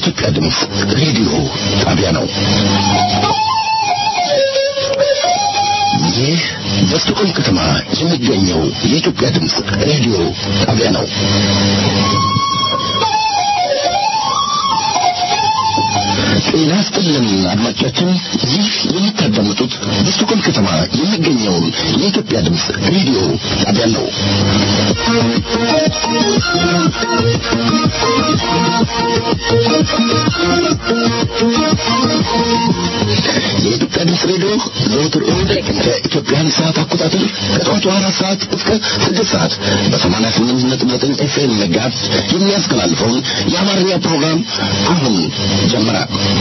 የኢትዮጵያ ድምፅ ሬዲዮ ጣቢያ ነው። ይህ በስቶኮልም ከተማ የሚገኘው የኢትዮጵያ ድምፅ ሬዲዮ ጣቢያ ነው። ጤና ይስጥልን አድማጮቻችን፣ ይህ የምታዳምጡት በስቶኮልም ከተማ የሚገኘውን የኢትዮጵያ ድምፅ ሬዲዮ ጣቢያ ነው። የኢትዮጵያ ድምፅ ሬዲዮ ዘወትር እሑድ ከኢትዮጵያን ሰዓት አቆጣጠር ከጠዋቱ አራት ሰዓት እስከ ስድስት ሰዓት በሰማንያ ስምንት ነጥብ ዘጠኝ ኤፍኤም መጋዝ የሚያስተላልፈውን የአማርኛ ፕሮግራም አሁን ጀመረ።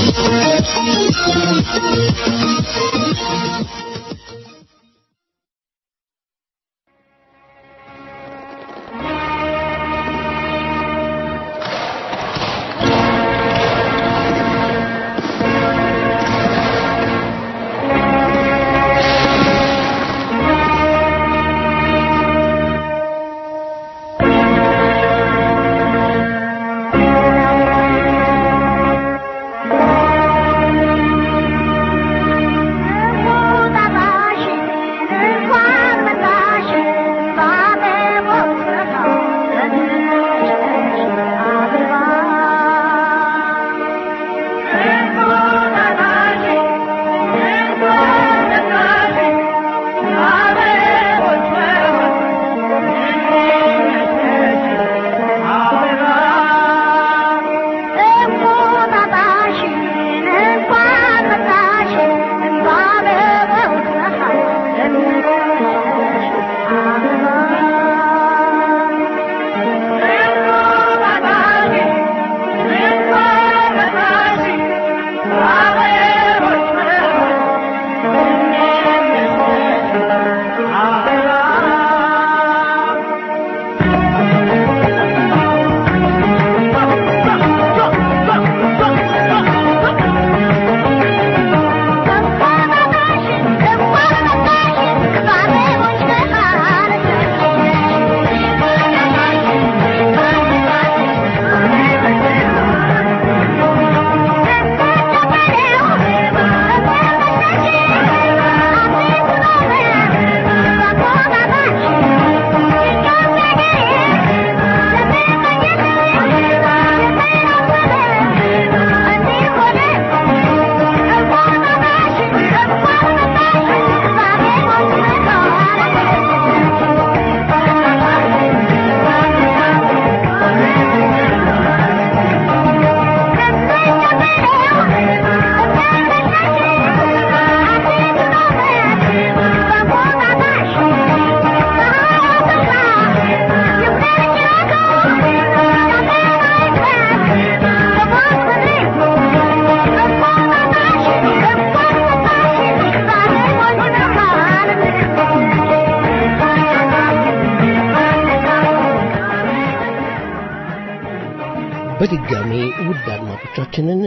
በድጋሚ ውድ አድማጮቻችንን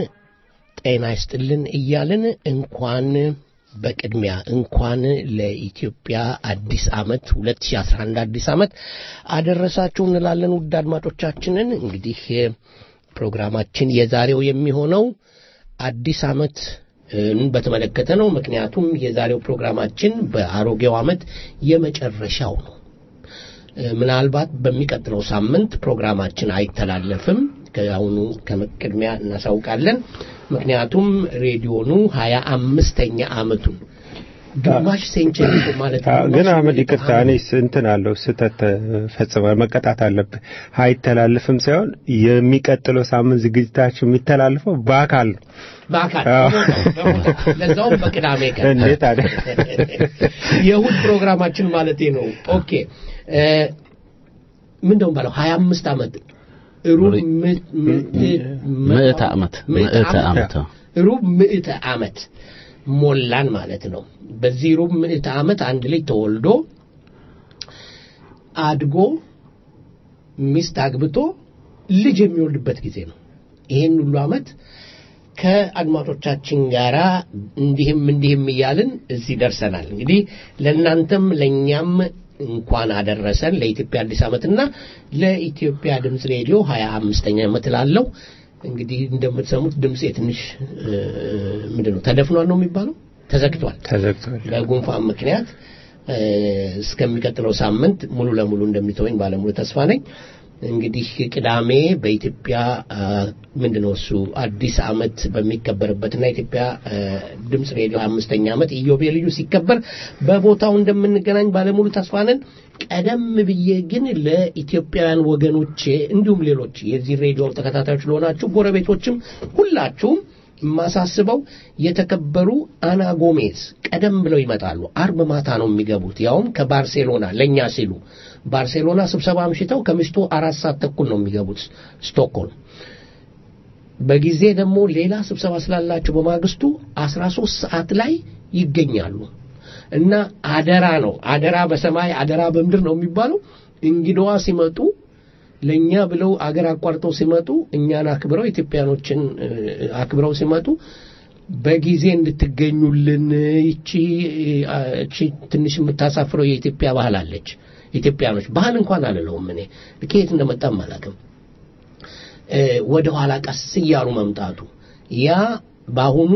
ጤና ይስጥልን እያልን እንኳን በቅድሚያ እንኳን ለኢትዮጵያ አዲስ ዓመት 2011 አዲስ ዓመት አደረሳችሁ እንላለን። ውድ አድማጮቻችንን እንግዲህ ፕሮግራማችን የዛሬው የሚሆነው አዲስ ዓመት በተመለከተ ነው። ምክንያቱም የዛሬው ፕሮግራማችን በአሮጌው ዓመት የመጨረሻው ነው። ምናልባት በሚቀጥለው ሳምንት ፕሮግራማችን አይተላለፍም። ከአሁኑ ከቅድሚያ እናሳውቃለን። ምክንያቱም ሬዲዮኑ ሀያ አምስተኛ ዓመቱን ግማሽ ሴንቸሪ ማለት ነው። ግን አህመድ ይቅርታ፣ እኔ እንትን አለው ስህተት ፈጽመ መቀጣት አለብህ። አይተላልፍም ሳይሆን የሚቀጥለው ሳምንት ዝግጅታችን የሚተላልፈው በአካል ነው። በአካል ለዛውም በቅዳሜ ቀን እንዴት አለ የእሑድ ፕሮግራማችን ማለቴ ነው። ኦኬ ምንደው ባለው ሀያ አምስት ዓመት ሩብ ምዕተ ዓመት ምዕተ ዓመት ሩብ ምዕተ ዓመት ሞላን ማለት ነው። በዚህ ሩብ ምዕተ ዓመት አንድ ልጅ ተወልዶ አድጎ ሚስት አግብቶ ልጅ የሚወልድበት ጊዜ ነው። ይሄን ሁሉ ዓመት ከአድማጮቻችን ጋር እንዲህም እንዲህም እያልን እዚህ ደርሰናል። እንግዲህ ለእናንተም ለእኛም እንኳን አደረሰን ለኢትዮጵያ አዲስ ዓመትና ለኢትዮጵያ ድምፅ ሬዲዮ ሀያ አምስተኛ ዓመት ላለው እንግዲህ እንደምትሰሙት ድምፄ ትንሽ ምንድን ነው ተደፍኗል ነው የሚባለው ተዘግቷል ተዘግቷል። በጉንፋን ምክንያት እስከሚቀጥለው ሳምንት ሙሉ ለሙሉ እንደሚተወኝ ባለሙሉ ተስፋ ነኝ። እንግዲህ ቅዳሜ በኢትዮጵያ ምንድነው እሱ አዲስ ዓመት በሚከበርበትና ኢትዮጵያ ድምፅ ሬዲዮ አምስተኛ ዓመት ኢዮቤልዩ ሲከበር በቦታው እንደምንገናኝ ባለሙሉ ተስፋ ነን። ቀደም ብዬ ግን ለኢትዮጵያውያን ወገኖቼ እንዲሁም ሌሎች የዚህ ሬዲዮ ተከታታዮች ለሆናችሁ ጎረቤቶችም ሁላችሁም የማሳስበው የተከበሩ አና ጎሜዝ ቀደም ብለው ይመጣሉ። አርብ ማታ ነው የሚገቡት፣ ያውም ከባርሴሎና ለእኛ ሲሉ ባርሴሎና ስብሰባ አምሽተው ከምሽቱ አራት ሰዓት ተኩል ነው የሚገቡት ስቶክሆልም። በጊዜ ደግሞ ሌላ ስብሰባ ስላላቸው በማግስቱ አስራ ሶስት ሰዓት ላይ ይገኛሉ እና አደራ ነው አደራ በሰማይ አደራ በምድር ነው የሚባለው። እንግዳዋ ሲመጡ ለእኛ ብለው አገር አቋርጠው ሲመጡ እኛን አክብረው ኢትዮጵያኖችን አክብረው ሲመጡ በጊዜ እንድትገኙልን ይቺ እቺ ትንሽ የምታሳፍረው የኢትዮጵያ ባህል አለች። ኢትዮጵያኖች ባህል እንኳን አልለውም እኔ ከየት እንደመጣም አላውቅም። ወደ ኋላ ቀስ እያሉ መምጣቱ ያ በአሁኑ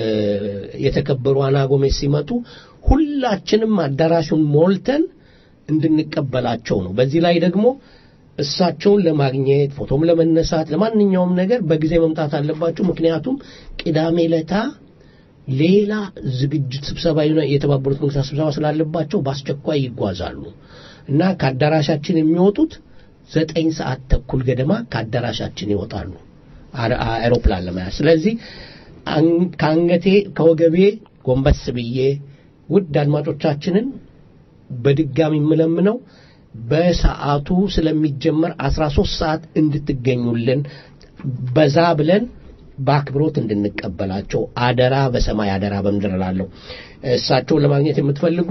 የተከበሩ አና ጎሜዝ ሲመጡ ሁላችንም አዳራሹን ሞልተን እንድንቀበላቸው ነው። በዚህ ላይ ደግሞ እሳቸውን ለማግኘት ፎቶም ለመነሳት ለማንኛውም ነገር በጊዜ መምጣት አለባቸው። ምክንያቱም ቅዳሜ ለታ ሌላ ዝግጅት ስብሰባ የተባበሩት መንግስታት ስብሰባ ስላለባቸው በአስቸኳይ ይጓዛሉ እና ከአዳራሻችን የሚወጡት ዘጠኝ ሰዓት ተኩል ገደማ ከአዳራሻችን ይወጣሉ አውሮፕላን ለመያዝ። ስለዚህ ከአንገቴ ከወገቤ ጎንበስ ብዬ ውድ አድማጮቻችንን በድጋሚ የምለምነው በሰዓቱ ስለሚጀመር 13 ሰዓት እንድትገኙልን በዛ ብለን በአክብሮት እንድንቀበላቸው አደራ በሰማይ አደራ በምድር እላለሁ። እሳቸውን ለማግኘት የምትፈልጉ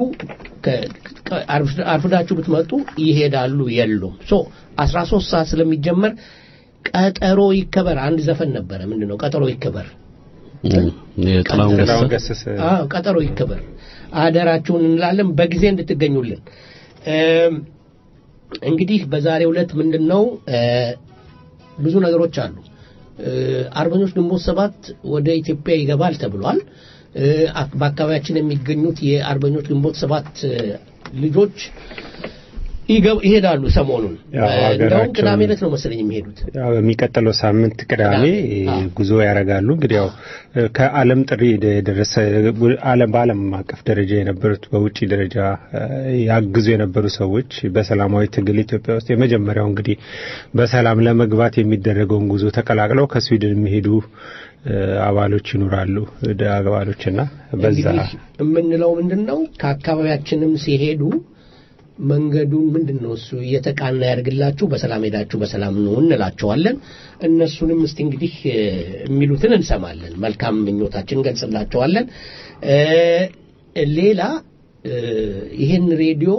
አርፍዳችሁ ብትመጡ ይሄዳሉ፣ የሉም። ሶ 13 ሰዓት ስለሚጀመር ቀጠሮ ይከበር። አንድ ዘፈን ነበረ። ምንድን ነው ቀጠሮ ይከበር? ጥላሁን ገሰሰ አዎ፣ ቀጠሮ ይከበር። አደራችሁን እንላለን በጊዜ እንድትገኙልን። እንግዲህ በዛሬው ዕለት ምንድን ነው ብዙ ነገሮች አሉ። አርበኞች ግንቦት ሰባት ወደ ኢትዮጵያ ይገባል ተብሏል። በአካባቢያችን የሚገኙት የአርበኞች ግንቦት ሰባት ልጆች ይሄዳሉ። ሰሞኑን እንደውም ቅዳሜ ዕለት ነው መሰለኝ የሚሄዱት። ያው የሚቀጥለው ሳምንት ቅዳሜ ጉዞ ያደርጋሉ። እንግዲህ ያው ከዓለም ጥሪ የደረሰ ዓለም በዓለም አቀፍ ደረጃ የነበሩት በውጭ ደረጃ ያግዙ የነበሩ ሰዎች በሰላማዊ ትግል ኢትዮጵያ ውስጥ የመጀመሪያው እንግዲህ በሰላም ለመግባት የሚደረገውን ጉዞ ተቀላቅለው ከስዊድን የሚሄዱ አባሎች ይኖራሉ አባሎችና በዛ የምንለው ምንድን ነው ከአካባቢያችንም ሲሄዱ መንገዱን ምንድን ነው እሱ እየተቃና ያድርግላችሁ፣ በሰላም ሄዳችሁ በሰላም ነው እንላቸዋለን። እነሱንም እስቲ እንግዲህ የሚሉትን እንሰማለን። መልካም ምኞታችን እንገልጽላቸዋለን። ሌላ ይህን ሬዲዮ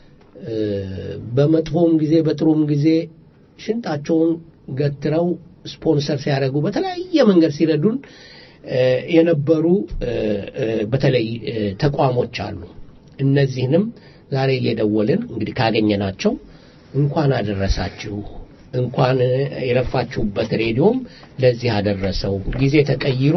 በመጥፎም ጊዜ በጥሩም ጊዜ ሽንጣቸውን ገትረው ስፖንሰር ሲያደርጉ በተለያየ መንገድ ሲረዱን የነበሩ በተለይ ተቋሞች አሉ። እነዚህንም ዛሬ እየደወልን እንግዲህ ካገኘናቸው እንኳን አደረሳችሁ እንኳን የለፋችሁበት ሬዲዮም ለዚህ አደረሰው ጊዜ ተቀይሮ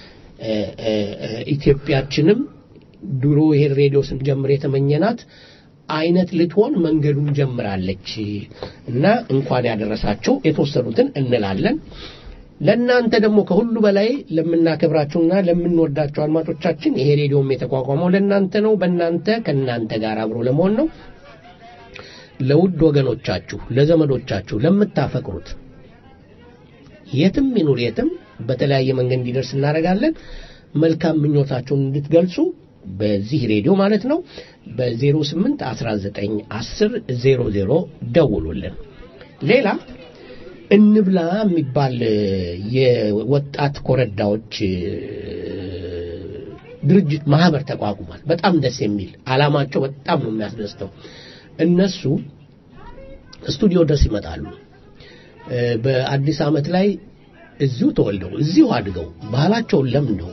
ኢትዮጵያችንም ድሮ ይሄን ሬዲዮ ስንጀምር የተመኘናት አይነት ልትሆን መንገዱን ጀምራለች እና እንኳን ያደረሳቸው የተወሰኑትን እንላለን። ለእናንተ ደግሞ ከሁሉ በላይ ለምናከብራችሁና ለምንወዳቸው አድማጮቻችን ይሄ ሬዲዮም የተቋቋመው ለእናንተ ነው። በእናንተ ከእናንተ ጋር አብሮ ለመሆን ነው። ለውድ ወገኖቻችሁ፣ ለዘመዶቻችሁ፣ ለምታፈቅሩት የትም ይኑር የትም በተለያየ መንገድ እንዲደርስ እናደርጋለን። መልካም ምኞታችሁን እንድትገልጹ በዚህ ሬዲዮ ማለት ነው በ08 19 10 00 ደውሉልን። ሌላ እንብላ የሚባል የወጣት ኮረዳዎች ድርጅት ማህበር ተቋቁሟል። በጣም ደስ የሚል አላማቸው በጣም ነው የሚያስደስተው። እነሱ ስቱዲዮ ድረስ ይመጣሉ። በአዲስ ዓመት ላይ እዚሁ ተወልደው እዚሁ አድገው ባህላቸውን ለምደው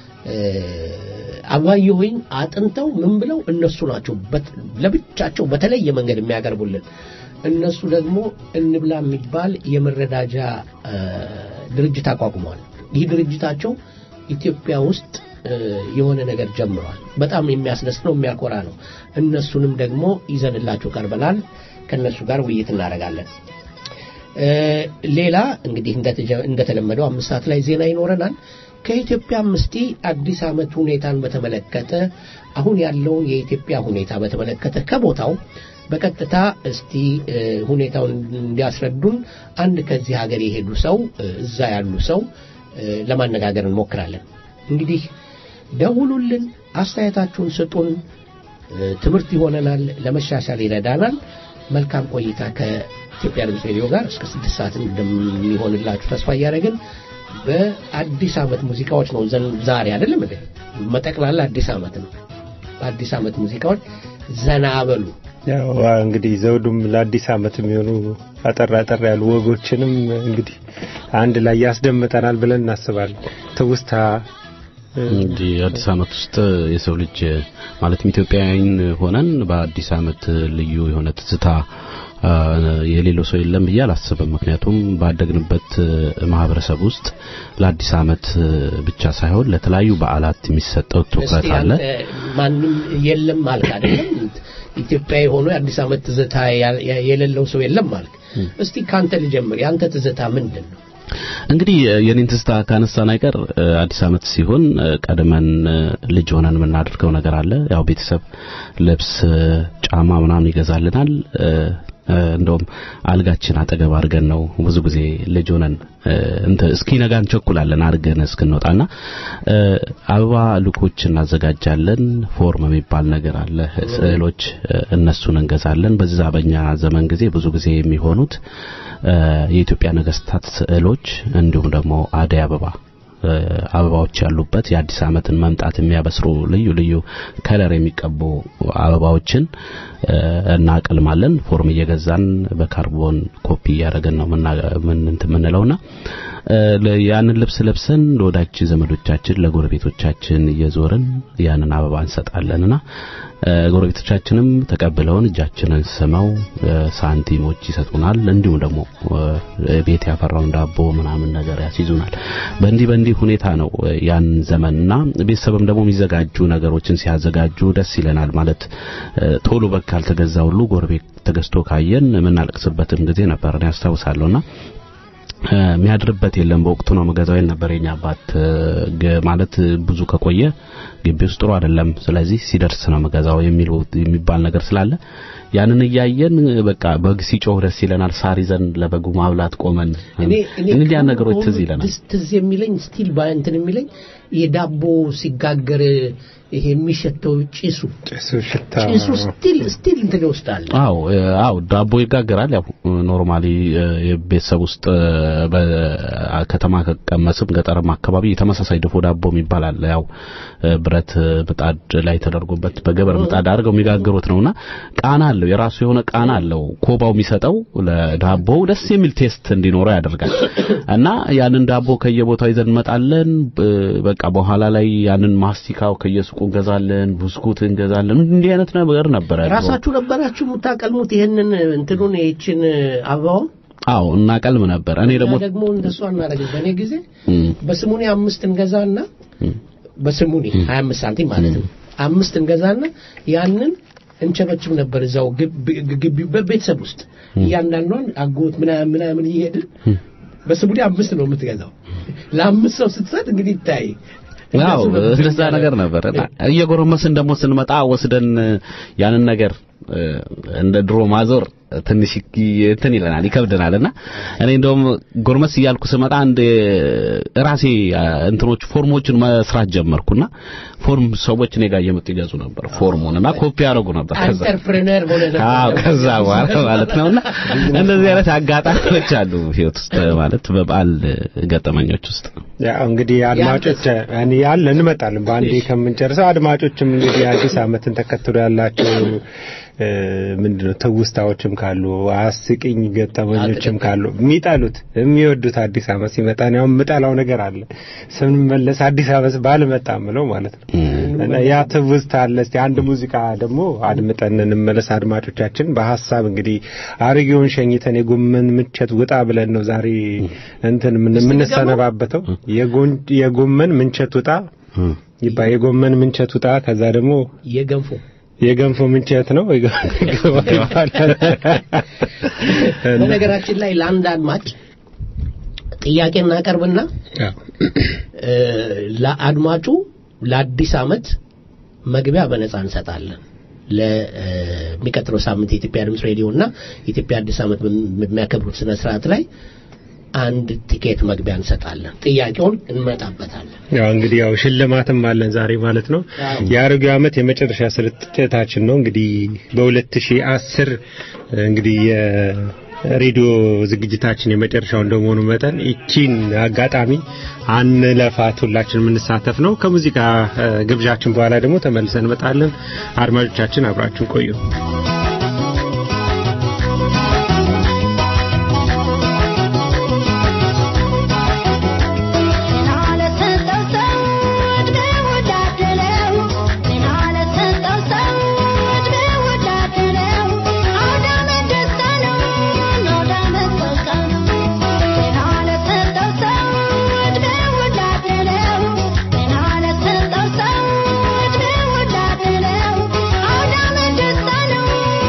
አባየሁኝ አጥንተው ምን ብለው እነሱ ናቸው ለብቻቸው በተለየ መንገድ የሚያቀርቡልን። እነሱ ደግሞ እንብላ የሚባል የመረዳጃ ድርጅት አቋቁመዋል። ይህ ድርጅታቸው ኢትዮጵያ ውስጥ የሆነ ነገር ጀምሯል። በጣም የሚያስደስት ነው፣ የሚያኮራ ነው። እነሱንም ደግሞ ይዘንላችሁ ቀርበናል። ከእነሱ ጋር ውይይት እናደርጋለን። ሌላ እንግዲህ እንደተለመደው አምስት ሰዓት ላይ ዜና ይኖረናል። ከኢትዮጵያ እስቲ አዲስ ዓመት ሁኔታን በተመለከተ አሁን ያለውን የኢትዮጵያ ሁኔታ በተመለከተ ከቦታው በቀጥታ እስቲ ሁኔታውን እንዲያስረዱን አንድ ከዚህ ሀገር የሄዱ ሰው እዛ ያሉ ሰው ለማነጋገር እንሞክራለን። እንግዲህ ደውሉልን፣ አስተያየታችሁን ስጡን። ትምህርት ይሆነናል፣ ለመሻሻል ይረዳናል። መልካም ቆይታ ከኢትዮጵያ ድምፅ ሬዲዮ ጋር እስከ ስድስት ሰዓት እንደሚሆንላችሁ ተስፋ እያደረግን በአዲስ ዓመት ሙዚቃዎች ነው ዛሬ አይደለም እንዴ? መጠቅላላ አዲስ ዓመት ነው። በአዲስ ዓመት ሙዚቃዎች ዘና በሉ። ያው እንግዲህ ዘውዱም ለአዲስ ዓመት የሚሆኑ አጠር አጠር ያሉ ወጎችንም እንግዲህ አንድ ላይ ያስደምጠናል ብለን እናስባለን። ትውስታ እንግዲህ አዲስ ዓመት ውስጥ የሰው ልጅ ማለትም ኢትዮጵያውያን ሆነን በአዲስ ዓመት ልዩ የሆነ ትዝታ የሌለው ሰው የለም ብዬ አላስብም። ምክንያቱም ባደግንበት ማህበረሰብ ውስጥ ለአዲስ ዓመት ብቻ ሳይሆን ለተለያዩ በዓላት የሚሰጠው ትኩረት አለ። ማንም የለም ማለት አይደለም። ኢትዮጵያ የሆነ የአዲስ ዓመት ትዝታ የሌለው ሰው የለም ማለት። እስቲ ካንተ ልጀምር። ያንተ ትዝታ ምንድን ነው? እንግዲህ የኔን ትዝታ ካነሳን አይቀር አዲስ ዓመት ሲሆን ቀድመን ልጅ ሆነን የምናደርገው ነገር አለ። ያው ቤተሰብ ልብስ፣ ጫማ ምናምን ይገዛልናል። እንደውም አልጋችን አጠገብ አድርገን ነው ብዙ ጊዜ ልጅ ሆነን እንተ እስኪነጋ እንቸኩላለን አድርገን እስክንወጣና አበባ ልኮች እናዘጋጃለን። ፎርም የሚባል ነገር አለ፣ ስዕሎች እነሱን እንገዛለን። በዛ በኛ ዘመን ጊዜ ብዙ ጊዜ የሚሆኑት የኢትዮጵያ ነገስታት ስዕሎች እንዲሁም ደግሞ አደይ አበባ አበባዎች ያሉበት የአዲስ ዓመትን መምጣት የሚያበስሩ ልዩ ልዩ ከለር የሚቀቡ አበባዎችን እናቀልማለን። ፎርም እየገዛን በካርቦን ኮፒ እያደረገን ነው የምንለውና ያንን ልብስ ለብሰን ለወዳጅ ዘመዶቻችን ለጎረቤቶቻችን እየዞርን ያንን አበባ እንሰጣለንና ጎረቤቶቻችንም ተቀብለውን እጃችንን ስመው ሳንቲሞች ይሰጡናል። እንዲሁም ደግሞ ቤት ያፈራውን ዳቦ ምናምን ነገር ያስይዙናል። በእንዲህ በእንዲህ ሁኔታ ነው ያን ዘመንና ቤተሰብም ደግሞ የሚዘጋጁ ነገሮችን ሲያዘጋጁ ደስ ይለናል። ማለት ቶሎ በግ ካልተገዛ ሁሉ ጎረቤት ተገዝቶ ካየን የምናለቅስበትም ጊዜ ነበር እኔ ያስታውሳለሁና የሚያድርበት የለም። በወቅቱ ነው መገዛው ነበር የኛ አባት ማለት ብዙ ከቆየ ግቢ ውስጥ ጥሩ አይደለም። ስለዚህ ሲደርስ ነው መገዛው የሚል የሚባል ነገር ስላለ ያንን እያየን በቃ በግ ሲጮህ ደስ ይለናል። ሳር ይዘን ለበጉ ማብላት ቆመን እንግዲህ ያን ነገሮች ትዝ ይለናል። ትዝ የሚለኝ ስቲል ባንትን የሚለኝ የዳቦ ሲጋገር ይሄ የሚሸተው ጭሱ ጭሱ ሽታ ጭሱ ስቲል ስቲል እንትን ይወስዳል። አዎ አዎ ዳቦ ይጋገራል። ያው ኖርማሊ የቤተሰብ ውስጥ በከተማ ከቀመስም ገጠርም አካባቢ ተመሳሳይ ድፎ ዳቦ የሚባል አለ። ያው ብረት ምጣድ ላይ ተደርጎበት በገበር ምጣድ አድርገው የሚጋግሩት ነውና ቃና አለው፣ የራሱ የሆነ ቃና አለው። ኮባው የሚሰጠው ለዳቦው ደስ የሚል ቴስት እንዲኖረው ያደርጋል። እና ያንን ዳቦ ከየቦታው ይዘን እንመጣለን። በቃ በኋላ ላይ ያንን ማስቲካው ከየሱቁ እንገዛለን፣ ብስኩት እንገዛለን። እንዲህ አይነት ነገር ነበረ። ራሳችሁ ነበራችሁ የምታቀልሙት ይሄንን እንትኑን ይህችን አበባውን? አዎ እናቀልም ነበር። እኔ ደግሞ ደግሞ እንደሱ አናደርግም። በእኔ ጊዜ በስሙኒ አምስት እንገዛና በስሙኒ 25 ሳንቲም ማለት ነው። አምስት እንገዛና ያንን እንቸበችብ ነበር እዛው ግቢ በቤተሰብ ውስጥ እያንዳንዷን አጎት ምናምን ምናምን እየሄድን በስሙኒ አምስት ነው የምትገዛው። ለአምስት ሰው ስትሰጥ እንግዲህ ይታይ አዎ እንደዛ ነገር ነበር። እየጎረመስን ደግሞ ስንመጣ ወስደን ያንን ነገር እንደ ድሮ ማዞር ትንሽ እንትን ይለናል ይከብደናልና እኔ እንደውም ጎርመስ እያልኩ ስመጣ አንድ ራሴ እንትኖች ፎርሞችን መስራት ጀመርኩና ፎርም ሰዎች እኔ ጋር እየመጡ ይገዙ ነበር ፎርሙን እና ኮፒ ያደርጉ ነበር። ከዛ አንተርፕረነር ሆነ አዎ ከዛ በኋላ ማለት ነውና እንደዚህ አይነት አጋጣሚዎች አሉ ህይወት ውስጥ ማለት በበዓል ገጠመኞች ውስጥ ያው እንግዲህ አድማጮች እኔ ያለ እንመጣለን በአንዴ ከምንጨርሰው አድማጮችም እንግዲህ አዲስ ዓመትን ተከትሎ ያላቸው ምንድነው ትውስታዎችም ካሉ አስቂኝ ገጠመኞችም ካሉ የሚጠሉት የሚወዱት አዲስ ዓመት ሲመጣ ነው የምጠላው ነገር አለ ስንመለስ አዲስ ዓመት ባልመጣ ምለው ማለት ነው እና ያ ትውስታ አለ እስቲ አንድ ሙዚቃ ደግሞ አድምጠን እንመለስ አድማጮቻችን በሀሳብ እንግዲህ አሮጌውን ሸኝተን የጎመን ምንቸት ውጣ ብለን ነው ዛሬ እንትን የምንሰነባበተው የጎመን ምንቸት ውጣ ይባ የጎመን ምንቸት ውጣ ከዛ ደግሞ የገንፎ የገንፎ ምንቸት ነው በነገራችን ላይ ለአንድ አድማጭ ጥያቄ እናቀርብና ለአድማጩ ለአዲስ ዓመት መግቢያ በነጻ እንሰጣለን ለሚቀጥለው ሳምንት የኢትዮጵያ ድምፅ ሬዲዮ እና የኢትዮጵያ አዲስ ዓመት በሚያከብሩት ስነ ስርዓት ላይ አንድ ቲኬት መግቢያ እንሰጣለን። ጥያቄውን እንመጣበታለን። ያው እንግዲህ ያው ሽልማትም አለን ዛሬ ማለት ነው። የአሮጌው ዓመት የመጨረሻ ስርጭታችን ነው። እንግዲህ በ2010 እንግዲህ ሬዲዮ ዝግጅታችን የመጨረሻው እንደመሆኑ መጠን ይቺን አጋጣሚ አንለፋት፣ ሁላችን የምንሳተፍ ነው። ከሙዚቃ ግብዣችን በኋላ ደግሞ ተመልሰን እንመጣለን። አድማጮቻችን አብራችን ቆዩ። Thank you.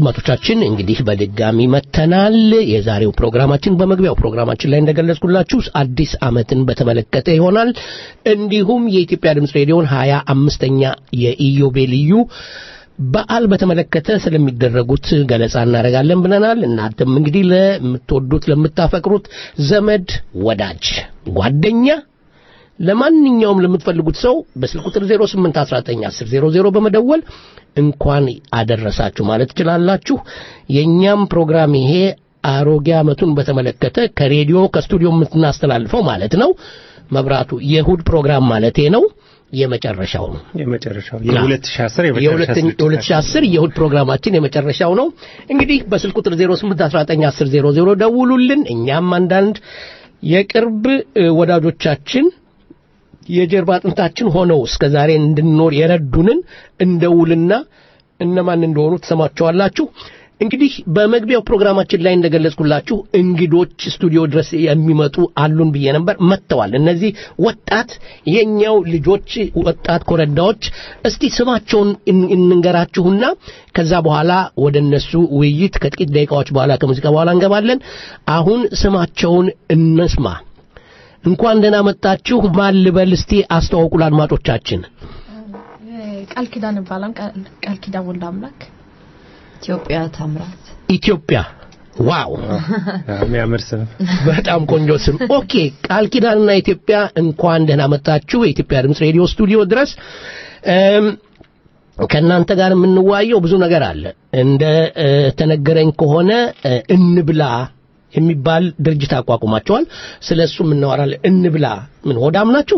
አድማጮቻችን እንግዲህ በድጋሚ መተናል። የዛሬው ፕሮግራማችን በመግቢያው ፕሮግራማችን ላይ እንደገለጽኩላችሁ አዲስ ዓመትን በተመለከተ ይሆናል። እንዲሁም የኢትዮጵያ ድምፅ ሬዲዮን ሀያ አምስተኛ የኢዮቤልዩ በዓል በተመለከተ ስለሚደረጉት ገለጻ እናደርጋለን ብለናል። እናንተም እንግዲህ ለምትወዱት ለምታፈቅሩት ዘመድ፣ ወዳጅ፣ ጓደኛ ለማንኛውም ለምትፈልጉት ሰው በስልክ ቁጥር 08191000 በመደወል እንኳን አደረሳችሁ ማለት ትችላላችሁ። የእኛም ፕሮግራም ይሄ አሮጌ ዓመቱን በተመለከተ ከሬዲዮ ከስቱዲዮ የምናስተላልፈው ማለት ነው። መብራቱ የእሁድ ፕሮግራም ማለቴ ነው። የመጨረሻው ነው። የመጨረሻው የ2010 የመጨረሻ የ2010 የእሁድ ፕሮግራማችን የመጨረሻው ነው። እንግዲህ በስልክ ቁጥር 08191000 ደውሉልን። እኛም አንዳንድ የቅርብ ወዳጆቻችን የጀርባ አጥንታችን ሆነው እስከ ዛሬ እንድንኖር የረዱንን እንደውልና እነማን እንደሆኑ ትሰማቸዋላችሁ። እንግዲህ በመግቢያው ፕሮግራማችን ላይ እንደገለጽኩላችሁ እንግዶች ስቱዲዮ ድረስ የሚመጡ አሉን ብዬ ነበር። መጥተዋል። እነዚህ ወጣት የኛው ልጆች ወጣት ኮረዳዎች፣ እስቲ ስማቸውን እንንገራችሁና ከዛ በኋላ ወደ እነሱ ውይይት ከጥቂት ደቂቃዎች በኋላ ከሙዚቃ በኋላ እንገባለን። አሁን ስማቸውን እንስማ። እንኳን ደህና መጣችሁ። ማን ልበል እስቲ አስተዋውቁ ለአድማጮቻችን። ቃል ኪዳን ይባላል። ቃል ኪዳን ወልደ አምላክ ኢትዮጵያ ታምራት ኢትዮጵያ ዋው የሚያምር ስም በጣም ቆንጆ ስም ኦኬ ቃል ኪዳንና ኢትዮጵያ እንኳን ደህና መጣችሁ የኢትዮጵያ ድምፅ ሬዲዮ ስቱዲዮ ድረስ ከእናንተ ጋር የምንዋየው ብዙ ነገር አለ እንደ ተነገረኝ ከሆነ እንብላ የሚባል ድርጅት አቋቁማቸዋል ስለ እሱም እናወራለን እንብላ ምን ሆዳም ናችሁ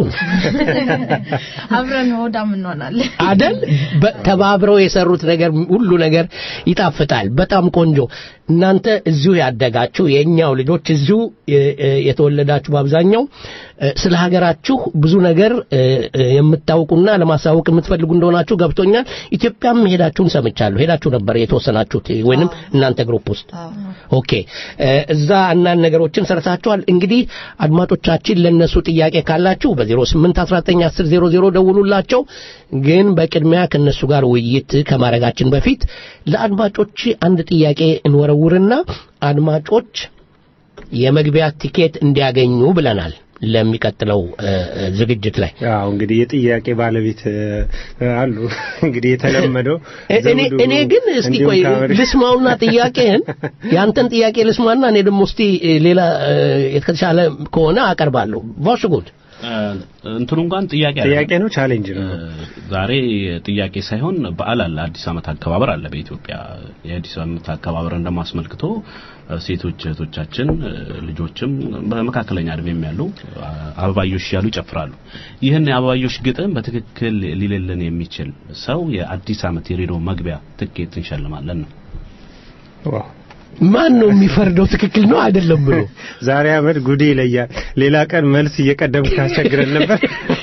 አብረን ሆዳም እንሆናለን አደል ተባብረው የሰሩት ነገር ሁሉ ነገር ይጣፍጣል በጣም ቆንጆ እናንተ እዚሁ ያደጋችሁ የእኛው ልጆች እዚሁ የተወለዳችሁ በአብዛኛው ስለ ሀገራችሁ ብዙ ነገር የምታውቁና ለማሳወቅ የምትፈልጉ እንደሆናችሁ ገብቶኛል ኢትዮጵያም ሄዳችሁን ሰምቻለሁ ሄዳችሁ ነበር የተወሰናችሁት ወይንም እናንተ ግሩፕ ውስጥ ኦኬ እዛ እናን ነገሮችን ሰርታችኋል እንግዲህ አድማጮቻችን ለነሱ ጥያቄ ካላችሁ በ08191000 ደውሉላቸው ግን በቅድሚያ ከነሱ ጋር ውይይት ከማድረጋችን በፊት ለአድማጮች አንድ ጥያቄ እንወረውርና አድማጮች የመግቢያ ቲኬት እንዲያገኙ ብለናል ለሚቀጥለው ዝግጅት ላይ አዎ እንግዲህ የጥያቄ ባለቤት አሉ እንግዲህ የተለመደው እኔ ግን እስቲ ቆይ ልስማውና ጥያቄህን ያንተን ጥያቄ ልስማና እኔ ደግሞ እስቲ ሌላ የተሻለ ከሆነ አቀርባለሁ ቫሽጉድ እንትኑ እንኳን ጥያቄ ጥያቄ ነው ቻሌንጅ ነው ዛሬ ጥያቄ ሳይሆን በዓል አለ አዲስ ዓመት አከባበር አለ በኢትዮጵያ የአዲስ ዓመት አከባበር እንደማስመልክቶ ሴቶች እህቶቻችን ልጆችም በመካከለኛ እድሜም ያሉ አበባዮሽ ያሉ ይጨፍራሉ ይህን የአበባዮሽ ግጥም በትክክል ሊልልን የሚችል ሰው የአዲስ ዓመት የሬዲዮ መግቢያ ትኬት እንሸልማለን ነው ማን ነው የሚፈርደው ትክክል ነው አይደለም ብሎ ዛሬ አመድ ጉዴ ይለያል ሌላ ቀን መልስ እየቀደም ካስቸግረን ነበር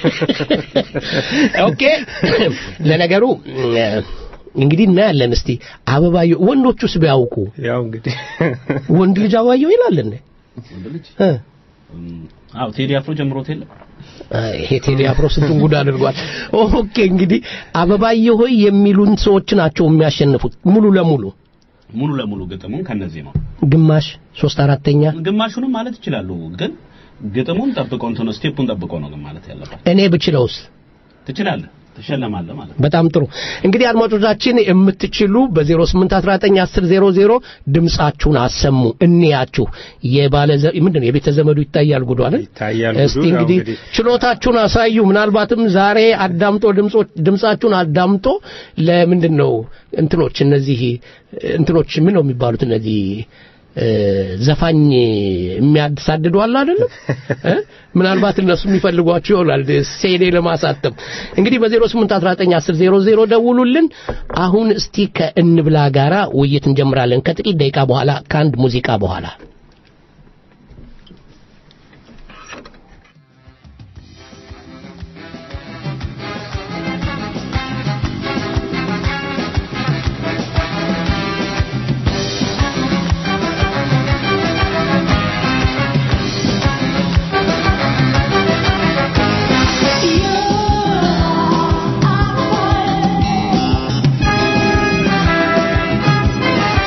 ኦኬ ለነገሩ እንግዲህ እናያለን እስቲ አበባየሁ ወንዶቹስ ቢያውቁ ያው እንግዲህ ወንድ ልጅ አበባየሁ ይላል እንዴ ወንድ ልጅ አዎ ቴዲ አፍሮ ጀምሮት የለም ይሄ ቴዲ አፍሮ ስንቱን ጉድ አድርጓል ኦኬ እንግዲህ አበባየሁ ሆይ የሚሉን ሰዎች ናቸው የሚያሸንፉት ሙሉ ለሙሉ ሙሉ ለሙሉ ግጥሙን ከነዚህ ነው ግማሽ ሶስት አራተኛ ግማሹንም ማለት ይችላሉ ግን ግጥሙን ጠብቆ እንትን ስቴፑን ጠብቆ ነው ግን ማለት ያለባት እኔ ብችለውስ ትችላለህ ትሸለማለህ ማለት በጣም ጥሩ እንግዲህ አድማጮቻችን የምትችሉ በ08191000 ድምጻችሁን አሰሙ እንያችሁ የባለ ምንድን የቤተ ዘመዱ ይታያል ጉዱ አይደል ይታያል እስቲ እንግዲህ ችሎታችሁን አሳዩ ምናልባትም ዛሬ አዳምጦ ድምጻችሁን አዳምጦ ለምንድን ነው እንትኖች እነዚህ እንትኖች ምን ነው የሚባሉት እነዚህ ዘፋኝ የሚያሳድዱ አለ አይደለም ምናልባት እነሱ የሚፈልጓቸው ይሆናል ሴዴ ለማሳተም እንግዲህ በ08191000 ደውሉልን አሁን እስቲ ከእንብላ ጋራ ውይይት እንጀምራለን ከጥቂት ደቂቃ በኋላ ከአንድ ሙዚቃ በኋላ Yeah.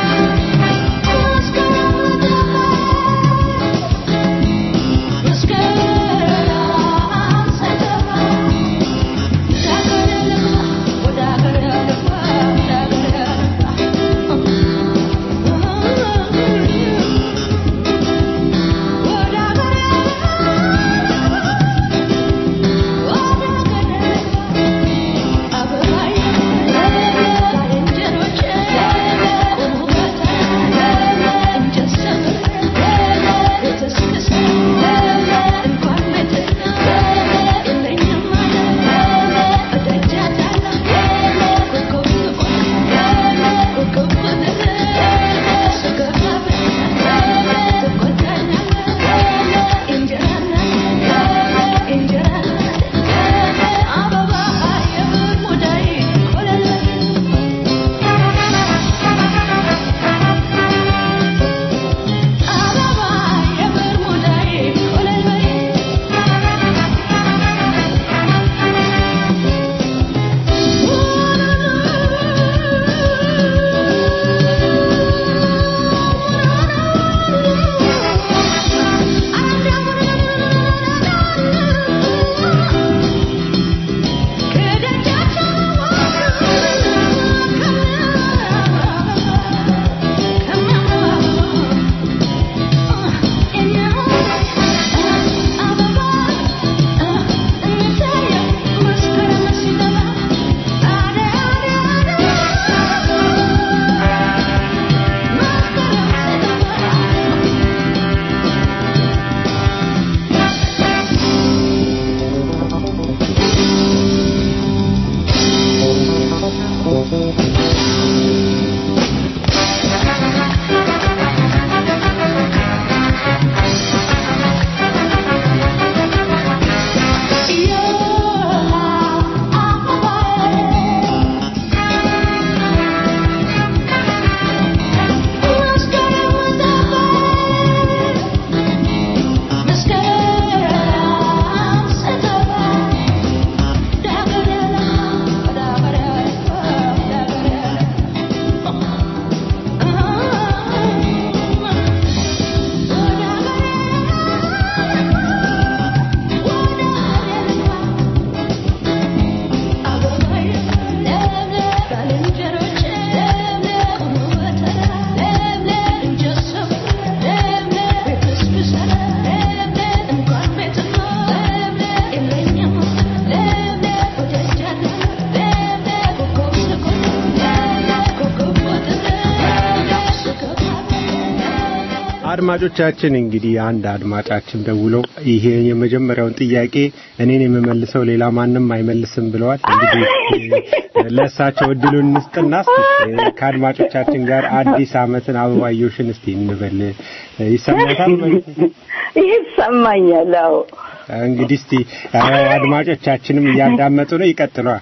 አድማጮቻችን እንግዲህ አንድ አድማጫችን ደውለው ይሄ የመጀመሪያውን ጥያቄ እኔን የምመልሰው ሌላ ማንም አይመልስም ብለዋል። እንግዲህ ለእሳቸው እድሉን እንስጥና እስቲ ከአድማጮቻችን ጋር አዲስ ዓመትን አበባዮሽን እስቲ እንበል። ይሰማታል? ይሰማኛል። አዎ እንግዲህ እስቲ አድማጮቻችንም እያዳመጡ ነው። ይቀጥሏል።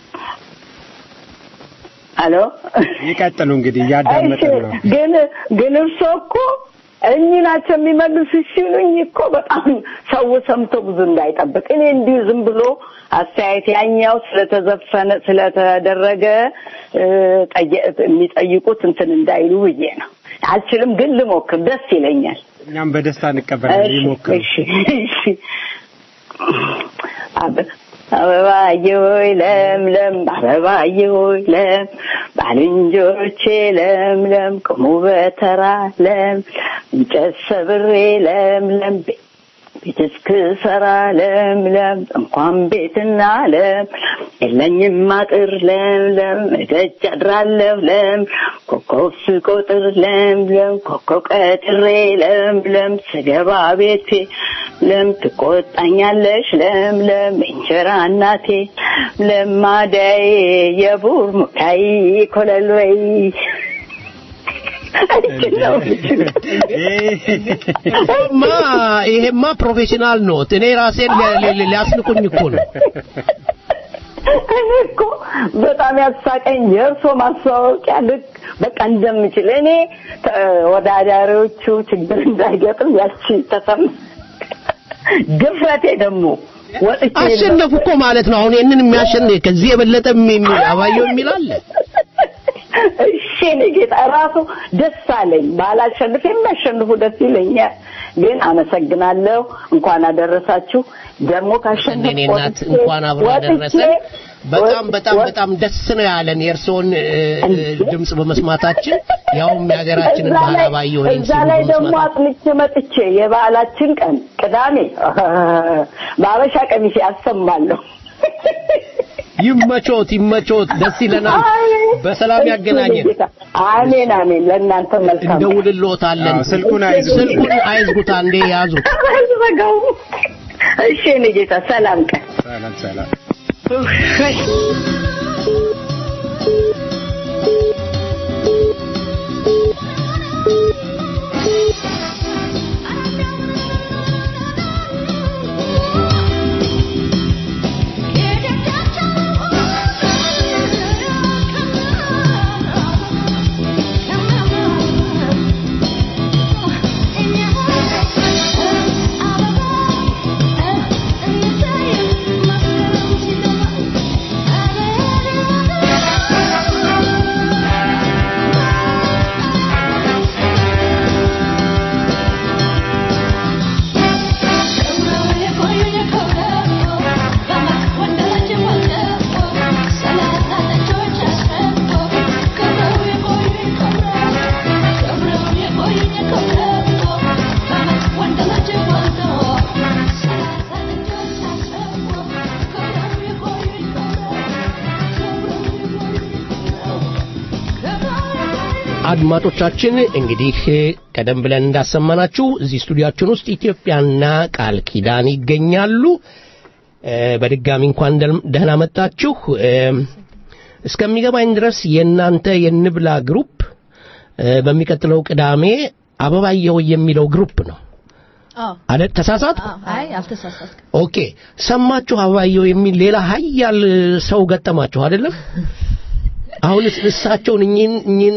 አሎ ይቀጥሉ እንግዲህ እያዳመጡ ነው። ግን ግን እርሶ እኮ እኚህ ናቸው የሚመልሱ ሲሉኝ እኮ በጣም ሰው ሰምቶ ብዙ እንዳይጠብቅ እኔ እንዲሁ ዝም ብሎ አስተያየት ያኛው ስለተዘፈነ ስለተደረገ የሚጠይቁት እንትን እንዳይሉ ብዬ ነው። አልችልም፣ ግን ልሞክር፣ ደስ ይለኛል። እኛም በደስታ እንቀበላለን። ይሞክሩ። እሺ እሺ አበባዬ ሆይ ለምለም አበባዬ ሆይ ለም ባልንጀሮቼ ለምለም ቁሙ በተራ ለም እንጨት ሰብሬ ለምለም ቤት እስክሰራ ለምለም እንኳን ቤትና ለም የለኝም አጥር ለምለም እደጅ አድራለሁ ለም ኮከብ ስቆጥር ለምለም ኮከብ ቀጥሬ ለምለም ስገባ ቤቴ ለም ትቆጣኛለሽ ለምለም እንጀራ እናቴ ለማዳዬ የቡር ሙዳይ ኮለልበይ ማ ይሄማ ፕሮፌሽናል ኖት። እኔ ራሴን ሊያስንቁኝ እኮ ነው። እኔ እኮ በጣም ያሳቀኝ የእርሶ ማስታወቂያ ልክ በቃ እንደምችል እኔ ተወዳዳሪዎቹ ችግር እንዳይገጥም ያቺ ተሰማ ድፍረቴ ደግሞ ወጥቼ አሸነፉ እኮ ማለት ነው። አሁን ይህንን የሚያሸንፍ ከዚህ የበለጠ አባየው የሚል አለ? እሺ እኔ ጌታ ራሱ ደስ አለኝ። ባላሸንፍ የሚያሸንፉ ደስ ይለኛል። ግን አመሰግናለሁ። እንኳን አደረሳችሁ። ደግሞ ካሸነፍ እኔ እናት እንኳን አብሮ አደረሰን። በጣም በጣም በጣም ደስ ነው ያለን የእርስዎን ድምጽ በመስማታችን ያውም የሀገራችንን ባህል አባየሁ እዛ ላይ ደግሞ አጥንቼ መጥቼ የበዓላችን ቀን ቅዳሜ በአበሻ ቀሚሴ አሰማለሁ። ይመቾት ይመቾት፣ ደስ ይለናል። በሰላም ያገናኘን። አሜን አሜን። ለእናንተ መልካም እንደውልልዎታለን። ስልኩን አይዝጉት፣ ስልኩን አይዝጉት፣ አንዴ ያዙት። ዘጋው። እሺ እኔ ጌታ ሰላም ቀን ሰላም ሰላም። አድማጮቻችን እንግዲህ ቀደም ብለን እንዳሰማናችሁ እዚህ ስቱዲያችን ውስጥ ኢትዮጵያና ቃል ኪዳን ይገኛሉ። በድጋሚ እንኳን ደህና መጣችሁ። እስከሚገባኝ ድረስ የእናንተ የንብላ ግሩፕ በሚቀጥለው ቅዳሜ አበባየሁ የሚለው ግሩፕ ነው አይደል? ተሳሳት? አይ አልተሳሳትክም። ኦኬ። ሰማችሁ አበባየሁ የሚል ሌላ ሀያል ሰው ገጠማችሁ አይደለም? አሁን እሳቸውን እኚህን እኚህን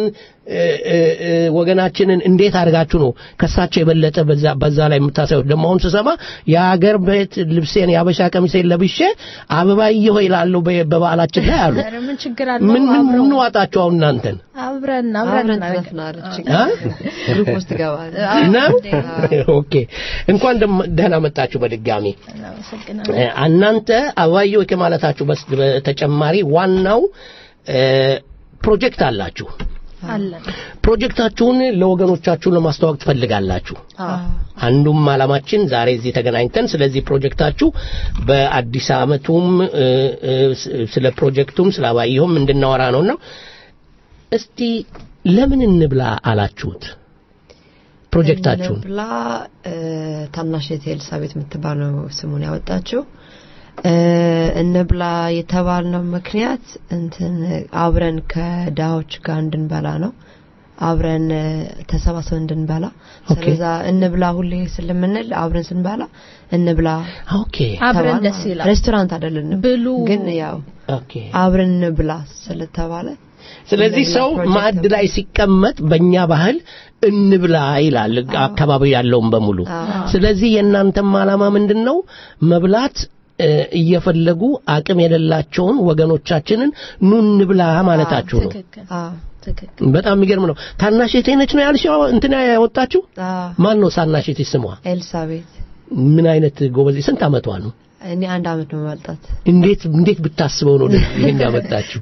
ወገናችንን እንዴት አድርጋችሁ ነው ከእሳቸው የበለጠ በዛ በዛ ላይ የምታሳዩት? ደግሞ አሁን ስሰማ የሀገር ቤት ልብሴን የአበሻ ቀሚሴን ለብሼ አበባየሁ ይላለሁ በበዓላችን ላይ አሉ። ኧረ ምን ችግር አለው? ምን አብረው ምን ዋጣችሁ አሁን እናንተን አብረን አብረን አብረን እናደርግ- ትዘፍናለች። አ? ግሩፕ ውስጥ ትገባለች። ነው? ኦኬ እንኳን ደም- ደህና መጣችሁ በድጋሚ። እናመሰግናለን። እ፣ እናንተ አበባየሁ ከማለታችሁ በስ- በተጨማሪ ዋናው እ፣ ፕሮጀክት አላችሁ። አለን ፕሮጀክታችሁን ለወገኖቻችሁ ለማስተዋወቅ ትፈልጋላችሁ። አንዱም ዓላማችን ዛሬ እዚህ ተገናኝተን ስለዚህ ፕሮጀክታችሁ በአዲስ ዓመቱም እ፣ እ፣ ስ- ስለ ፕሮጀክቱም ስለ አባየሁም እንድናወራ ነውና እስቲ ለምን እንብላ አላችሁት? ፕሮጀክታችሁን? ብላ ታናሽ እህቴ ኤልሳቤት የምትባለው ስሙን ያወጣችው እ፣ እንብላ የተባልነው ምክንያት እንትን አብረን ከድሃዎች ጋር እንድንበላ ነው። አብረን እ፣ ተሰባስበን እንድንበላ ኦኬ። ስለዛ እንብላ ሁሌ ስለምንል አብረን ስንበላ እንብላ ኦኬ አብረን ተባልን ደስ ማለት ነው። ይላል። ሬስቶራንት አይደለንም ብሉ ግን ያው ኦኬ አብረን እንብላ ስለተባለ ስለዚህ እንብላ ሰው ፕሮጀክት ማዕድ ነው። ላይ ሲቀመጥ በእኛ ባህል እንብላ ይላል አካባቢ ያለውን በሙሉ። አዎ። ስለዚህ የእናንተም ዓላማ ምንድን ነው? መብላት እ፣ እየፈለጉ አቅም የሌላቸውን ወገኖቻችንን ኑ እንብላ ማለታችሁ ነው። ትክክል አዎ ትክክል። በጣም የሚገርም ነው። ታናሽ እህቴ ነች ነው ያልሽው? እንትና ያወጣችሁ አዎ ማን ነው? ታናሽ እህቴ ስሟ ኤልሳቤት ምን አይነት ጎበዝ! ስንት ዓመቷ ነው? እኔ አንድ አመት ነው መጣት እንዴት እንዴት ብታስበው ነው ይሄን ያመጣችሁ?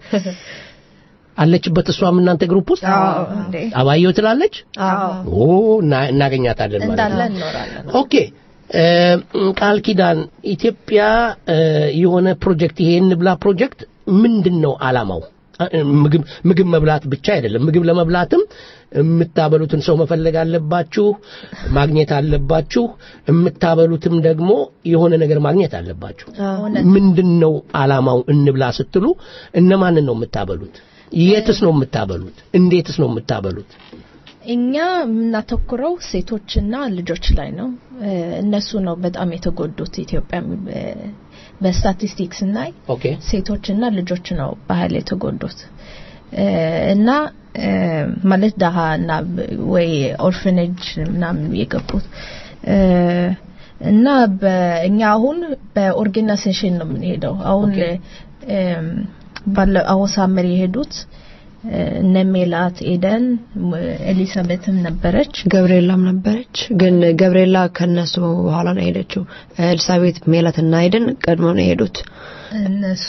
አለችበት እሷም እናንተ ግሩፕ ውስጥ እንዴ አባየው ትላለች። አዎ ኦ እና- እናገኛታለን ማለት እንዳለ ነው። እንኖራለን። ኦኬ እ፣ ቃል ኪዳን ኢትዮጵያ እ፣ የሆነ ፕሮጀክት ይሄ እንብላ ፕሮጀክት ምንድን ነው አላማው? እ፣ ምግብ ምግብ መብላት ብቻ አይደለም። ምግብ ለመብላትም የምታበሉትን ሰው መፈለግ አለባችሁ፣ ማግኘት አለባችሁ። የምታበሉትም ደግሞ የሆነ ነገር ማግኘት አለባችሁ። ምንድን ነው አላማው? እንብላ ስትሉ እነማንን ነው የምታበሉት? የትስ ነው የምታበሉት? እንዴትስ ነው የምታበሉት? እኛ የምናተኩረው ሴቶችና ልጆች ላይ ነው። እ፣ እነሱ ነው በጣም የተጎዱት ኢትዮጵያ እ፣ በስታቲስቲክስ ስናይ ኦኬ ሴቶችና ልጆች ነው ባህል የተጎዱት እ፣ እና እ፣ ማለት ደሃ እና ብ- ወይ ኦርፈኔጅ ምናምን የገቡት እ፣ እና በእኛ አሁን በኦርጋናይዜሽን ነው የምንሄደው። አሁን እም፣ ባለ አሁን ሳምር የሄዱት እ፣ እነ ሜላት ኤደን ም- ኤሊሳቤትም ነበረች። ገብርኤላም ነበረች ግን ገብርኤላ ከነሱ በኋላ ነው የሄደችው ኤልሳቤት ሜላትና አይደን ቀድሞ ነው የሄዱት እነሱ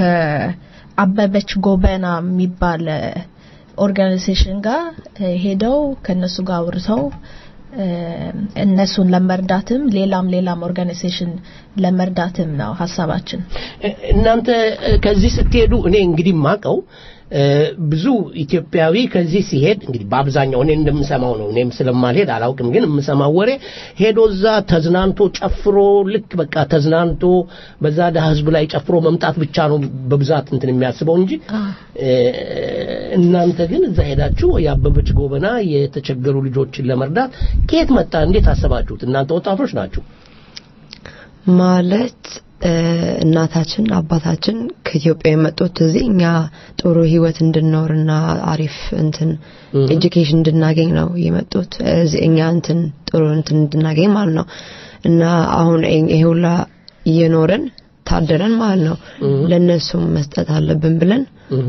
ከአበበች ጎበና የሚባል ኦርጋናይዜሽን ጋር እ፣ ሄደው ከነሱ ጋር አውርተው እ፣ እነሱን ለመርዳትም ሌላም ሌላም ኦርጋናይዜሽን ለመርዳትም ነው ሀሳባችን። እናንተ እ፣ ከዚህ ስትሄዱ እኔ እንግዲህ ማቀው ብዙ ኢትዮጵያዊ ከዚህ ሲሄድ እንግዲህ በአብዛኛው እኔ እንደምሰማው ነው። እኔም ስለማልሄድ አላውቅም፣ ግን የምሰማው ወሬ ሄዶ እዛ ተዝናንቶ ጨፍሮ ልክ በቃ ተዝናንቶ በዛ ድሀ ህዝብ ላይ ጨፍሮ መምጣት ብቻ ነው በብዛት እንትን የሚያስበው እንጂ እ፣ እናንተ ግን እዛ ሄዳችሁ የአበበች ጎበና የተቸገሩ ልጆችን ለመርዳት ከየት መጣ? እንዴት አሰባችሁት? እናንተ ወጣቶች ናችሁ። ማለት እ፣ እናታችን አባታችን ከኢትዮጵያ የመጡት እዚህ እኛ ጥሩ ህይወት እንድንኖርና አሪፍ እንትን ኤጁኬሽን እንድናገኝ ነው የመጡት እዚህ እኛ እንትን ጥሩ እንትን እንድናገኝ ማለት ነው እና አሁን ይሄ- ይሄ ሁላ እየኖርን ታደረን ማለት ነው ለነሱም መስጠት አለብን ብለን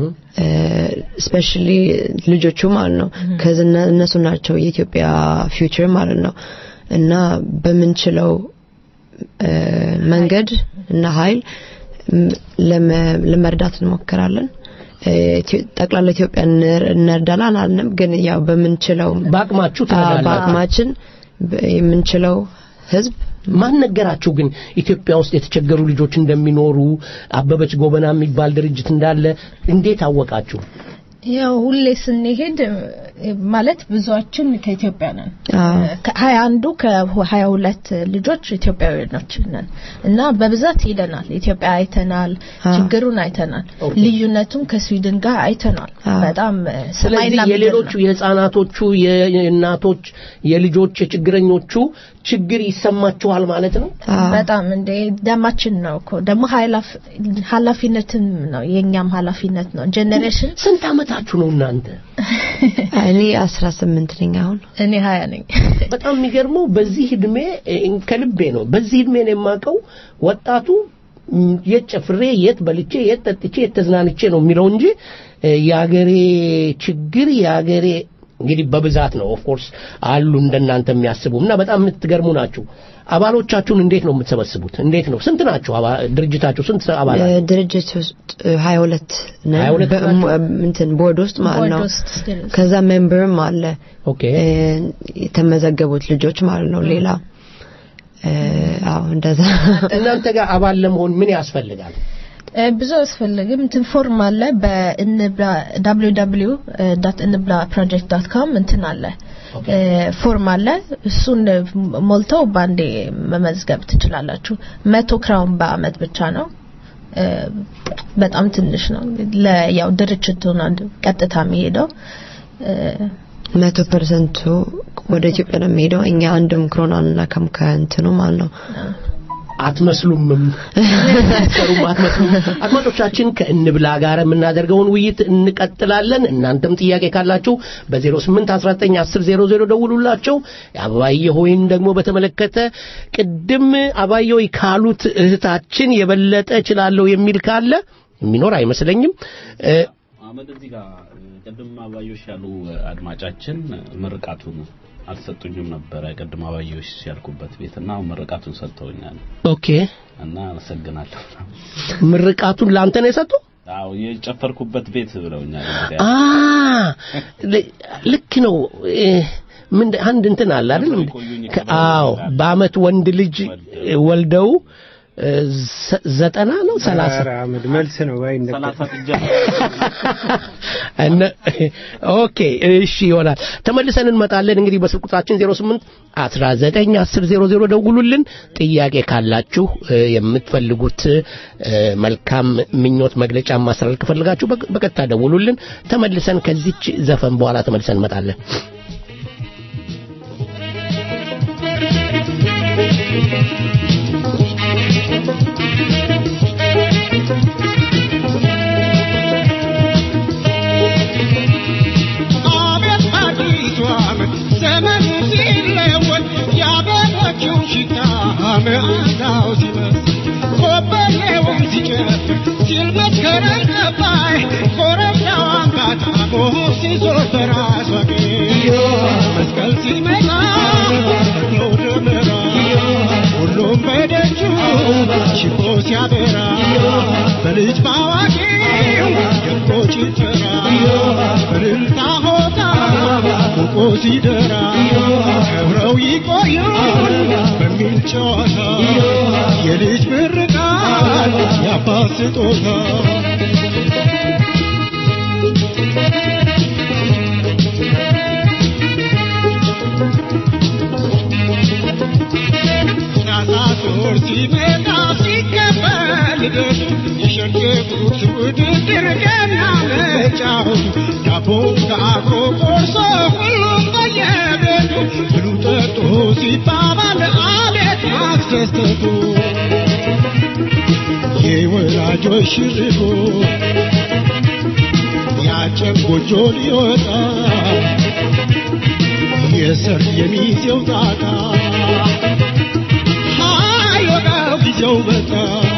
ስፔሻሊ ልጆቹ ማለት ነው ከዚህ እነ- እነሱ ናቸው የኢትዮጵያ ፊውቸር ማለት ነው እና በምንችለው እ፣ መንገድ እና ኃይል ም- ለመ- ለመርዳት እንሞክራለን። እ፣ ኢትዮ- ጠቅላላ ኢትዮጵያ እንር- እንርዳለን አላልንም፣ ግን ያው በምንችለው በአቅማችሁ አ፣ ትረዳላችሁ። በአቅማችን በ- የምንችለው ህዝብ ማን ነገራችሁ ግን ኢትዮጵያ ውስጥ የተቸገሩ ልጆች እንደሚኖሩ አበበች ጎበና የሚባል ድርጅት እንዳለ እንዴት አወቃችሁ? ያው ሁሌ ስንሄድ እ፣ ማለት ብዙዎችን ከኢትዮጵያ ነን። አዎ። ከሀያ አንዱ ከሀያ ሁለት ልጆች ኢትዮጵያዊኖች ነን እና በብዛት ሄደናል። ኢትዮጵያ አይተናል፣ አዎ። ችግሩን አይተናል፣ ኦኬ። ልዩነቱም ከስዊድን ጋር አይተናል። አዎ። በጣም እ፣ ስለዚህ ሰማይና ምድር የሌሎቹ ነው። የህፃናቶቹ የ- የእናቶች የልጆች የችግረኞቹ ችግር ይሰማችኋል ማለት ነው አዎ። በጣም እንደ ደማችን ነው እኮ ደግሞ ኃላፊ- ኃላፊነትም ነው የኛም ኃላፊነት ነው። ጄኔሬሽን ስንት አመታችሁ ነው እናንተ እኔ 18 ነኝ አሁን እኔ ሀያ ነኝ። በጣም የሚገርመው በዚህ እድሜ እ፣ ከልቤ ነው በዚህ እድሜ ነው የማውቀው ወጣቱ ም፣ የት ጨፍሬ የት በልቼ የት ጠጥቼ የት ተዝናንቼ ነው የሚለው እንጂ እ፣ የአገሬ ችግር የአገሬ እንግዲህ በብዛት ነው ኦፍ ኮርስ አሉ እንደናንተ የሚያስቡ እና በጣም የምትገርሙ ናችሁ አባሎቻችሁን እንዴት ነው የምትሰበስቡት እንዴት ነው ስንት ናችሁ አባ- ድርጅታችሁ ስንት አባላት እ፣ ድርጅት ውስጥ እ፣ 22 ነን 22 በ- ናቸው? ም- እንትን ቦርድ ውስጥ ማለት ቦርድ ነው ውስጥ still ከዛ ሜምበርም አለ ኦኬ እ፣ የተመዘገቡት ልጆች ማለት ነው ሌላ እ፣ አዎ እንደዛ እናንተ ጋር አባል ለመሆን ምን ያስፈልጋል እ፣ ብዙ አያስፈልግም። እንትን ፎርም አለ በእንብላ www እንብላ ፕሮጀክት ዶት ኮም እንትን አለ እ፣ ፎርም አለ። እሱን ሞልተው በአንዴ መመዝገብ ትችላላችሁ። መቶ ክራውን በአመት ብቻ ነው። እ፣ በጣም ትንሽ ነው። ለያው ድርጅቱን አንድ ቀጥታ የሚሄደው እ፣ መቶ ፐርሰንቱ ወደ ኢትዮጵያ ነው የሚሄደው። እኛ አንድም ክሮን አንላከም ከእንትኑ ማለት ነው። አትመስሉምም ሰሩም አትመስሉም። አድማጮቻችን ከእንብላ ጋር የምናደርገውን ውይይት እንቀጥላለን። እናንተም ጥያቄ ካላችሁ በ08191000 ደውሉላቸው። አባየ ሆይን ደግሞ በተመለከተ ቅድም አባየ ሆይ ካሉት እህታችን የበለጠ እችላለሁ የሚል ካለ የሚኖር አይመስለኝም። እ፣ አመድ እዚህ ጋር ቅድም አባዮሽ ያሉ አድማጫችን ምርቃቱን አልሰጡኝም ነበረ። ቅድም አባዮሽ ያልኩበት ቤት እና አሁን ምርቃቱን ሰጥተውኛል ኦኬ እና አመሰግናለሁ። ምርቃቱን ለአንተ ነው የሰጡ? አዎ የጨፈርኩበት ቤት ብለውኛል። እንግዲህ አ ል- ልክ ነው። እ፣ ምን አንድ እንትን አለ አይደል? እንደ- ከ- አዎ በአመት ወንድ ልጅ ወልደው እ፣ ዘ- ዘጠና ነው ሰላሳ ኧረ አመድ መልስ ነው ወይ እንደ ሰላሳ ጥጃ እነ ኦኬ እሺ ይሆናል። ተመልሰን እንመጣለን። እንግዲህ በስልክ ቁጥራችን 08 19 10 00 ደውሉልን። ጥያቄ ካላችሁ እ፣ የምትፈልጉት እ፣ መልካም ምኞት መግለጫ ማስተላለፍ ከፈልጋችሁ በቅ- በቀጥታ ደውሉልን። ተመልሰን ከዚች ዘፈን በኋላ ተመልሰን እንመጣለን። አቤት አዲሱ ዓመት ዘመኑ ሲለወጥ የአበቦቹ ሽታ መዓዛው ሲበስ ኮበሌውም ሲጨፍር ሲል መስከረም ጠባይ ኮረብታው አምባታ ቦሆ ሲዞር በራሷ ጌ መስቀል ሲመጣ ነው ደመራ ሁሉም በደጁ ሽቦ ሲያበራ በልጅ ባዋቂው ደምቆ ጭፈራ በእልልታ ሆታ ፎቆ ሲደራ ከብረው ይቆዩን በሚል ጨዋታ የልጅ ምርቃት የአባት ስጦታ ታኅሳስ ወር ሲመጣ ሲከበር ልደቱ የሸገጉት ውድድር ገና መጫወቱ ዳቦ ጋግሮ ቆርሶ ሁሉም በየቤቱ ብሉ ጠጡ ሲባባል አቤት ማስደሰቱ የወላጆች ሽርጉ ያጨም ጎጆ ሊወጣ የሰርግ የሚዜው ጣጣ ሀይ ወዳው ጊዜው መጣ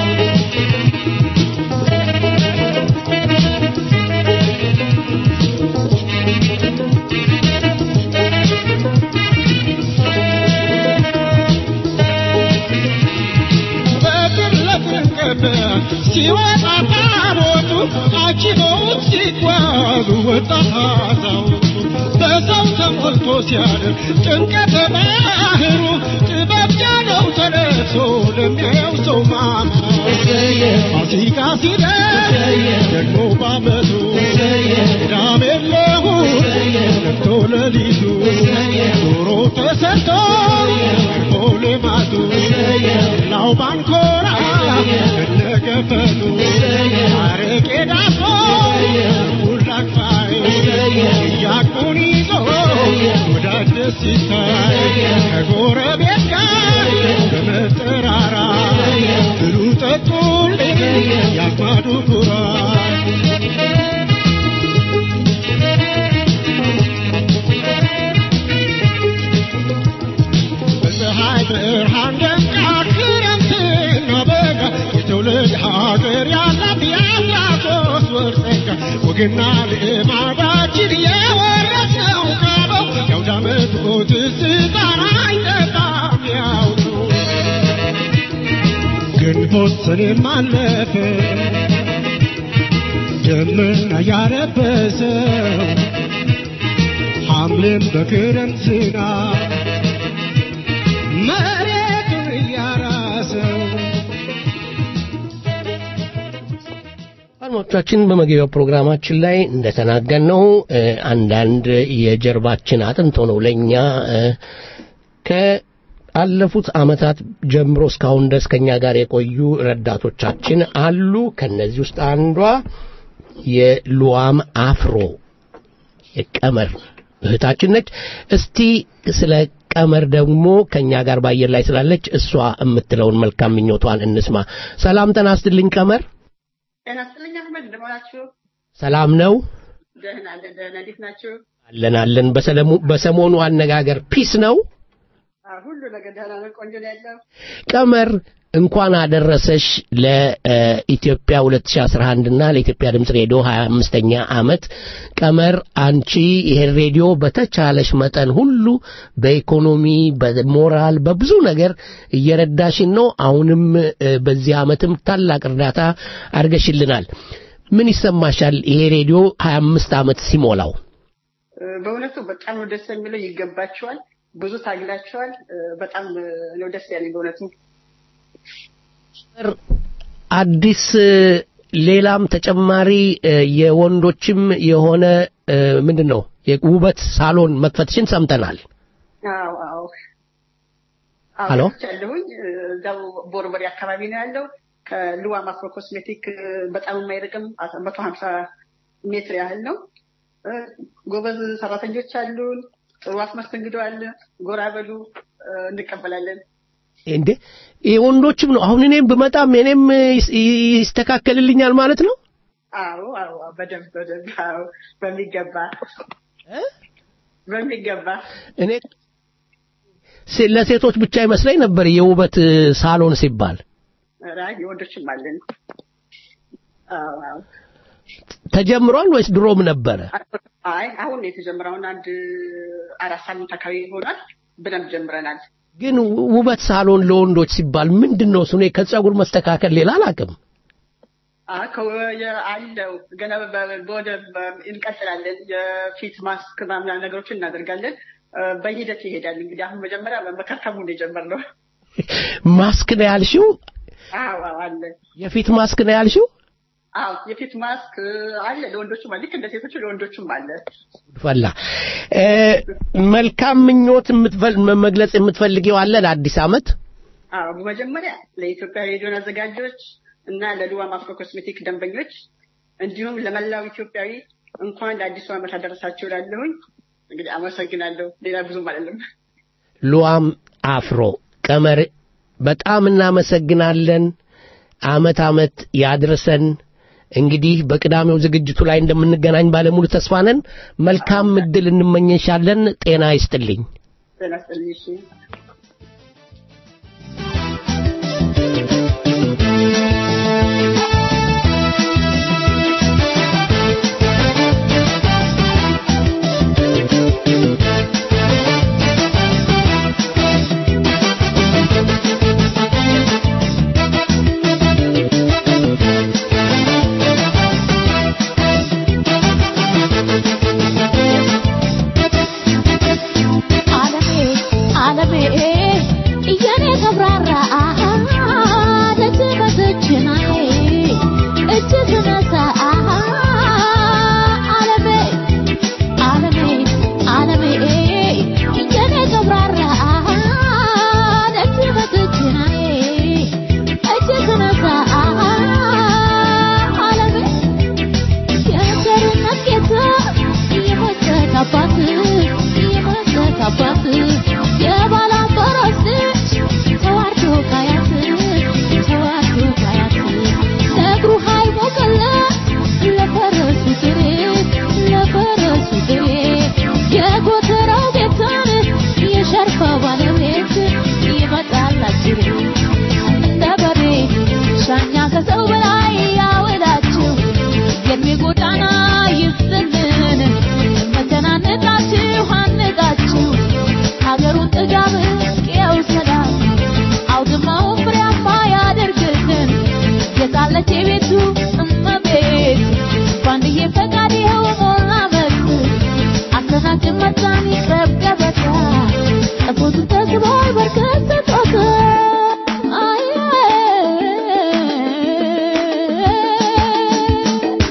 በግር ለፍንቅብ ሲወጣ ታቦቱ አጅበውት ሲጓዙ ወጣት አዛውንቱ በሰው ተሞልቶ ሲያድር ጭንቀተ ባህሩ ጥበብ ጃነው ተለብሶ ለሚያየው ሰው ማማሩ ፋሲካ ሲደርስ ደግሞ ባመቱ ቅዳሜ ለእሑድ ነግቶ ሌሊቱ ዶሮ ተሰርቶ ቀርቦ ልማቱ ላው ባንኮራ ከነገፈቱ አረቄ ዳቦ ሁላክፋይ እያቁን ይዞ ወዳጅ ደስ ሲታይ ከጎረቤት ጋር በመጠራራ ብሉ ጠጡልኝ ያዝማዱ ኩራት በፀሐይ ብርሃን ደምቃ ክረምትና በጋ የትውልድ ሀገር ያላት የአስራ ሶስት ወር ጸጋ ወግና ልማዳችን የወረስነው ካበው የአውደ ዓመቱ ትዝታን አይጠፋም ያው ነው። ግንቦት ሰኔም አለፈ ደመና ያለበሰው ሐምሌም በክረምት ዝናብ መሬቱን እያራሰው አድማጮቻችን በመግቢያው ፕሮግራማችን ላይ እንደተናገርነው እ፣ አንዳንድ የጀርባችን አጥንት ሆነው ለእኛ እ፣ ከአለፉት ዓመታት ጀምሮ እስካሁን ድረስ ከእኛ ጋር የቆዩ ረዳቶቻችን አሉ። ከነዚህ ውስጥ አንዷ የሉዋም አፍሮ የቀመር እህታችን ነች። እስቲ ስለ ቀመር ደግሞ ከእኛ ጋር በአየር ላይ ስላለች እሷ የምትለውን መልካም ምኞቷን እንስማ። ሰላም ጤና ይስጥልኝ ቀመር። ጤና ይስጥልኝ አህመድ፣ እንደምን ዋላችሁ? ሰላም ነው ደህና አለን። ደህና እንዴት ናችሁ? አለን አለን። በሰለሙ- በሰሞኑ አነጋገር ፒስ ነው። አዎ፣ ሁሉ ነገር ደህና ነው። ቆንጆ ነው ያለው። ቀመር እንኳን አደረሰሽ ለኢትዮጵያ 2011 እና ለኢትዮጵያ ድምፅ ሬዲዮ 25ኛ ዓመት። ቀመር አንቺ ይሄን ሬዲዮ በተቻለሽ መጠን ሁሉ በኢኮኖሚ፣ በሞራል፣ በብዙ ነገር እየረዳሽን ነው። አሁንም እ፣ በዚህ ዓመትም ታላቅ እርዳታ አድርገሽልናል። ምን ይሰማሻል ይሄ ሬዲዮ 25 ዓመት ሲሞላው? እ፣ በእውነቱ በጣም ነው ደስ የሚለው። ይገባችኋል። ብዙ ታግላችኋል። እ፣ በጣም እ፣ ነው ደስ ያለኝ በእውነቱ። አዲስ እ፣ ሌላም ተጨማሪ እ፣ የወንዶችም የሆነ እ፣ ምንድን ነው የውበት ሳሎን መክፈትሽን ሰምተናል። አዎ አዎ አዎ፣ ሄሎ? ያለሁኝ እዛው ቦርበሬ አካባቢ ነው ያለው። ከልዋም አፍሮ ኮስሜቲክ እ፣ በጣም የማይርቅም መቶ ሀምሳ ሜትር ያህል ነው። እ፣ ጎበዝ ሰራተኞች አሉን። ጥሩ አስመስተንግዶ አለ። ጎራ በሉ እ፣ እንቀበላለን። እንዴ የወንዶችም ነው። አሁን እኔም ብመጣም እኔም ይስ- ይስተካከልልኛል ማለት ነው። አዎ አዎ አዎ፣ በደንብ በደንብ አዎ፣ በሚገባ በሚገባ እኔ ሴ- ለሴቶች ብቻ ይመስለኝ ነበር የውበት እ፣ ሳሎን ሲባል ራይ የወንዶችም አለን። አዎ አዎ። ተጀምሯል ወይስ ድሮም ነበረ? አይ አሁን ነው የተጀመረውን አንድ አራት ሳምንት አካባቢ ይሆናል። በደንብ ጀምረናል። ግን ው- ውበት ሳሎን ለወንዶች ሲባል ምንድን ነው እሱ? እኔ ከጸጉር መስተካከል ሌላ አላውቅም። አ- ከወ- የ- አለው ገና በ- በወደ በ- እንቀጥላለን። የፊት ማስክ ምናምን ነገሮችን እናደርጋለን። እ፣ በሂደት ይሄዳል። እንግዲህ አሁን መጀመሪያ መከርከሙ ነው የጀመርነው። ማስክ ነው ያልሽው? አዎ አዎ አለ። የፊት ማስክ ነው ያልሽው? አዎ የፊት ማስክ እ፣ አለ ለወንዶችም አለ። ልክ እንደ ሴቶቹ ለወንዶችም አለ። ፈላ እ፣ መልካም ምኞት የምትፈል- መግለጽ የምትፈልጊው አለ ለአዲስ ዓመት? አዎ በመጀመሪያ ለኢትዮጵያ ሬዲዮን አዘጋጆች እና ለሉዋም አፍሮ ኮስሜቲክ ደንበኞች እንዲሁም ለመላው ኢትዮጵያዊ እንኳን ለአዲሱ ዓመት አደረሳችሁ እላለሁኝ። እንግዲህ አመሰግናለሁ። ሌላ ብዙም አይደለም። ሉዋም አፍሮ ቀመር በጣም እናመሰግናለን። አመት አመት ያድርሰን። እንግዲህ በቅዳሜው ዝግጅቱ ላይ እንደምንገናኝ ባለሙሉ ተስፋ ነን። መልካም እድል እንመኘሻለን። ጤና ይስጥልኝ። ጤና ይስጥልኝ። እሺ። ዓለሜ ዓለሜ እየኔ ተብራራ ደጅ በደጅናዬ እጅ ትነሳ ዓለሜ ዓለሜ ዓለሜ እየኔ ተብራራ ደጅ በደጅናዬ እጅ ትነሳ ዓለሜ የቸርነት ጌታ የመስጠት አባት የመስጠት አባት የባላንጣራስ ልጅ ተዋርዶ ካያት ተዋርዶ ካያት ለእግሩ ሃይሞቅለት ለፈረሱ ግሬ ለፈረሱ ግሬ የጎተራው ጌታን የሸርፋ ባለቤት ይመጣል አጅሬ እንደ በሬ ሻኛ ከሰው በላይ ያወዳችሁ የእድሜ ጎዳና ይስጥልን መተናነቃችሁ አንቃችሁ ሀገሩን ጥጋብ ቅያው ሰላም አውድማውን ፍሬያማ ያደርግልን የጣለች የቤቱ እመቤት ባንድዬ ፈቃድ ይኸው ሞላ መልስ አስተናግድ መጣን ይቅረብ ገበታ ጠቦቱ ተስቧል በርከት ስጦታ አይ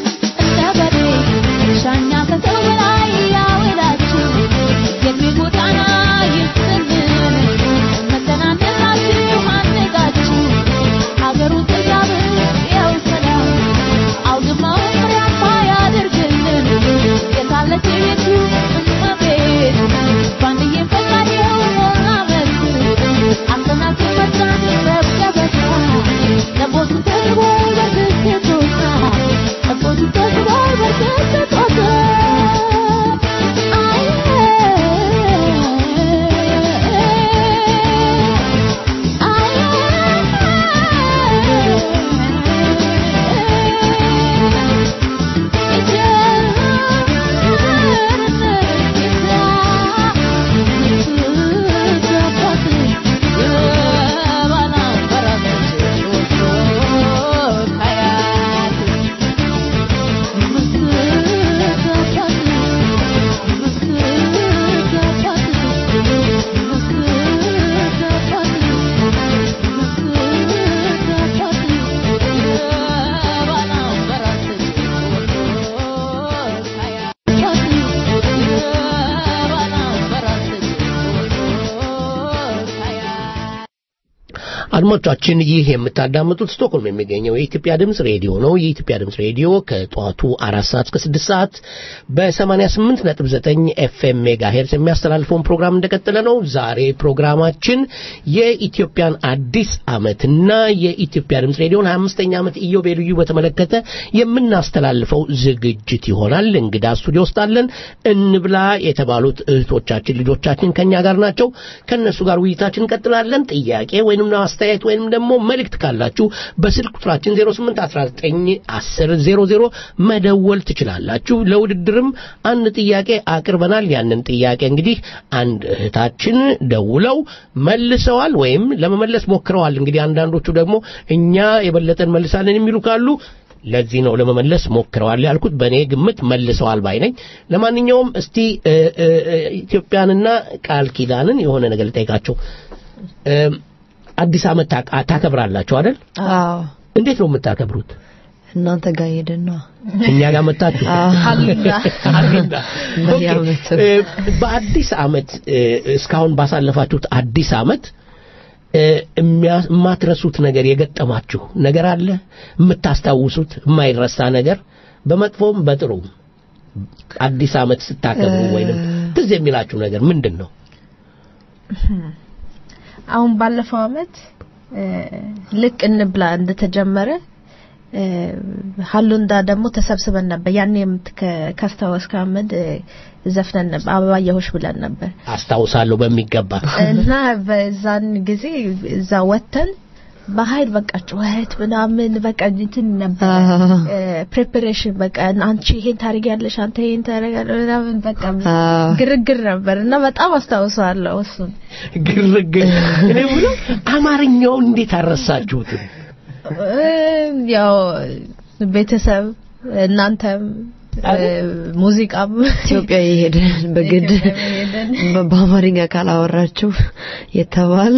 አድማጮቻችን ይህ የምታዳምጡት ስቶክሆልም የሚገኘው የኢትዮጵያ ድምፅ ሬዲዮ ነው። የኢትዮጵያ ድምፅ ሬዲዮ ከጠዋቱ አራት ሰዓት እስከ ስድስት ሰዓት በሰማንያ ስምንት ነጥብ ዘጠኝ ኤፍኤም ሜጋ ሄርስ የሚያስተላልፈውን ፕሮግራም እንደቀጠለ ነው። ዛሬ ፕሮግራማችን የኢትዮጵያን አዲስ ዓመትና የኢትዮጵያ ድምፅ ሬዲዮን ሀያ አምስተኛ ዓመት ኢዮቤልዩ በተመለከተ የምናስተላልፈው ዝግጅት ይሆናል። እንግዳ ስቱዲዮ ውስጥ አለን። እንብላ የተባሉት እህቶቻችን ልጆቻችን ከኛ ጋር ናቸው። ከእነሱ ጋር ውይይታችን እንቀጥላለን። ጥያቄ ወይንም አስተያየት ወይንም ደግሞ መልእክት ካላችሁ በስልክ ቁጥራችን 08191000 መደወል ትችላላችሁ። ለውድድርም አንድ ጥያቄ አቅርበናል። ያንን ጥያቄ እንግዲህ አንድ እህታችን ደውለው መልሰዋል ወይም ለመመለስ ሞክረዋል። እንግዲህ አንዳንዶቹ ደግሞ እኛ የበለጠ እንመልሳለን የሚሉ ካሉ ለዚህ ነው ለመመለስ ሞክረዋል ያልኩት። በእኔ ግምት መልሰዋል ባይ ነኝ። ለማንኛውም እስቲ ኢትዮጵያንና ቃል ኪዳንን የሆነ ነገር ልጠይቃቸው። አዲስ ዓመት ታከብራላችሁ አይደል? አዎ። እንዴት ነው የምታከብሩት? እናንተ ጋር ሄደን ነው እኛ ጋር መጣችሁ? ሀሊላ ሀሊላ። በየዓመቱ በአዲስ ዓመት እስካሁን ባሳለፋችሁት አዲስ ዓመት የማትረሱት ነገር የገጠማችሁ ነገር አለ? የምታስታውሱት የማይረሳ ነገር በመጥፎም በጥሩም አዲስ ዓመት ስታከብሩ ወይንም ትዝ የሚላችሁ ነገር ምንድን ነው? አሁን ባለፈው አመት ልክ እንብላ እንደተጀመረ ሀሉንዳ ደግሞ ተሰብስበን ነበር። ያኔም ካስታወስክ አህመድ ዘፍነን ነበር፣ አበባየሆሽ ብለን ነበር። አስታውሳለሁ በሚገባ እና በዛን ጊዜ እዛ ወተን በኃይል በቃ ጩኸት ምናምን በቃ እንትን ነበር ፕሬፓሬሽን በቃ አንቺ ይሄን ታደርጊያለሽ አንተ ይሄን ታደርጊያለሽ ምናምን በቃ ግርግር ነበር እና በጣም አስታውሰዋለሁ እሱን ግርግር። እኔ ብለው አማርኛውን እንዴት አረሳችሁት? ያው ቤተሰብ እናንተም ሙዚቃም ኢትዮጵያ የሄደን በግድ በአማርኛ ካላወራችሁ የተባል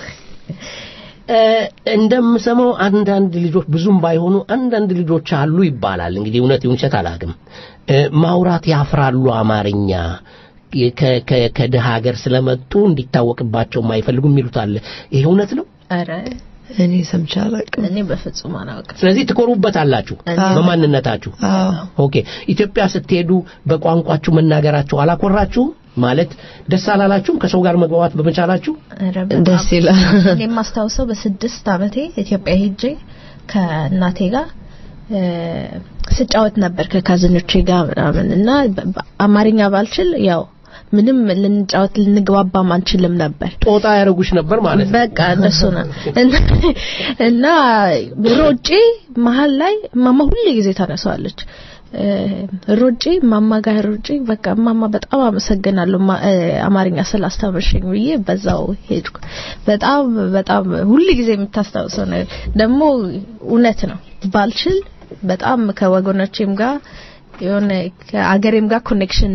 እንደምሰማው አንዳንድ ልጆች ብዙም ባይሆኑ አንዳንድ ልጆች አሉ ይባላል። እንግዲህ እውነት ይሁን ውሸት አላውቅም። ማውራት ያፍራሉ አማርኛ ከድሃ ሀገር ስለመጡ እንዲታወቅባቸው የማይፈልጉ የሚሉት አለ። ይሄ እውነት ነው? ኧረ እኔ ሰምቼ አላውቅም። እኔ በፍጹም አላውቅም። ስለዚህ ትኮሩበታላችሁ በማንነታችሁ። ኦኬ። ኢትዮጵያ ስትሄዱ በቋንቋችሁ መናገራችሁ አላኮራችሁም? ማለት ደስ አላላችሁም? ከሰው ጋር መግባባት በመቻላችሁ ደስ ይላል። እኔ የማስታውሰው በስድስት አመቴ ኢትዮጵያ ሄጄ ከእናቴ ጋር ስጫወት ነበር ከካዝኖቼ ጋር ምናምን እና አማርኛ ባልችል ያው ምንም ልንጫወት ልንግባባም አንችልም ነበር። ጦጣ ያደረጉሽ ነበር ማለት ነው። በቃ እንደሱ ነው እና ሮጬ መሀል ላይ ማማ ሁሌ ጊዜ ታነሳዋለች። ሮጬ ማማ ጋር ሮጬ በቃ ማማ በጣም አመሰግናለሁ አማርኛ ስላስተምርሽኝ ብዬ በዛው ሄድኩ። በጣም በጣም ሁል ጊዜ የምታስታውሰው ነገር ደግሞ እውነት ነው። ባልችል በጣም ከወገኖቼም ጋር የሆነ ከአገሬም ጋር ኮኔክሽን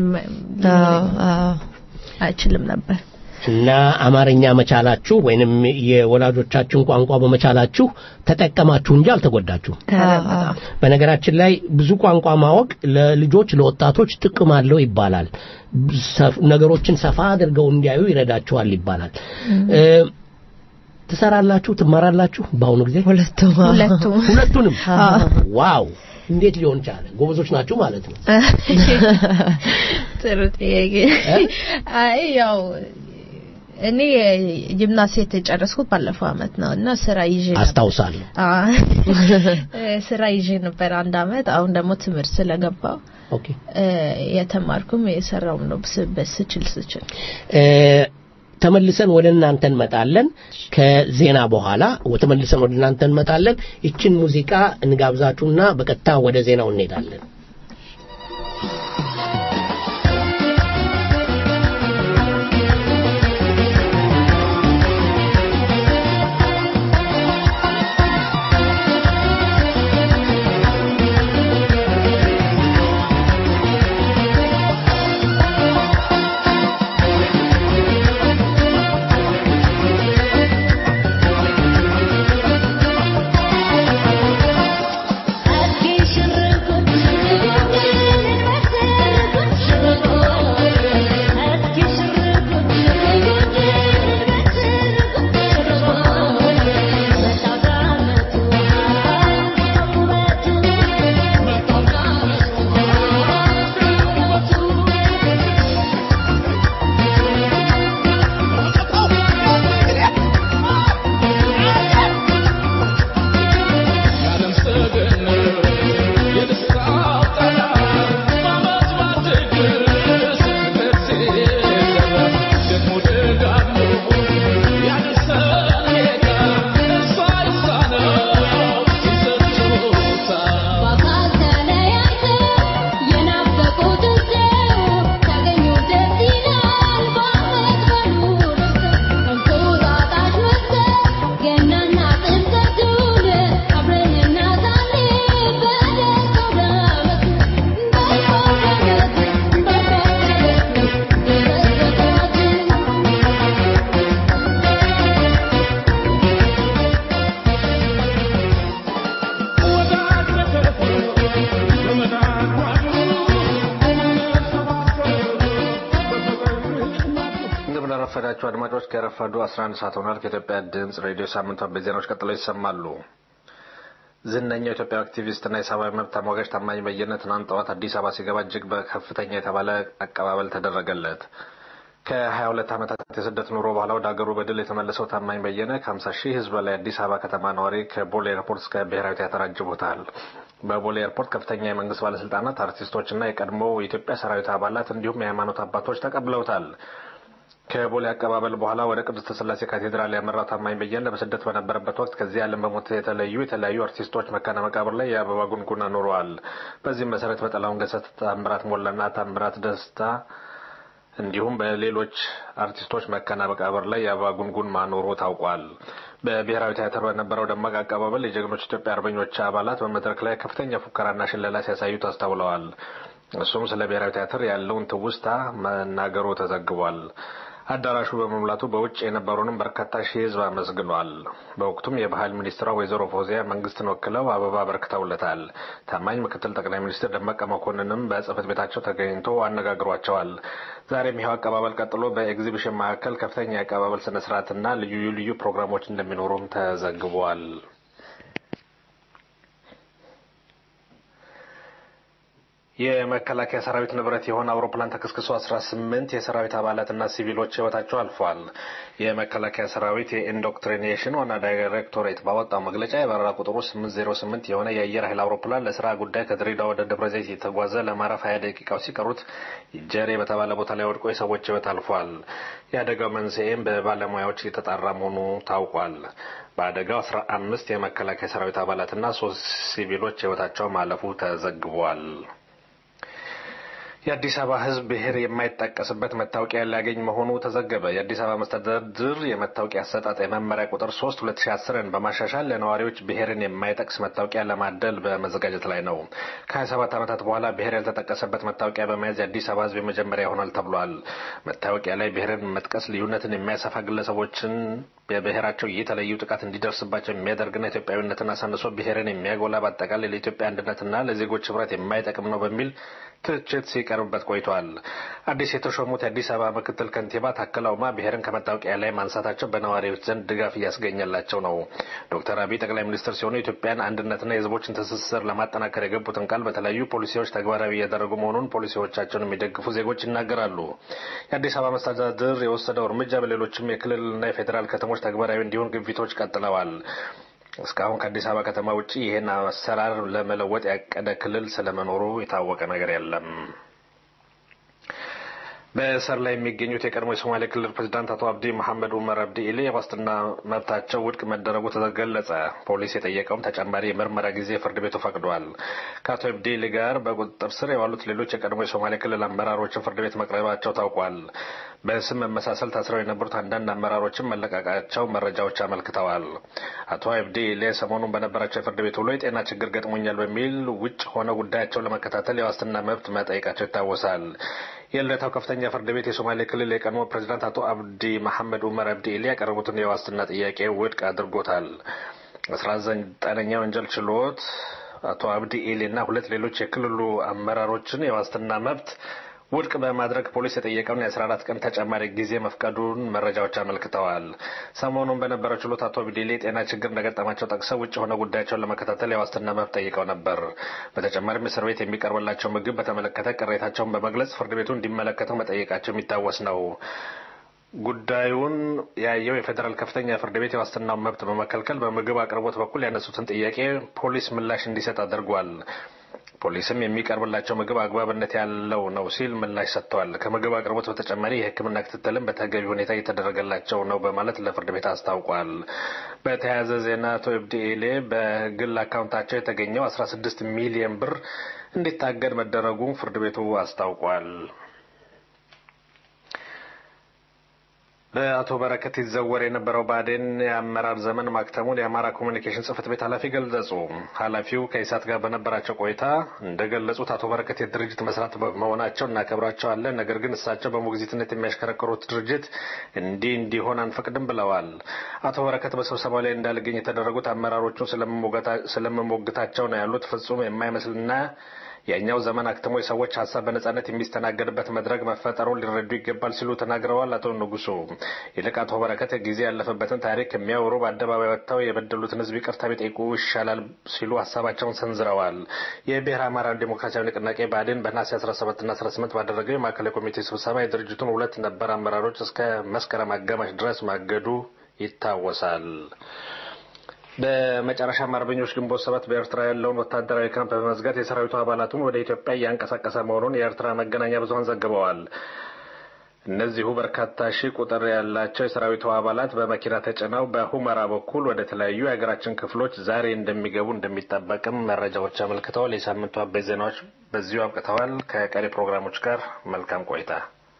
አይችልም ነበር እና አማርኛ መቻላችሁ ወይንም የወላጆቻችሁን ቋንቋ በመቻላችሁ ተጠቀማችሁ እንጂ አልተጎዳችሁ። በነገራችን ላይ ብዙ ቋንቋ ማወቅ ለልጆች ለወጣቶች ጥቅም አለው ይባላል። ነገሮችን ሰፋ አድርገው እንዲያዩ ይረዳቸዋል ይባላል። ትሰራላችሁ፣ ትማራላችሁ በአሁኑ ጊዜ ሁለቱም ሁለቱም ሁለቱንም ዋው እንዴት ሊሆን ቻለ? ጎበዞች ናችሁ ማለት ነው። ጥሩ ጥያቄ። አይ ያው እኔ ጂምናሴት የጨረስኩት ባለፈው አመት ነው እና ስራ ይዤ አስታውሳለሁ። ስራ ይዤ ነበር አንድ አመት። አሁን ደግሞ ትምህርት ስለገባው ኦኬ የተማርኩም የሰራውም ነው ስችል ስችል ተመልሰን ወደ እናንተ እንመጣለን። ከዜና በኋላ ተመልሰን ወደ እናንተ እንመጣለን። ይችን ሙዚቃ እንጋብዛችሁና በቀጥታ ወደ ዜናው እንሄዳለን። Thank you. የተከበራችሁ አድማጮች ከረፋዱ 11 ሰዓት ሆኗል። ከኢትዮጵያ ድምፅ ሬዲዮ ሳምንቷን በዜናዎች ቀጥለው ይሰማሉ። ዝነኛው ኢትዮጵያ አክቲቪስትና የሰብአዊ መብት ተሟጋች ታማኝ በየነ ትናንት ጠዋት አዲስ አበባ ሲገባ እጅግ በከፍተኛ የተባለ አቀባበል ተደረገለት። ከ22 ዓመታት የስደት ኑሮ በኋላ ወደ ሀገሩ በድል የተመለሰው ታማኝ በየነ ከ50 ሺህ ሕዝብ በላይ አዲስ አበባ ከተማ ነዋሪ ከቦሌ ኤርፖርት እስከ ብሔራዊ ቲያትር አጅቦታል። በቦሌ ኤርፖርት ከፍተኛ የመንግስት ባለስልጣናት፣ አርቲስቶችና የቀድሞ የኢትዮጵያ ሰራዊት አባላት እንዲሁም የሃይማኖት አባቶች ተቀብለውታል። ከቦሌ አቀባበል በኋላ ወደ ቅድስተ ስላሴ ካቴድራል ያመራው ታማኝ በየነ በስደት በነበረበት ወቅት ከዚህ ዓለም በሞት የተለዩ የተለያዩ አርቲስቶች መካነ መቃብር ላይ የአበባ ጉንጉን አኑረዋል። በዚህም መሰረት በጠላሁን ገሰት፣ ታምራት ሞላና ታምራት ደስታ እንዲሁም በሌሎች አርቲስቶች መካነ መቃብር ላይ የአበባ ጉንጉን ማኖሩ ታውቋል። በብሔራዊ ቲያትር በነበረው ደማቅ አቀባበል የጀግኖች ኢትዮጵያ አርበኞች አባላት በመድረክ ላይ ከፍተኛ ፉከራና ሽለላ ሲያሳዩ ታስተውለዋል። እሱም ስለ ብሔራዊ ቲያትር ያለውን ትውስታ መናገሩ ተዘግቧል። አዳራሹ በመሙላቱ በውጭ የነበሩንም በርካታ ሺህ ሕዝብ አመስግኗል። በወቅቱም የባህል ሚኒስትሯ ወይዘሮ ፎዚያ መንግስትን ወክለው አበባ አበርክተውለታል። ታማኝ ምክትል ጠቅላይ ሚኒስትር ደመቀ መኮንንም በጽህፈት ቤታቸው ተገኝቶ አነጋግሯቸዋል። ዛሬም ይኸው አቀባበል ቀጥሎ በኤግዚቢሽን ማዕከል ከፍተኛ የአቀባበል ስነ ስርዓትና ልዩ ልዩ ፕሮግራሞች እንደሚኖሩም ተዘግቧል። የመከላከያ ሰራዊት ንብረት የሆነ አውሮፕላን ተከስክሶ 18 የሰራዊት አባላትና ሲቪሎች ህይወታቸው አልፏል። የመከላከያ ሰራዊት የኢንዶክትሪኔሽን ዋና ዳይሬክቶሬት ባወጣው መግለጫ የበረራ ቁጥሩ 808 የሆነ የአየር ኃይል አውሮፕላን ለስራ ጉዳይ ከድሬዳዋ ወደ ደብረ ዘይት የተጓዘ ለማረፍ 20 ደቂቃዎች ሲቀሩት ጀሬ በተባለ ቦታ ላይ ወድቆ የሰዎች ህይወት አልፏል። የአደጋው መንስኤም በባለሙያዎች እየተጣራ መሆኑ ታውቋል። በአደጋው 15 የመከላከያ ሰራዊት አባላትና ሶስት ሲቪሎች ህይወታቸው ማለፉ ተዘግቧል። የአዲስ አበባ ህዝብ ብሔር የማይጠቀስበት መታወቂያ ሊያገኝ መሆኑ ተዘገበ። የአዲስ አበባ መስተዳድር የመታወቂያ አሰጣጥ የመመሪያ ቁጥር 3 2010ን በማሻሻል ለነዋሪዎች ብሔርን የማይጠቅስ መታወቂያ ለማደል በመዘጋጀት ላይ ነው። ከ27 ዓመታት በኋላ ብሔር ያልተጠቀሰበት መታወቂያ በመያዝ የአዲስ አበባ ህዝብ የመጀመሪያ ይሆናል ተብሏል። መታወቂያ ላይ ብሔርን መጥቀስ ልዩነትን የሚያሰፋ ግለሰቦችን በብሔራቸው እየተለዩ ጥቃት እንዲደርስባቸው የሚያደርግና ኢትዮጵያዊነትን አሳንሶ ብሔርን የሚያጎላ በአጠቃላይ ለኢትዮጵያ አንድነትና ለዜጎች ህብረት የማይጠቅም ነው በሚል ትችት ሲቀርብበት ቆይቷል። አዲስ የተሾሙት የአዲስ አበባ ምክትል ከንቲባ ታከለ ኡማ ብሔርን ከመታወቂያ ላይ ማንሳታቸው በነዋሪዎች ዘንድ ድጋፍ እያስገኘላቸው ነው። ዶክተር አብይ ጠቅላይ ሚኒስትር ሲሆኑ የኢትዮጵያን አንድነትና የህዝቦችን ትስስር ለማጠናከር የገቡትን ቃል በተለያዩ ፖሊሲዎች ተግባራዊ እያደረጉ መሆኑን ፖሊሲዎቻቸውን የሚደግፉ ዜጎች ይናገራሉ። የአዲስ አበባ መስተዳድር የወሰደው እርምጃ በሌሎችም የክልልና የፌዴራል ከተሞች ተግባራዊ እንዲሆን ግፊቶች ቀጥለዋል። እስካሁን ከአዲስ አበባ ከተማ ውጭ ይህን አሰራር ለመለወጥ ያቀደ ክልል ስለመኖሩ የታወቀ ነገር የለም። በእስር ላይ የሚገኙት የቀድሞ የሶማሌ ክልል ፕሬዚዳንት አቶ አብዲ መሐመድ ኡመር አብዲ ኢሌ የዋስትና መብታቸው ውድቅ መደረጉ ተገለጸ። ፖሊስ የጠየቀውም ተጨማሪ የምርመራ ጊዜ ፍርድ ቤቱ ፈቅዷል። ከአቶ አብዲ ኢሌ ጋር በቁጥጥር ስር የዋሉት ሌሎች የቀድሞ የሶማሌ ክልል አመራሮችን ፍርድ ቤት መቅረባቸው ታውቋል። በስም መመሳሰል ታስረው የነበሩት አንዳንድ አመራሮችን መለቀቃቸው መረጃዎች አመልክተዋል። አቶ አብዲ ኢሌ ሰሞኑን በነበራቸው የፍርድ ቤት ውሎ የጤና ችግር ገጥሞኛል በሚል ውጭ ሆነው ጉዳያቸውን ለመከታተል የዋስትና መብት መጠየቃቸው ይታወሳል። የልደታው ከፍተኛ ፍርድ ቤት የሶማሌ ክልል የቀድሞ ፕሬዚዳንት አቶ አብዲ መሐመድ ኡመር አብዲ ኢሌ ያቀረቡትን የዋስትና ጥያቄ ውድቅ አድርጎታል። አስራ ዘጠነኛ ወንጀል ችሎት አቶ አብዲ ኢሌ እና ሁለት ሌሎች የክልሉ አመራሮችን የዋስትና መብት ውድቅ በማድረግ ፖሊስ የጠየቀውን የ14 ቀን ተጨማሪ ጊዜ መፍቀዱን መረጃዎች አመልክተዋል። ሰሞኑን በነበረው ችሎት አቶ ቢዴሌ የጤና ችግር እንደገጠማቸው ጠቅሰው ውጭ ሆነ ጉዳያቸውን ለመከታተል የዋስትና መብት ጠይቀው ነበር። በተጨማሪም እስር ቤት የሚቀርብላቸው ምግብ በተመለከተ ቅሬታቸውን በመግለጽ ፍርድ ቤቱ እንዲመለከተው መጠየቃቸው የሚታወስ ነው። ጉዳዩን ያየው የፌዴራል ከፍተኛ ፍርድ ቤት የዋስትናውን መብት በመከልከል በምግብ አቅርቦት በኩል ያነሱትን ጥያቄ ፖሊስ ምላሽ እንዲሰጥ አድርጓል። ፖሊስም የሚቀርብላቸው ምግብ አግባብነት ያለው ነው ሲል ምላሽ ሰጥተዋል። ከምግብ አቅርቦት በተጨማሪ የሕክምና ክትትልም በተገቢ ሁኔታ እየተደረገላቸው ነው በማለት ለፍርድ ቤት አስታውቋል። በተያያዘ ዜና አቶ እብዲ ኤሌ በግል አካውንታቸው የተገኘው 16 ሚሊዮን ብር እንዲታገድ መደረጉን ፍርድ ቤቱ አስታውቋል። በአቶ በረከት ይዘወር የነበረው ብአዴን የአመራር ዘመን ማክተሙን የአማራ ኮሚኒኬሽን ጽህፈት ቤት ኃላፊ ገለጹ። ኃላፊው ከኢሳት ጋር በነበራቸው ቆይታ እንደገለጹት አቶ በረከት የድርጅት መስራት መሆናቸው እናከብራቸዋለን፣ ነገር ግን እሳቸው በሞግዚትነት የሚያሽከረክሩት ድርጅት እንዲህ እንዲሆን አንፈቅድም ብለዋል። አቶ በረከት በስብሰባው ላይ እንዳልገኝ የተደረጉት አመራሮቹን ስለመሞገታቸው ነው ያሉት ፍጹም የማይመስልና የእኛው ዘመን አክትሞ የሰዎች ሀሳብ በነጻነት የሚስተናገድበት መድረክ መፈጠሩን ሊረዱ ይገባል ሲሉ ተናግረዋል። አቶ ንጉሱ ይልቅ አቶ በረከት ጊዜ ያለፈበትን ታሪክ የሚያወሩ በአደባባይ ወጥተው የበደሉትን ሕዝብ ይቅርታ ቢጠይቁ ይሻላል ሲሉ ሀሳባቸውን ሰንዝረዋል። የብሔረ አማራ ዲሞክራሲያዊ ንቅናቄ ብአዴን በነሐሴ 17ና 18 ባደረገው የማዕከላዊ ኮሚቴ ስብሰባ የድርጅቱን ሁለት ነባር አመራሮች እስከ መስከረም አጋማሽ ድረስ ማገዱ ይታወሳል። በመጨረሻም አርበኞች ግንቦት ሰባት በኤርትራ ያለውን ወታደራዊ ካምፕ በመዝጋት የሰራዊቱ አባላቱን ወደ ኢትዮጵያ እያንቀሳቀሰ መሆኑን የኤርትራ መገናኛ ብዙኃን ዘግበዋል። እነዚሁ በርካታ ሺህ ቁጥር ያላቸው የሰራዊቱ አባላት በመኪና ተጭነው በሁመራ በኩል ወደ ተለያዩ የሀገራችን ክፍሎች ዛሬ እንደሚገቡ እንደሚጠበቅም መረጃዎች አመልክተዋል። የሳምንቱ አበይት ዜናዎች በዚሁ አብቅተዋል። ከቀሪ ፕሮግራሞች ጋር መልካም ቆይታ።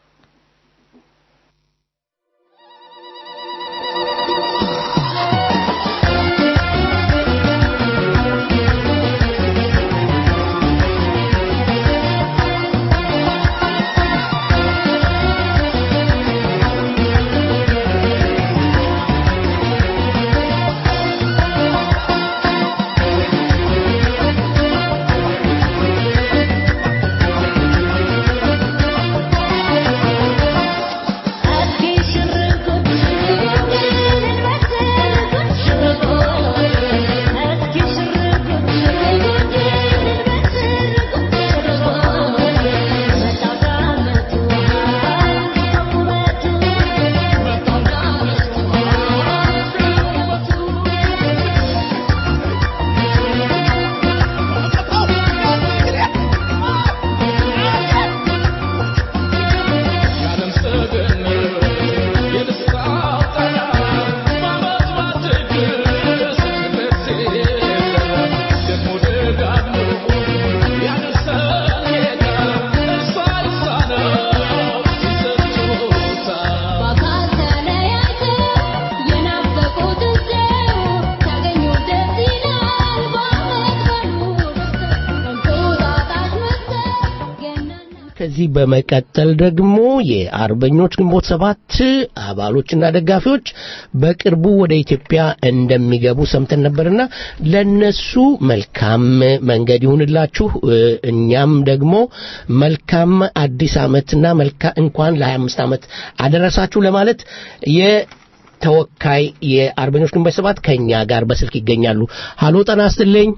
ከዚህ በመቀጠል ደግሞ የአርበኞች ግንቦት ሰባት አባሎችና ደጋፊዎች በቅርቡ ወደ ኢትዮጵያ እንደሚገቡ ሰምተን ነበርና ለነሱ መልካም መንገድ ይሁንላችሁ፣ እኛም ደግሞ መልካም አዲስ ዓመትና መልካ እንኳን ለ25 ዓመት አደረሳችሁ ለማለት የተወካይ የአርበኞች ግንቦት ሰባት ከኛ ጋር በስልክ ይገኛሉ። ሀሎ ጠና ስትልኝ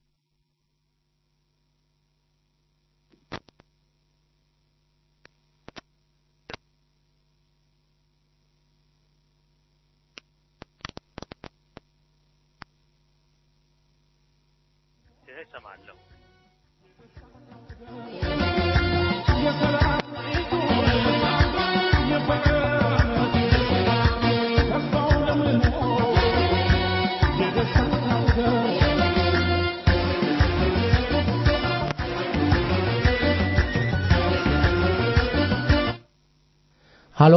ሀሎ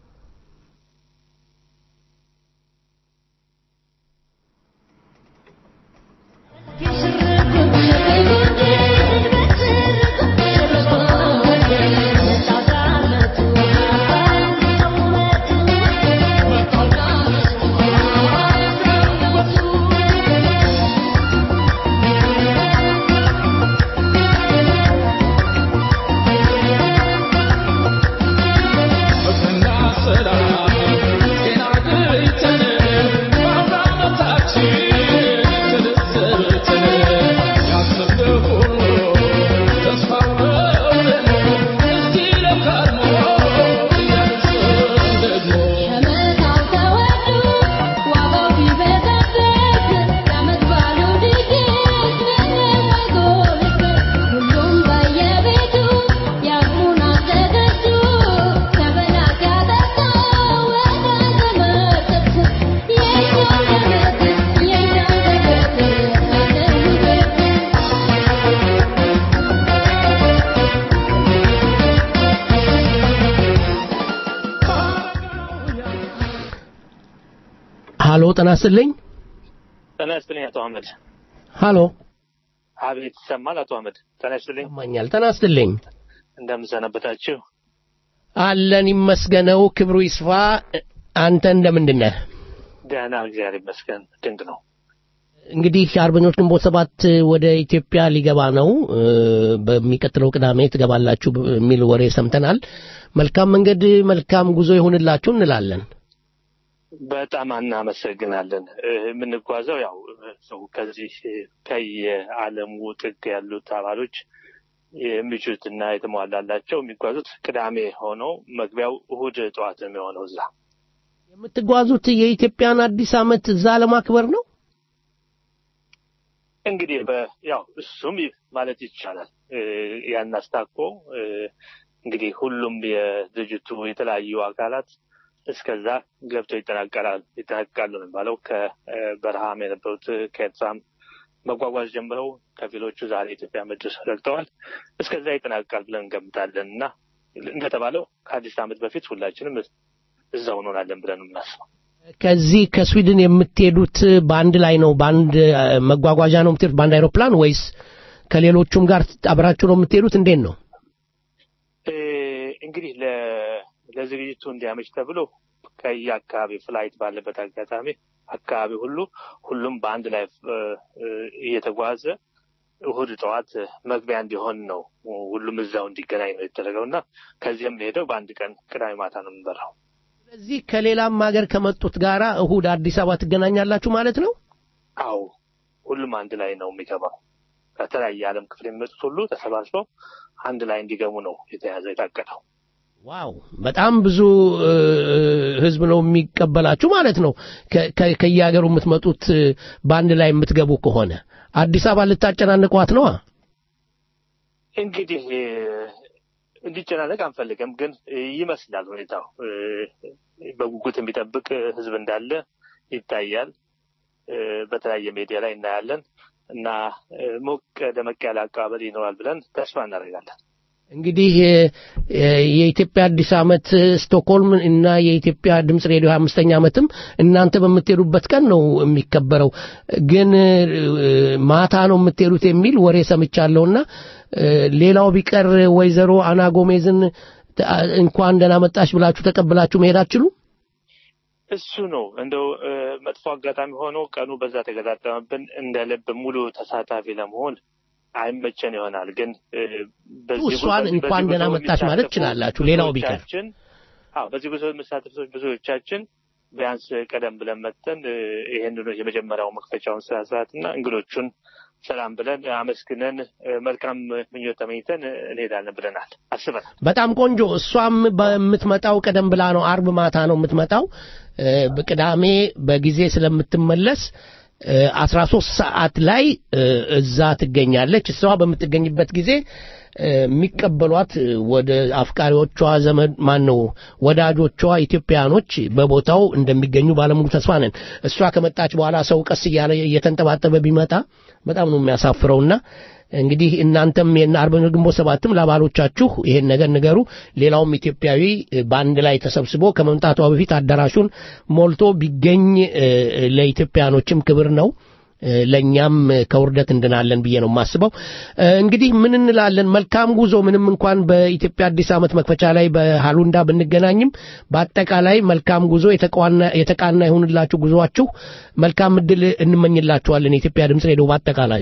ሀሎ ጤና ይስጥልኝ። ጤና ይስጥልኝ አቶ አህመድ። ሀሎ አቤት ይሰማል አቶ አህመድ። ጤና ይስጥልኝ። ይሰማኛል። ጤና ይስጥልኝ። እንደምን ሰነበታችሁ? አለን ይመስገነው፣ ክብሩ ይስፋ። አንተ እንደምንድን ነህ? ደህና እግዚአብሔር ይመስገን። ድንቅ ነው። እንግዲህ አርበኞች ግንቦት ሰባት ወደ ኢትዮጵያ ሊገባ ነው። እ፣ በሚቀጥለው ቅዳሜ ትገባላችሁ የሚል ወሬ ሰምተናል። መልካም መንገድ፣ መልካም ጉዞ ይሁንላችሁ እንላለን። በጣም እናመሰግናለን። እ፣ የምንጓዘው ያው ሰው ከዚህ ከየዓለሙ ጥግ ያሉት አባሎች የሚችሉትና የተሟላላቸው የሚጓዙት ቅዳሜ ሆነው መግቢያው እሁድ ጠዋት ነው የሚሆነው እዛ የምትጓዙት የኢትዮጵያን አዲስ ዓመት እዛ ለማክበር ነው። እንግዲህ በ- ያው እሱም ይ- ማለት ይቻላል እ፣ ያን አስታኮ እ፣ እንግዲህ ሁሉም የድርጅቱ የተለያዩ አካላት እስከዛ ገብተው ይጠናቀላል ይጠናቀቃሉ ነው የሚባለው። ከበረሃም የነበሩት ከኤርትራም መጓጓዝ ጀምረው ከፊሎቹ ዛሬ ኢትዮጵያ ምድር ረግጠዋል። እስከዛ ይጠናቀቃል ብለን እንገምታለን እና እንደተባለው ከአዲስ ዓመት በፊት ሁላችንም እዛው እንሆናለን ብለን ነው የምናስበው። ከዚህ ከስዊድን የምትሄዱት በአንድ ላይ ነው? በአንድ እ፣ መጓጓዣ ነው የምትሄዱት? በአንድ አይሮፕላን ወይስ ከሌሎቹም ጋር አብራችሁ ነው የምትሄዱት? እንዴት ነው? እ፣ እንግዲህ ለ- ለዝግጅቱ እንዲያመች ተብሎ ከየአካባቢ ፍላይት ባለበት አጋጣሚ አካባቢ ሁሉ ሁሉም በአንድ ላይ እ፣ እ፣ እየተጓዘ እሁድ ጠዋት መግቢያ እንዲሆን ነው ሁሉም እዛው እንዲገናኝ ነው የተደረገው እና ከዚህም ሄደው በአንድ ቀን ቅዳሜ ማታ ነው የምንበራው። ስለዚህ ከሌላም ሀገር ከመጡት ጋራ እሁድ አዲስ አበባ ትገናኛላችሁ ማለት ነው? አዎ ሁሉም አንድ ላይ ነው የሚገባው። ከተለያየ ዓለም ክፍል የሚመጡት ሁሉ ተሰባስበው አንድ ላይ እንዲገቡ ነው የተያዘ የታቀደው። ዋው በጣም ብዙ እ፣ ህዝብ ነው የሚቀበላችሁ ማለት ነው። ከ- ከ- ከየሀገሩ የምትመጡት እ፣ በአንድ ላይ የምትገቡ ከሆነ አዲስ አበባ ልታጨናንቋት ነዋ። እንግዲህ እ፣ እንዲጨናነቅ አንፈልግም፣ ግን እ፣ ይመስላል ሁኔታው እ፣ በጉጉት የሚጠብቅ ህዝብ እንዳለ ይታያል። እ፣ በተለያየ ሚዲያ ላይ እናያለን እና እ፣ ሞቅ ደመቅ ያለ አቀባበል ይኖራል ብለን ተስፋ እናደርጋለን። እንግዲህ እ፣ እ፣ የኢትዮጵያ አዲስ ዓመት እ፣ ስቶክሆልም እና የኢትዮጵያ ድምፅ ሬዲዮ አምስተኛ ዓመትም እናንተ በምትሄዱበት ቀን ነው የሚከበረው። ግን እ፣ ማታ ነው የምትሄዱት የሚል ወሬ ሰምቻለሁና እ፣ ሌላው ቢቀር ወይዘሮ አና ጎሜዝን ተ- እንኳን ደህና መጣሽ ብላችሁ ተቀብላችሁ መሄድ አትችሉም? እሱ ነው እንደው እ፣ መጥፎ አጋጣሚ ሆኖ ቀኑ በዛ ተገጣጠመብን። እንደ ልብ ሙሉ ተሳታፊ ለመሆን አይመቸን ይሆናል። ግን እ፣ በዚህ ጉዞ- እሷን በዚህ እንኳን ጉዞ ደህና መጣሽ ማለት የሚሳተፉ ትችላላችሁ። ሌላው ቢቀር ብዙዎቻችን አዎ፣ በዚህ ጉዞ የሚሳተፉ ሰዎች ብዙዎቻችን ቢያንስ ቀደም ብለን መጥተን እ፣ ይህንኑ የመጀመሪያው መክፈቻውን ስነ ስርዓት እና እንግዶቹን ሰላም ብለን አመስግነን እ፣ መልካም ምኞት ተመኝተን እ፣ እንሄዳለን ብለናል አስበናል። በጣም ቆንጆ። እሷም በምትመጣው ቀደም ብላ ነው፣ አርብ ማታ ነው የምትመጣው። እ፣ በቅዳሜ በጊዜ ስለምትመለስ አስራ ሶስት ሰዓት ላይ እ፣ እዛ ትገኛለች። እሷ በምትገኝበት ጊዜ እ፣ የሚቀበሏት እ፣ ወደ አፍቃሪዎቿ ዘመድ ማን ነው ወዳጆቿ ኢትዮጵያኖች በቦታው እንደሚገኙ ባለሙሉ ተስፋ ነን። እሷ ከመጣች በኋላ ሰው ቀስ እያለ እየተንጠባጠበ ቢመጣ በጣም ነው የሚያሳፍረውና እንግዲህ እናንተም የአርበኞች ግንቦት ሰባትም ለአባሎቻችሁ ይሄን ነገር ንገሩ። ሌላውም ኢትዮጵያዊ እ፣ በአንድ ላይ ተሰብስቦ ከመምጣቷ በፊት አዳራሹን ሞልቶ ቢገኝ እ፣ ለኢትዮጵያኖችም ክብር ነው። እ፣ ለእኛም እ፣ ከውርደት እንድናለን ብዬ ነው የማስበው። እ፣ እንግዲህ ምን እንላለን? መልካም ጉዞ። ምንም እንኳን በኢትዮጵያ አዲስ ዓመት መክፈቻ ላይ በሃሉንዳ ብንገናኝም በአጠቃላይ መልካም ጉዞ፣ የተቃና የተቃና ይሁንላችሁ ጉዞአችሁ። መልካም እድል እንመኝላችኋለን። የኢትዮጵያ ድምፅ ሬዲዮ በአጠቃላዩ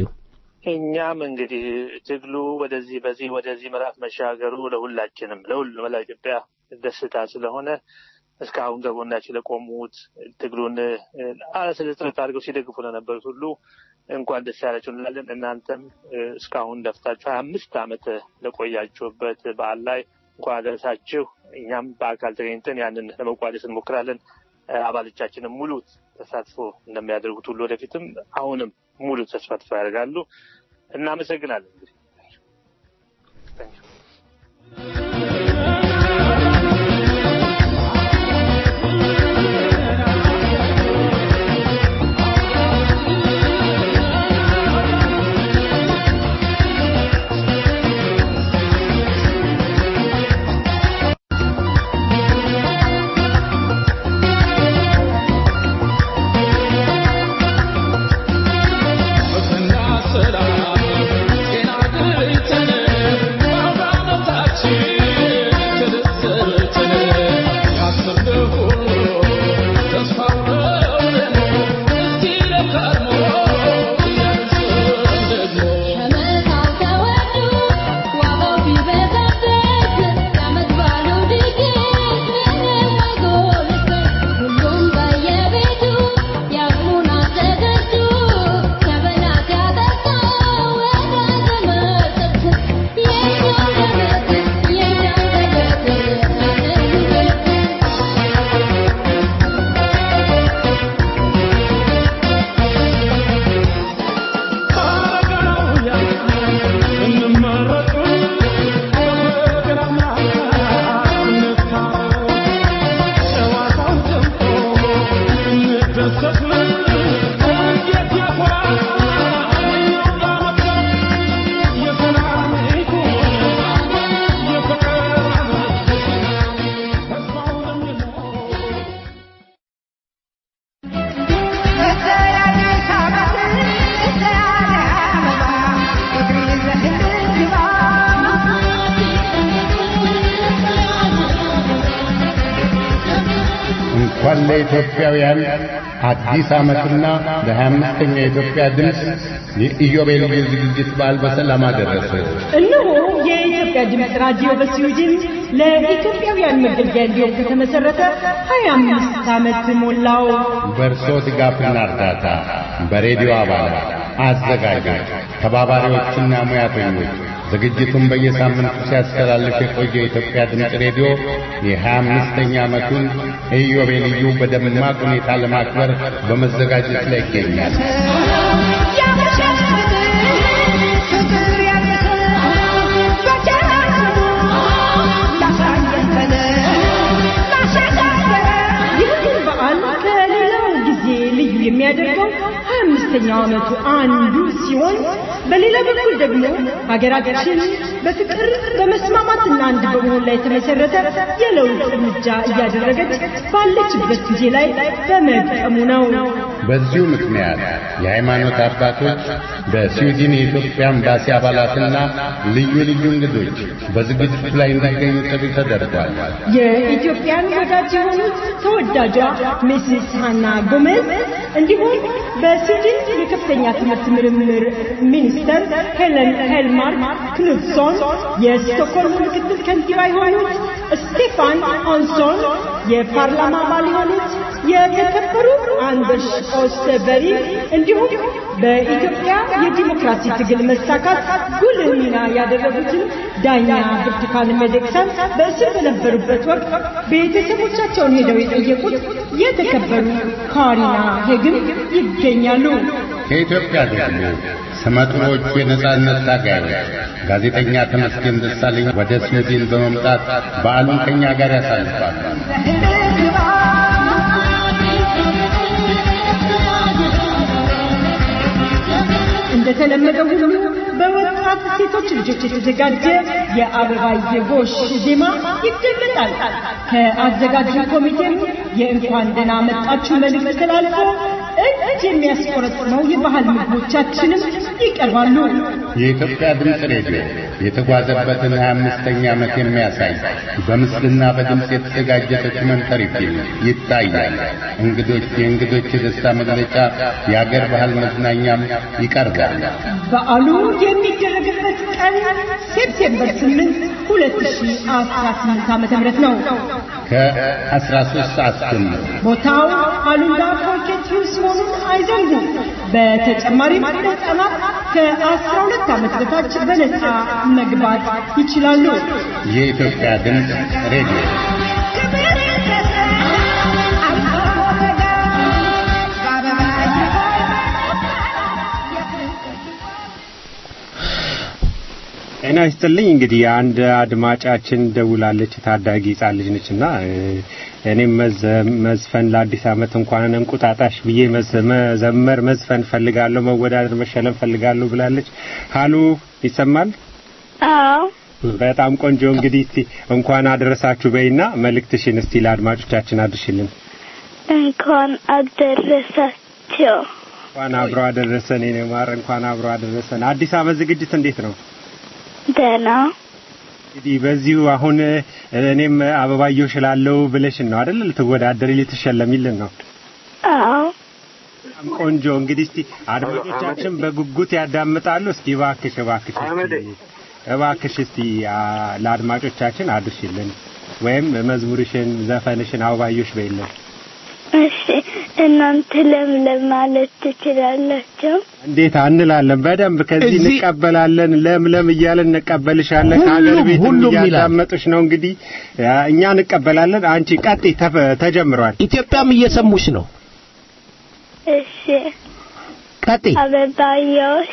እኛም እንግዲህ ትግሉ ወደዚህ በዚህ ወደዚህ ምዕራፍ መሻገሩ ለሁላችንም ለሁሉ መላ ኢትዮጵያ ደስታ ስለሆነ እስካሁን ከጎናችን ለቆሙት ትግሉን አለስለ ጥረት አድርገው ሲደግፉ ለነበሩት ሁሉ እንኳን ደስ ያላችሁ እንላለን። እናንተም እ፣ እስካሁን ለፍታችሁ ሀያ አምስት ዓመት ለቆያችሁበት በዓል ላይ እንኳን አደረሳችሁ። እኛም በአካል ተገኝተን ያንን ለመቋደስ እንሞክራለን። እ፣ አባሎቻችንም ሙሉ ተሳትፎ እንደሚያደርጉት ሁሉ ወደፊትም አሁንም ሙሉ ተሳትፎ ያደርጋሉ። እናመሰግናለን። እንግዲህ ሰላም ጤና ድርተን ለኢትዮጵያውያን አዲስ ዓመትና ለሀያ አምስተኛ የኢትዮጵያ ድምፅ የኢዮቤልዩ ዝግጅት በዓል በሰላም አደረሰ። እነሆ የኢትዮጵያ ድምፅ ራዲዮ በስዊድን ለኢትዮጵያውያን መገልገያ እንዲሆን ከተመሰረተ 25 ዓመት ሞላው። በእርሶ ድጋፍና እርዳታ በሬዲዮ አባላት፣ አዘጋጆች፣ ተባባሪዎችና ሙያተኞች ዝግጅቱን በየሳምንቱ ሲያስተላልፍ የቆየ የኢትዮጵያ ድምፅ ሬዲዮ የሀያ አምስተኛ ዓመቱን ኢዮቤልዩ በደማቅ ሁኔታ ለማክበር በመዘጋጀት ላይ ይገኛል። ይህን በዓል ከሌላው ጊዜ ልዩ የሚያደርገው ሀያ አምስተኛው ዓመቱ አንዱ ሲሆን በሌላ በኩል ደግሞ ሀገራችን በፍቅር በመስማማትና አንድ በመሆን ላይ የተመሰረተ የለውጥ እርምጃ እያደረገች ባለችበት ጊዜ ላይ በመጠሙ ነው። በዚሁ ምክንያት የሃይማኖት አባቶች በስዊድን የኢትዮጵያ ኤምባሲ አባላትና ልዩ ልዩ እንግዶች በዝግጅቱ ላይ እንዲገኙ ጥሪ ተደርጓል። የኢትዮጵያን ወዳጅ የሆኑት ተወዳጇ ሚስስ ሃና ጎሜዝ እንዲሁም በስዊድን የከፍተኛ ትምህርት ምርምር ሚኒስተር ሄለን ሄልማርክ ክኑትሶን፣ የስቶክሆልም ምክትል ከንቲባ የሆኑት ስቴፋን አንሶን፣ የፓርላማ አባል የሆኑት የተከበሩ አንደርስ ኦስተበሪ እንዲሁም በኢትዮጵያ የዲሞክራሲ ትግል መሳካት ጉልህ ሚና ያደረጉትን ዳኛ ብርቱካን ሚደቅሳን በእስር በነበሩበት ወቅት ቤተሰቦቻቸውን ሄደው የጠየቁት የተከበሩ ካሪና ሄግም ይገኛሉ። ከኢትዮጵያ ደግሞ ስመጥሮቹ የነጻነት ታጋዮች ጋዜጠኛ ተመስገን ደሳለኝ ወደ ስዊድን በመምጣት በዓሉን ከኛ ጋር ያሳልፋሉ። እንደተለመደው ሁሉ በወጣት ሴቶች ልጆች የተዘጋጀ የአበባየ ጎሽ ዜማ ይደመጣል። ከአዘጋጁ ኮሚቴም የእንኳን ደህና መጣችሁ መልእክት ተላልፎ እጅ የሚያስቆረጥመው የባህል ምግቦቻችንም ይቀርባሉ። የኢትዮጵያ ድምፅ ሬዲዮ የተጓዘበትን 25ኛ ዓመት የሚያሳይ በምስልና በድምፅ የተዘጋጀ ዶክመንተሪ ፊልም ይታያል። እንግዶች የእንግዶች የደስታ መግለጫ፣ የአገር ባህል መዝናኛም ይቀርባል። በዓሉ የሚደረግበት ቀን ሴፕቴምበር 8 2018 ዓመተ ምህረት ነው። ከ13 ሰዓት ጀምሮ ቦታው አሉላ ፖኬት ሂውስ መሆኑን አይዘንጉ። በተጨማሪም ህጻናት ከ12 ዓመት በታች በነፃ መግባት ይችላሉ። የኢትዮጵያ ድምፅ ሬዲዮ ጤና ይስጥልኝ። እንግዲህ አንድ አድማጫችን ደውላለች። ታዳጊ ሕጻን ልጅ ነችና እኔም መዝፈን ለአዲስ ዓመት እንኳን እንቁጣጣሽ ብዬ መዘመር መዝፈን ፈልጋለሁ፣ መወዳደር መሸለም ፈልጋለሁ ብላለች። ሀሉ ይሰማል? አዎ። በጣም ቆንጆ። እንግዲህ እስቲ እንኳን አደረሳችሁ በይና መልእክትሽን እስቲ ለአድማጮቻችን አድርሽልን። እንኳን አደረሳቸው። እንኳን አብሮ አደረሰን። የኔ ማር እንኳን አብሮ አደረሰን። አዲስ ዓመት ዝግጅት እንዴት ነው? ደህና እንግዲህ በዚሁ አሁን እኔም አበባየሁ እችላለሁ ብለሽን ነው አይደል? ልትወዳደሪ ልትሸለሚልን ነው። አዎ። በጣም ቆንጆ። እንግዲህ እስቲ አድማጮቻችን በጉጉት ያዳምጣሉ። እስቲ እባክሽ እባክሽ እስቲ እባክሽ እስቲ ለአድማጮቻችን አድርሽልን ወይም መዝሙርሽን፣ ዘፈንሽን አበባየሁሽ በይልን። እሺ፣ እናንተ ለምለም ማለት ትችላላችሁ። እንዴት አንላለን? በደንብ ከዚህ እንቀበላለን። ለምለም እያለን እንቀበልሻለን። ከሀገር ቤት እያዳመጡሽ ነው። እንግዲህ እኛ እንቀበላለን። አንቺ ቀጥይ፣ ተጀምሯል። ኢትዮጵያም እየሰሙሽ ነው። እሺ፣ ቀጥይ። አበባዮሽ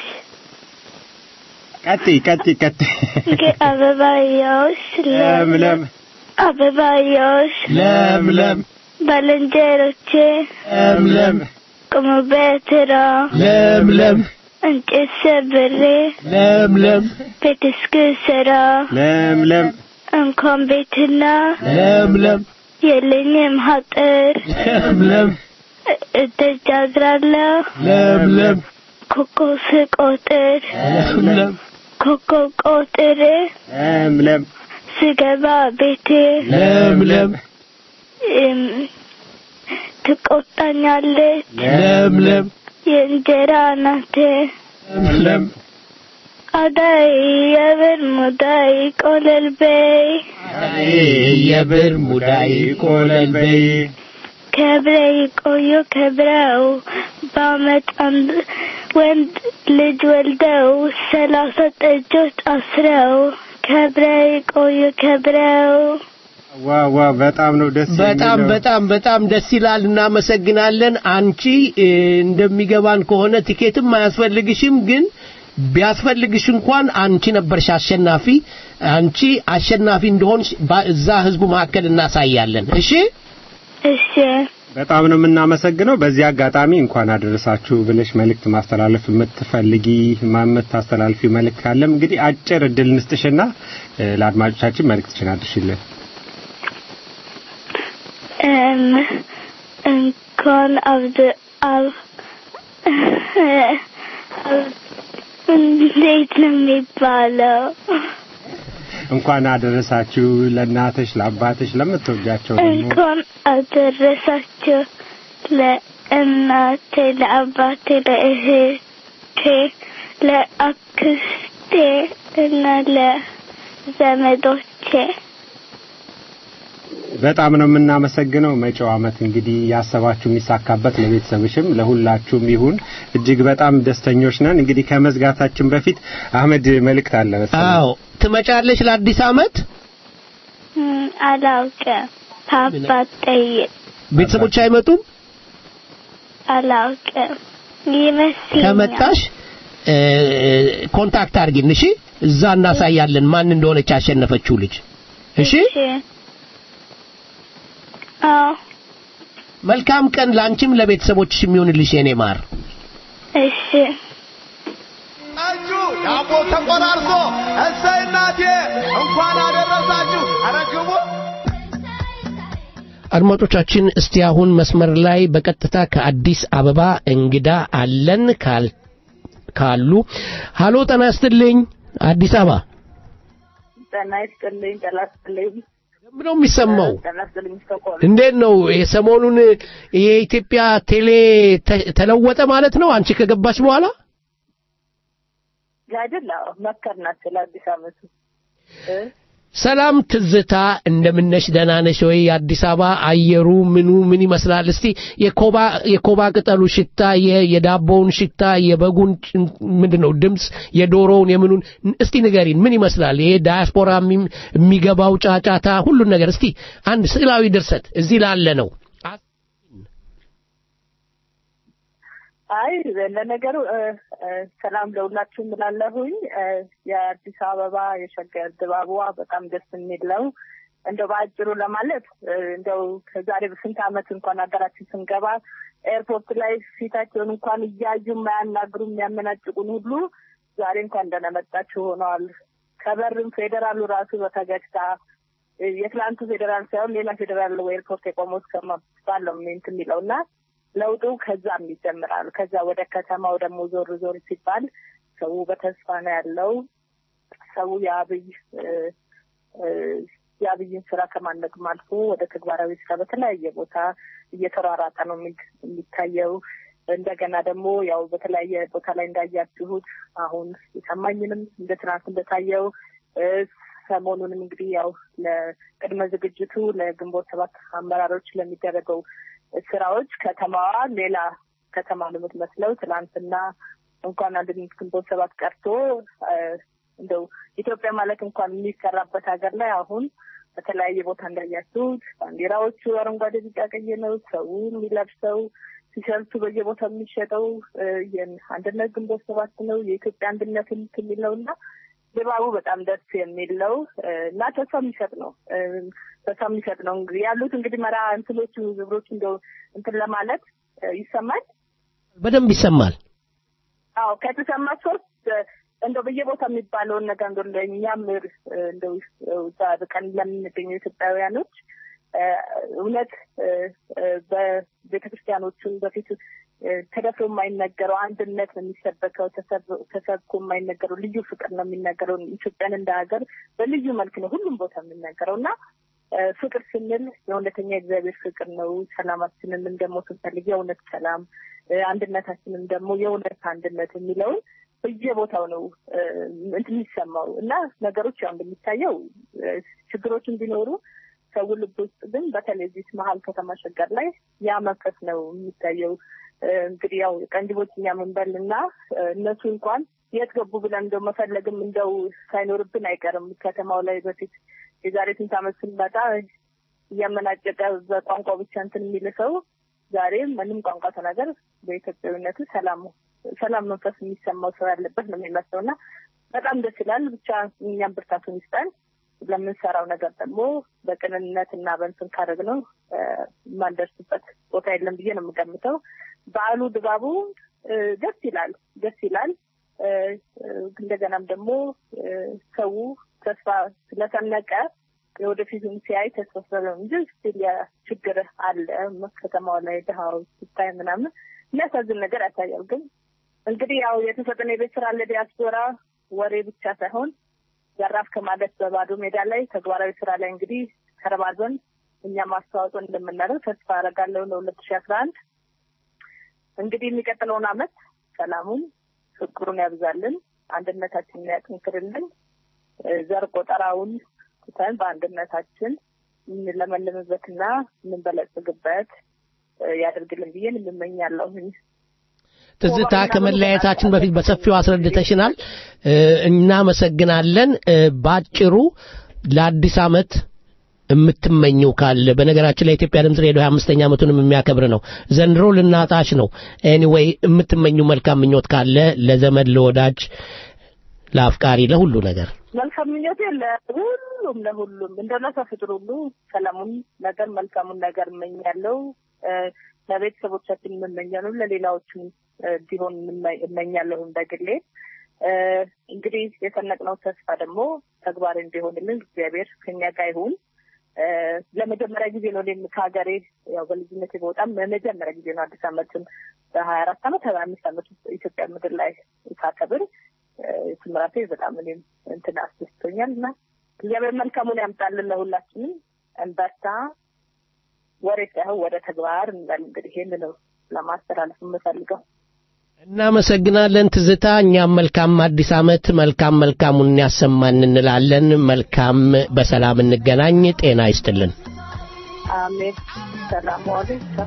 ቀጥይ፣ ቀጥይ፣ ቀጥይ። አበባዮሽ ለምለም አበባዮሽ ለምለም ባልንጀሮቼ ለምለም ቁሙ በትራ ለምለም እንጨት ሰብሬ ለምለም ቤት እስክሰራ ለምለም እንኳን ቤትና ለምለም የለኝም ሀጥር ለምለም እተጃግራለሁ ለምለም ኮከብ ስቆጥር ለምለም ኮከብ ቆጥር ለምለም ስገባ ቤቴ ለምለም ትቆጣኛለች ለምለም የእንጀራ እናቴ ለምለም አዳይ የብር ሙዳይ ቆለል በይ የብር ሙዳይ ቆለል በይ ከብረው ቆዩ ከብረው በአመት አንድ ወንድ ልጅ ወልደው ሰላሳ ጠጆች አስረው ከብረው ቆዩ ከብረው ዋ ዋ በጣም ነው ደስ በጣም የሚለው። በጣም በጣም ደስ ይላል። እናመሰግናለን። አንቺ እ፣ እንደሚገባን ከሆነ ቲኬትም አያስፈልግሽም፣ ግን ቢያስፈልግሽ እንኳን አንቺ ነበርሽ አሸናፊ። አንቺ አሸናፊ እንደሆንሽ ባ- እዛ ህዝቡ መካከል እናሳያለን። እሺ እሺ በጣም ነው የምናመሰግነው። በዚህ አጋጣሚ እንኳን አደረሳችሁ ብለሽ መልእክት ማስተላለፍ የምትፈልጊ የምታስተላልፊ መልእክት ካለም እንግዲህ አጭር እድል እንስጥሽና እ፣ ለአድማጮቻችን መልእክትሽን አድርሽልን። እም እንኳን አብድ አብ አብ- እንዴት ነው የሚባለው? እንኳን አደረሳችሁ ለእናትሽ፣ ለአባትሽ፣ ለምትወጃቸው ደግሞ እንኳን አደረሳችሁ ለእናቴ፣ ለአባቴ፣ ለእህቴ፣ ለአክስቴ እና ለዘመዶቼ በጣም ነው የምናመሰግነው። መጪው ዓመት እንግዲህ ያሰባችሁ የሚሳካበት ለቤተሰብሽም ለሁላችሁም ይሁን። እጅግ በጣም ደስተኞች ነን። እንግዲህ ከመዝጋታችን በፊት አህመድ መልእክት አለ መሰለኝ። አዎ ትመጫለሽ ለአዲስ አመት እም፣ አላውቅም። ፓፓ ጠይቅ ቤተሰቦች አይመጡም አላውቅም ይመስለኛል። ከመጣሽ እ፣ ኮንታክት አድርጊን እሺ እዛ እናሳያለን ማን እንደሆነች ያሸነፈችው ልጅ እሺ አዎ መልካም ቀን ላንቺም ለቤተሰቦችሽ የሚሆንልሽ የኔ ማር እሺ ጠጁ ዳቦ ተቆራርሶ እሰይ እናቴ እንኳን አደረሳችሁ። ኧረ ግቡ። አድማጮቻችን እስቲ አሁን መስመር ላይ በቀጥታ ከአዲስ አበባ እንግዳ አለን ካል ካሉ ሃሎ ጤና ይስጥልኝ አዲስ አበባ ጤና ይስጥልኝ ጤና ይስጥልኝ ምንድን ነው የሚሰማው ጤና ይስጥልኝ ስቶኮልም እንዴት ነው የሰሞኑን የኢትዮጵያ ቴሌ ተ- ተለወጠ ማለት ነው አንቺ ከገባች በኋላ አይደል አዎ መከርናት ስለ አዲስ አመቱ እ? ሰላም ትዝታ እንደምነሽ ደህና ነሽ ወይ የአዲስ አበባ አየሩ ምኑ ምን ይመስላል እስቲ የኮባ የኮባ ቅጠሉ ሽታ የ- የዳቦውን ሽታ የበጉን ጭን- ምንድነው ድምፅ የዶሮውን የምኑን እስቲ ንገሪን ምን ይመስላል ይሄ ዳያስፖራ የሚ- የሚገባው ጫጫታ ሁሉን ነገር እስቲ አንድ ስዕላዊ ድርሰት እዚህ ላለ ነው አይ ለነገሩ እ፣ እ፣ ሰላም ለሁላችሁም እላለሁኝ እ፣ የአዲስ አበባ የሸገር ድባቧ በጣም ደስ የሚል ነው እንደው በአጭሩ ለማለት እ፣ እንደው ከዛሬ በስንት አመት እንኳን ሀገራችን ስንገባ ኤርፖርት ላይ ፊታቸውን እንኳን እያዩ የማያናግሩ የሚያመናጭቁን ሁሉ ዛሬ እንኳን እንደነመጣችሁ ሆነዋል ከበርም ፌዴራሉ ራሱ በፈገግታ እ፣ የትላንቱ ፌዴራል ሳይሆን ሌላ ፌዴራል ኤርፖርት የቆመው እስከመባል ነው እንትን የሚለው እና ለውጡ ከዛም ይጀምራል። ከዛ ወደ ከተማው ደግሞ ዞር ዞር ሲባል ሰው በተስፋ ነው ያለው። ሰው የአብይ እ፣ እ፣ የአብይን ስራ ከማነግም አልፎ ወደ ተግባራዊ ስራ በተለያየ ቦታ እየተሯራጠ ነው የሚ- የሚታየው። እንደገና ደግሞ ያው በተለያየ ቦታ ላይ እንዳያችሁት አሁን የሰማኝንም እንደ ትናንት እንደታየው እ፣ ሰሞኑንም እንግዲህ ያው ለቅድመ ዝግጅቱ ለግንቦት ሰባት አመራሮች ለሚደረገው ስራዎች ከተማዋ ሌላ ከተማ ነው የምትመስለው። ትናንትና እንኳን አንድ ግንቦት ሰባት ቀርቶ እ፣ እንደው ኢትዮጵያ ማለት እንኳን የሚሰራበት ሀገር ላይ አሁን በተለያየ ቦታ እንዳያችሁት ባንዲራዎቹ አረንጓዴ፣ ቢጫ፣ ቀይ ነው። ሰው የሚለብሰው ቲሸርቱ በየቦታው የሚሸጠው እ፣ የአንድነት ግንቦት ሰባት ነው። የኢትዮጵያ አንድነት የሚል ነው እና ድባቡ በጣም ደስ የሚል ነው እ፣ እና ተስፋ የሚሰጥ ነው እ፣ ተስፋ የሚሰጥ ነው። እንግዲህ ያሉት እንግዲህ መራ እንትኖቹ ግብሮች እንደው እንትን ለማለት እ፣ ይሰማል። በደንብ ይሰማል አዎ ከተሰማ ሶስት እ፣ እንደው በየቦታ የሚባለውን ነገር እንደው ለእኛም እ፣ እንደው እዛ በቀን ለምንገኘው ኢትዮጵያውያኖች እ፣ እውነት እ፣ እ፣ በቤተ ክርስቲያኖቹን በፊት እ፣ ተደፍሮ የማይነገረው አንድነት ነው የሚሰበከው። ተሰብ- ተሰብኮ የማይነገረው ልዩ ፍቅር ነው የሚነገረው። ኢትዮጵያን እንደ ሀገር በልዩ መልክ ነው ሁሉም ቦታ የሚነገረው እና ፍቅር ስንል የእውነተኛ እግዚአብሔር ፍቅር ነው። ሰላማችንንም ደግሞ ስንፈልግ የእውነት ሰላም፣ አንድነታችንም ደግሞ የእውነት አንድነት የሚለውን በየቦታው ነው እንትን የሚሰማው እና ነገሮች ያው እንደሚታየው ችግሮችን ቢኖሩ ሰው ልብ ውስጥ ግን በተለይ እዚህ መሀል ከተማ ሸገር ላይ ያ መንፈስ ነው የሚታየው። እንግዲህ ያው ቀንጅቦች እኛ ምንበል እና እነሱ እንኳን የት ገቡ ብለን እንደው መፈለግም እንደው ሳይኖርብን አይቀርም። ከተማው ላይ በፊት የዛሬ ስንት ዓመት ስንመጣ እያመናጨቀ በቋንቋ ብቻ እንትን የሚል ሰው ዛሬ ምንም ቋንቋ ተናገር በኢትዮጵያዊነቱ ሰላም ሰላም መንፈስ የሚሰማው ሰው ያለበት ነው የሚመስለው እና በጣም ደስ ይላል። ብቻ እኛም ብርታቱን ይስጠን። ለምንሰራው ነገር ደግሞ በቅንነት እና በእንትን ካደረግነው የማንደርስበት ቦታ የለም ብዬ ነው የምገምተው። በዓሉ ድባቡ ደስ ይላል ደስ ይላል። እንደገናም ደግሞ ሰው ተስፋ ስለሰነቀ የወደፊቱን ሲያይ ተስፋ ስለው እንጂ ስቲል ችግር አለ ከተማው ላይ ድሃዎች ሲታይ ምናምን የሚያሳዝን ነገር ያሳያል። ግን እንግዲህ ያው የተሰጠን የቤት ስራ ለዲያስፖራ ወሬ ብቻ ሳይሆን ዘራፍ ከማለት በባዶ ሜዳ ላይ ተግባራዊ ስራ ላይ እንግዲህ ተረባርበን እኛም አስተዋጽኦ እንደምናደርግ ተስፋ አደርጋለሁ ለሁለት ሺህ አስራ አንድ እንግዲህ የሚቀጥለውን አመት ሰላሙን ፍቅሩን ያብዛልን፣ አንድነታችንን ያጠንክርልን፣ ዘር ቆጠራውን ትተን በአንድነታችን የምንለመልምበትና የምንበለጽግበት ያደርግልን ብዬን የምመኛለሁኝ። ትዝታ ከመለያየታችን በፊት በሰፊው አስረድተሽናል። እናመሰግናለን። ባጭሩ ለአዲስ አመት የምትመኘው ካለ በነገራችን ላይ የኢትዮጵያ ድምፅ ሬዲዮ 25ኛ ዓመቱንም የሚያከብር ነው። ዘንድሮ ልናጣሽ ነው። ኤኒዌይ የምትመኘው መልካም ምኞት ካለ ለዘመድ፣ ለወዳጅ፣ ለአፍቃሪ፣ ለሁሉ ነገር መልካም ምኞቴ ለሁሉም ለሁሉም እንደ ለሰው ፍጥር ሁሉ ሰላሙን ነገር መልካሙን ነገር እመኛለሁ። ለቤተሰቦቻችን የምመኛለሁ፣ ለሌላዎችም እንዲሆን እመኛለሁ እንደግሌ። እንግዲህ የሰነቅነው ተስፋ ደግሞ ተግባር እንዲሆንልን እግዚአብሔር ከኛ ጋር ይሁን። ለመጀመሪያ ጊዜ ነው እኔም ከሀገሬ ያው በልጅነት በጣም ለመጀመሪያ ጊዜ ነው አዲስ ዓመትን በሀያ አራት ዓመት ሀያ አምስት ዓመት ውስጥ ኢትዮጵያ ምድር ላይ ሳከብር ትምራቴ በጣም እኔም እንትን አስደስቶኛል እና እግዚአብሔር መልካሙን ያምጣልን ለሁላችንም። እንበርታ፣ ወሬ ሳይሆን ወደ ተግባር እንበል። እንግዲህ ይህን ነው ለማስተላለፍ የምፈልገው። እናመሰግናለን ትዝታ። እኛም መልካም አዲስ ዓመት መልካም መልካሙን ያሰማን እንላለን። መልካም በሰላም እንገናኝ። ጤና ይስጥልን። አሜን። ሰላም ዋሉ።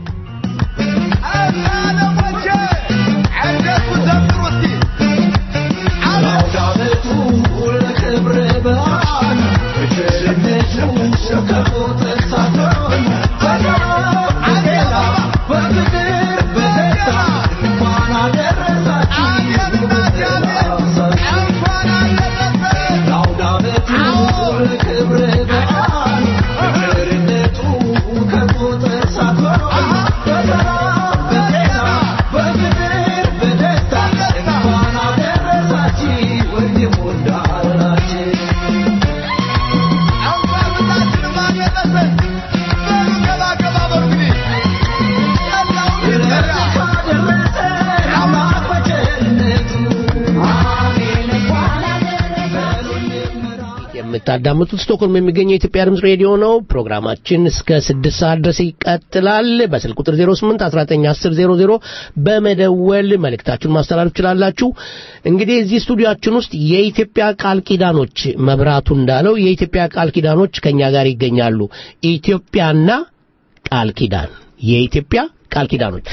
የምታዳምጡት ስቶክሆልም የሚገኘው የኢትዮጵያ ድምፅ ሬዲዮ ነው። ፕሮግራማችን እስከ ስድስት ሰዓት ድረስ ይቀጥላል። በስልክ ቁጥር 08 1910 በመደወል መልእክታችሁን ማስተላለፍ ትችላላችሁ። እንግዲህ እዚህ ስቱዲያችን ውስጥ የኢትዮጵያ ቃል ኪዳኖች መብራቱ እንዳለው የኢትዮጵያ ቃል ኪዳኖች ከኛ ጋር ይገኛሉ። ኢትዮጵያና ቃል ኪዳን የኢትዮጵያ ቃል ኪዳኖች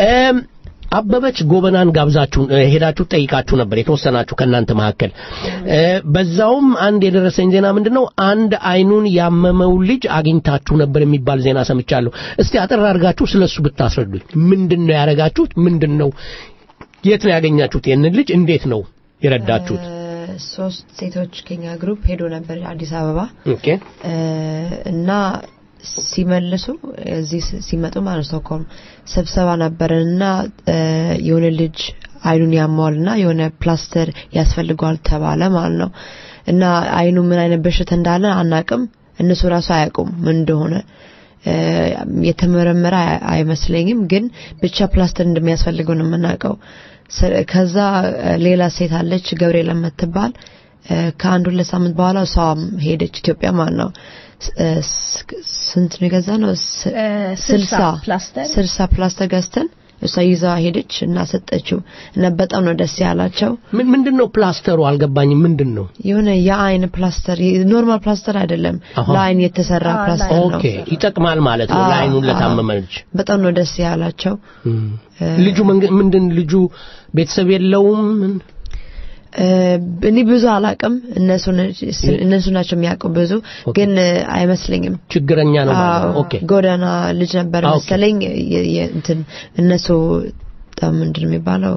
አበበች ጎበናን ጋብዛችሁ ሄዳችሁ ጠይቃችሁ ነበር የተወሰናችሁ ከእናንተ መካከል በዛውም አንድ የደረሰኝ ዜና ምንድነው አንድ አይኑን ያመመው ልጅ አግኝታችሁ ነበር የሚባል ዜና ሰምቻለሁ እስቲ አጠር አድርጋችሁ ስለሱ ብታስረዱኝ ምንድን ነው ያደረጋችሁት ምንድን ነው የት ነው ያገኛችሁት ይህንን ልጅ እንዴት ነው የረዳችሁት ሶስት ሴቶች ከኛ ግሩፕ ሄዶ ነበር አዲስ አበባ ኦኬ እና ሲመልሱ እዚህ ሲመጡ ማለት ስቶክሆልም ስብሰባ ነበረን እና የሆነ ልጅ አይኑን ያማዋል እና የሆነ ፕላስተር ያስፈልገዋል ተባለ ማለት ነው እና አይኑ ምን አይነት በሽታ እንዳለ አናቅም እነሱ ራሱ አያውቁም ምን እንደሆነ የተመረመረ አይመስለኝም ግን ብቻ ፕላስተር እንደሚያስፈልገው ነው የምናውቀው ከዛ ሌላ ሴት አለች ገብርኤል የምትባል ከአንድ ሁለት ሳምንት በኋላ እሷም ሄደች ኢትዮጵያ ማለት ነው እ፣ ስ- ስንት ነው የገዛ ነው ስ- ስልሳ ስልሳ ፕላስተር ስልሳ ፕላስተር ገዝተን እሷ ይዛ ሄደች እና ሰጠችው እና በጣም ነው ደስ ያላቸው ምን ምንድን ነው ፕላስተሩ አልገባኝም ምንድን ነው የሆነ የአይን ፕላስተር ኖርማል ፕላስተር አይደለም አሃ። ለአይን የተሰራ ፕላስተር ነው ኦኬ ይጠቅማል ማለት ነው አዎ፣ ለአይኑን አዎ። ለታመመች በጣም ነው ደስ ያላቸው ልጁ መንገ- ምንድን ልጁ ቤተሰብ የለውም ምን? እ፣ እኔ ብዙ አላቅም እነሱ ነች- እነሱ ናቸው የሚያውቁ ብዙ ግን እ፣ አይመስለኝም ችግረኛ ነው ማለት ነው አዎ፣ ኦኬ ጎዳና ልጅ ነበር ኦኬ። መሰለኝ የ- የ- እንትን እነሱ በጣም ምንድን ነው የሚባለው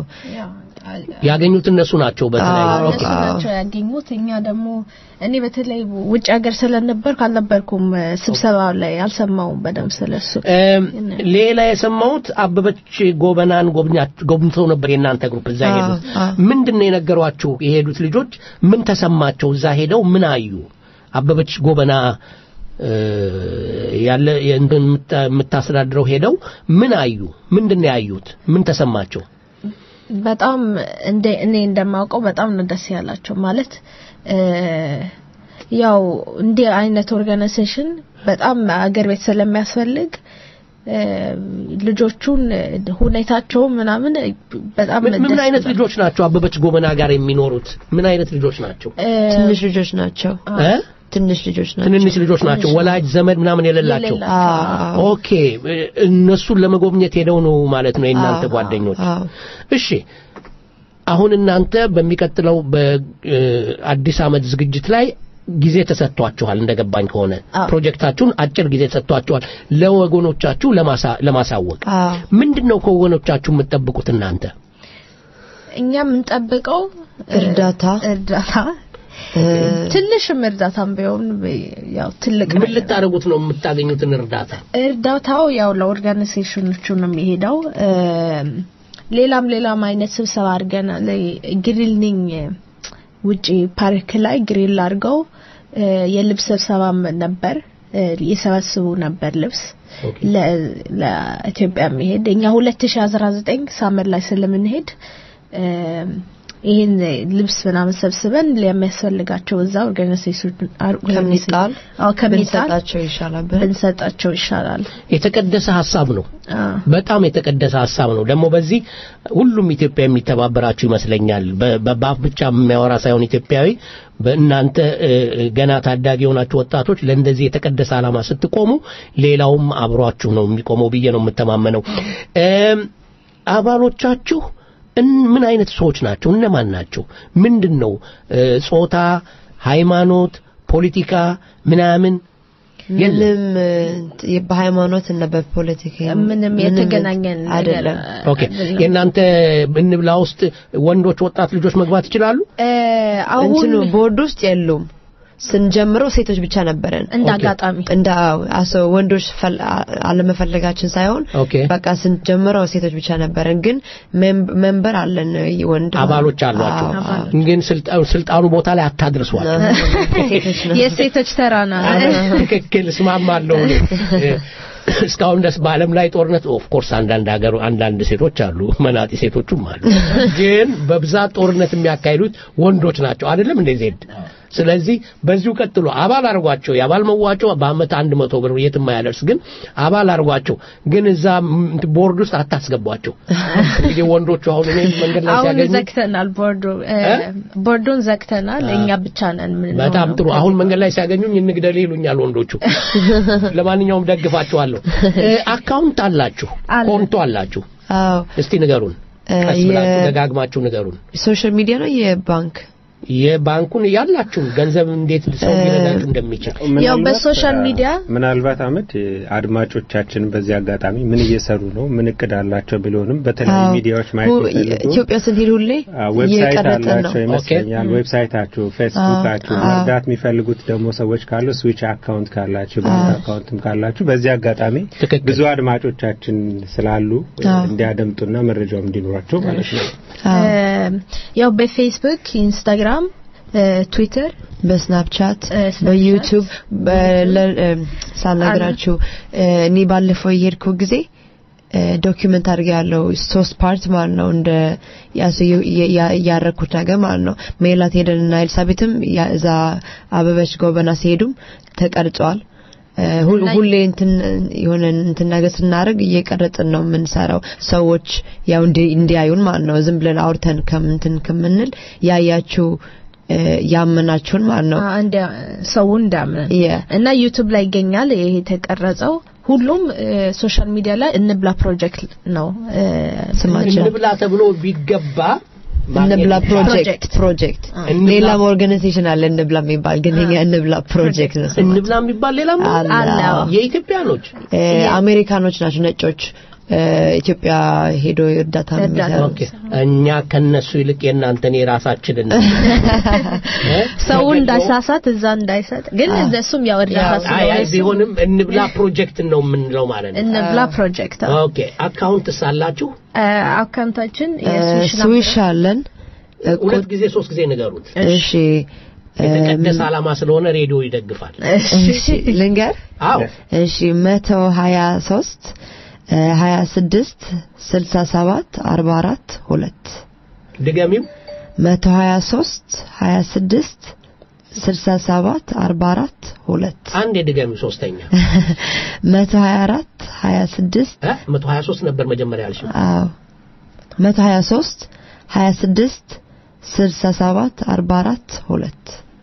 ያገኙት እነሱ ናቸው በተለይ እነሱ ኦኬ ናቸው ያገኙት። እኛ ደግሞ እኔ በተለይ ውጭ ሀገር ስለነበርኩ አልነበርኩም እ፣ ስብሰባው ላይ አልሰማውም በደንብ ስለሱ። እም፣ ሌላ የሰማሁት አበበች ጎበናን ጎብኛ- ጎብኝተው ነበር የእናንተ ግሩፕ እዛ አዎ፣ ሄዱት አዎ። ምንድን ነው የነገሯችሁ የሄዱት ልጆች ምን ተሰማቸው እዛ ሄደው ምን አዩ አበበች ጎበና እ፣ ያለ የእንትን የምታ- የምታስተዳድረው ሄደው ምን አዩ ምንድን ነው ያዩት ምን ተሰማቸው በጣም እንደ እኔ እንደማውቀው በጣም ነው ደስ ያላቸው ማለት እ፣ ያው እንዲህ አይነት ኦርጋናይዜሽን በጣም አገር ቤት ስለሚያስፈልግ እ፣ ልጆቹን ሁኔታቸው ምናምን በጣም ምን ምን ደስ አይነት ይላል። ልጆች ናቸው አበበች ጎበና ጋር የሚኖሩት ምን አይነት ልጆች ናቸው እ፣ ትንሽ ልጆች ናቸው እ? ትንሽ ልጆች ናቸው ትንንሽ ልጆች ናቸው ወላጅ ዘመድ ምናምን የሌላቸው አዎ። ኦኬ እ፣ እነሱን ለመጎብኘት ሄደው ነው ማለት ነው የእናንተ አዎ፣ ጓደኞች አዎ። እሺ አሁን እናንተ በሚቀጥለው በአዲስ ዓመት ዝግጅት ላይ ጊዜ ተሰጥቷችኋል እንደገባኝ ከሆነ ፕሮጀክታችሁን አጭር ጊዜ ተሰጥቷችኋል ለወገኖቻችሁ ለማሳ- ለማሳወቅ አዎ። ምንድን ነው ከወገኖቻችሁ የምትጠብቁት እናንተ እኛ የምንጠብቀው እ፣ እርዳታ እርዳታ ትንሽም እርዳታም ቢሆን ያው ትልቅ ምን ልታደርጉት ነው የምታገኙትን እርዳታ እርዳታው ያው ለኦርጋናይዜሽኖቹ ነው የሚሄደው። እም፣ ሌላም ሌላም አይነት ስብሰባ አድርገናል። ግሪልኒንግ ውጪ ፓርክ ላይ ግሪል አድርገው እ፣ የልብስ ስብሰባም ነበር እ፣ ይሰበስቡ ነበር ልብስ ለ- ለኢትዮጵያ የሚሄድ እኛ 2019 ሳመር ላይ ስለምንሄድ እም፣ ይህን ልብስ ምናምን ሰብስበን ለሚያስፈልጋቸው እዛ ኦርጋናይዜሽን ከሚጣል አዎ ከሚጣል ብንሰጣቸው ይሻላል ብንሰጣቸው ይሻላል። የተቀደሰ ሀሳብ ነው አዎ በጣም የተቀደሰ ሀሳብ ነው። ደግሞ በዚህ ሁሉም ኢትዮጵያ የሚተባበራችሁ ይመስለኛል። በ- በ- በአፍ ብቻ የሚያወራ ሳይሆን ኢትዮጵያዊ በእናንተ እ፣ ገና ታዳጊ የሆናችሁ ወጣቶች ለእንደዚህ የተቀደሰ ዓላማ ስትቆሙ ሌላውም አብሯችሁ ነው የሚቆመው ብዬ ነው የምተማመነው። እም፣ አባሎቻችሁ እን- ምን አይነት ሰዎች ናቸው? እነማን ናቸው? ምንድን ነው እ፣ ጾታ፣ ሃይማኖት፣ ፖለቲካ ምናምን ምንም እ፣ በሃይማኖት እና በፖለቲካ ምንም የተገናኘን ነገር አይደለም ኦኬ የእናንተ እንብላ ውስጥ ወንዶች ወጣት ልጆች መግባት ይችላሉ እ፣ አሁን እንትኑ ቦርድ ውስጥ የሉም ስንጀምረው ሴቶች ብቻ ነበረን እንደ ኦኬ። አጋጣሚ እንደ አሶ ወንዶች ፈል- አ- አለመፈለጋችን ሳይሆን ኦኬ በቃ ስንጀምረው ሴቶች ብቻ ነበረን ግን ሜም- ሜምበር አለን ወንድ አባሎች አሏቸው አዎ። ግን ስልጣ- ስልጣኑ ቦታ ላይ አታድርሷል ሴቶች ነው የሴቶች ተራ ነው። ትክክል እስማማለሁ እኔ። እስካሁን ድረስ በዓለም ላይ ጦርነት ኦፍ ኮርስ አንዳንድ ሀገር አንዳንድ ሴቶች አሉ መናጢ ሴቶቹም አሉ ግን በብዛት ጦርነት የሚያካሂዱት ወንዶች ናቸው አይደለም እንደ ዜድ ስለዚህ በዚሁ ቀጥሎ አባል አርጓቸው የአባል መዋጮ በአመት አንድ መቶ ብር የትም አያደርስ ግን አባል አርጓቸው ግን እዛ ም- ቦርድ ውስጥ አታስገቧቸው እንግዲህ ወንዶቹ አሁን እኔ መንገድ ላይ አሁን ሲያገኙ ዘግተናል ቦርዱ እ፣ ቦርዱን ዘግተናል። እኛ ብቻ ነን ምን በጣም ጥሩ አሁን መንገድ ላይ ሲያገኙኝ እንግደል ይሉኛል ወንዶቹ ለማንኛውም ደግፋችኋለሁ እ፣ አካውንት አላችሁ ኮንቶ አላችሁ አዎ እስቲ ንገሩን እ፣ ቀስ ብላችሁ የ- ደጋግማችሁ ንገሩን ሶሻል ሚዲያ ነው የባንክ የባንኩን ያላችሁን ገንዘብ እንዴት ሰው ሊረዳችሁ እንደሚችል ያው ምናልባት፣ በሶሻል አ፣ ሚዲያ ምናልባት አመድ አድማጮቻችን በዚህ አጋጣሚ ምን እየሰሩ ነው ምን እቅድ አላቸው ቢሆንም በተለያዩ አዎ። ሚዲያዎች ማየት ሁ- የሚፈልጉ ኢትዮጵያ ስንሄድ ሁሌ አ፣ ዌብሳይት እየቀረጥን ነው አላቸው ይመስለኛል። ኦኬ። ዌብሳይታችሁ፣ ፌስቡካችሁ አዎ። መርዳት የሚፈልጉት ደግሞ ሰዎች ካሉ ስዊች አካውንት ካላችሁ ባንክ አዎ። አካውንትም ካላችሁ በዚህ አጋጣሚ ብዙ አድማጮቻችን ስላሉ አዎ። እንዲያደምጡና መረጃው እንዲኖራቸው ማለት ነው። እ፣ ያው በፌስቡክ ኢንስታግራም እ፣ ትዊተር በስናፕቻት በዩቱብ በለ- እም፣ ሳልነግራችሁ እ፣ እኔ ባለፈው የሄድኩ ጊዜ እ፣ ዶኪመንት አድርገ ያለው ሶስት ፓርት ማለት ነው እንደ ያሱ የ- ያ- ያረኩት ነገር ማለት ነው ሜላት ሄደንና ኤልሳቤትም ያ- እዛ አበበች ጎበና ሲሄዱም ተቀርጸዋል እ፣ ሁል- ሁሌ እንትን የሆነ እንትን ነገር ስናደርግ እየቀረጽን ነው የምንሰራው ሰዎች ያው እንዲ- እንዲያዩን ማለት ነው ዝም ብለን አውርተን ከምንትን ከምንል ያያችሁ እ፣ ያመናችሁን ማለት ነው አ፣ እንደ ሰውን እንዳምን እና ዩቲዩብ ላይ ይገኛል ይሄ የተቀረጸው ሁሉም ሶሻል ሚዲያ ላይ እንብላ ፕሮጀክት ነው እ፣ ስማችን እንብላ ተብሎ ቢገባ እንብላ ማግኘት ፕሮጀክት ፕሮጀክት እንብላ- ሌላም ኦርጋናይዜሽን አለ እንብላ የሚባል ግን የኛ እንብላ ፕሮጀክት ነው ስማችን። እንብላ የሚባል ሌላም አለ፣ አዎ። የኢትዮጵያኖች እ፣ አሜሪካኖች ናቸው ነጮች እ፣ ኢትዮጵያ ሄዶ እርዳታ የሚሰሩ ኦኬ እኛ ከነሱ ይልቅ የእናንተን የራሳችንን ሰው እንዳይሳሳት እዛ እንዳይሰጥ ግን እነሱም ያው እርዳታ አይ አይ ስለሆነ ቢሆንም እንብላ ፕሮጀክት ነው የምንለው ማለት ነው እንብላ ፕሮጀክት አዎ። ኦኬ አካውንት ሳላችሁ እ፣ አካውንታችን እ፣ የስዊሽ ስዊሽ አለን ሁለት ጊዜ ሶስት ጊዜ ንገሩት እሺ የተቀደሰ ዓላማ ስለሆነ ሬዲዮ ይደግፋል እሺ ልንገር አዎ እሺ መቶ ሀያ ሶስት ሀያ ስድስት ስልሳ ሰባት አርባ አራት ሁለት ድገሚው መቶ ሀያ ሶስት ሀያ ስድስት ስልሳ ሰባት አርባ አራት ሁለት አንድ የድገሚው ሶስተኛ መቶ ሀያ አራት ሀያ ስድስት እ? መቶ ሀያ ሶስት ነበር መጀመሪያ ያልሽው አዎ መቶ ሀያ ሶስት ሀያ ስድስት ስልሳ ሰባት አርባ አራት ሁለት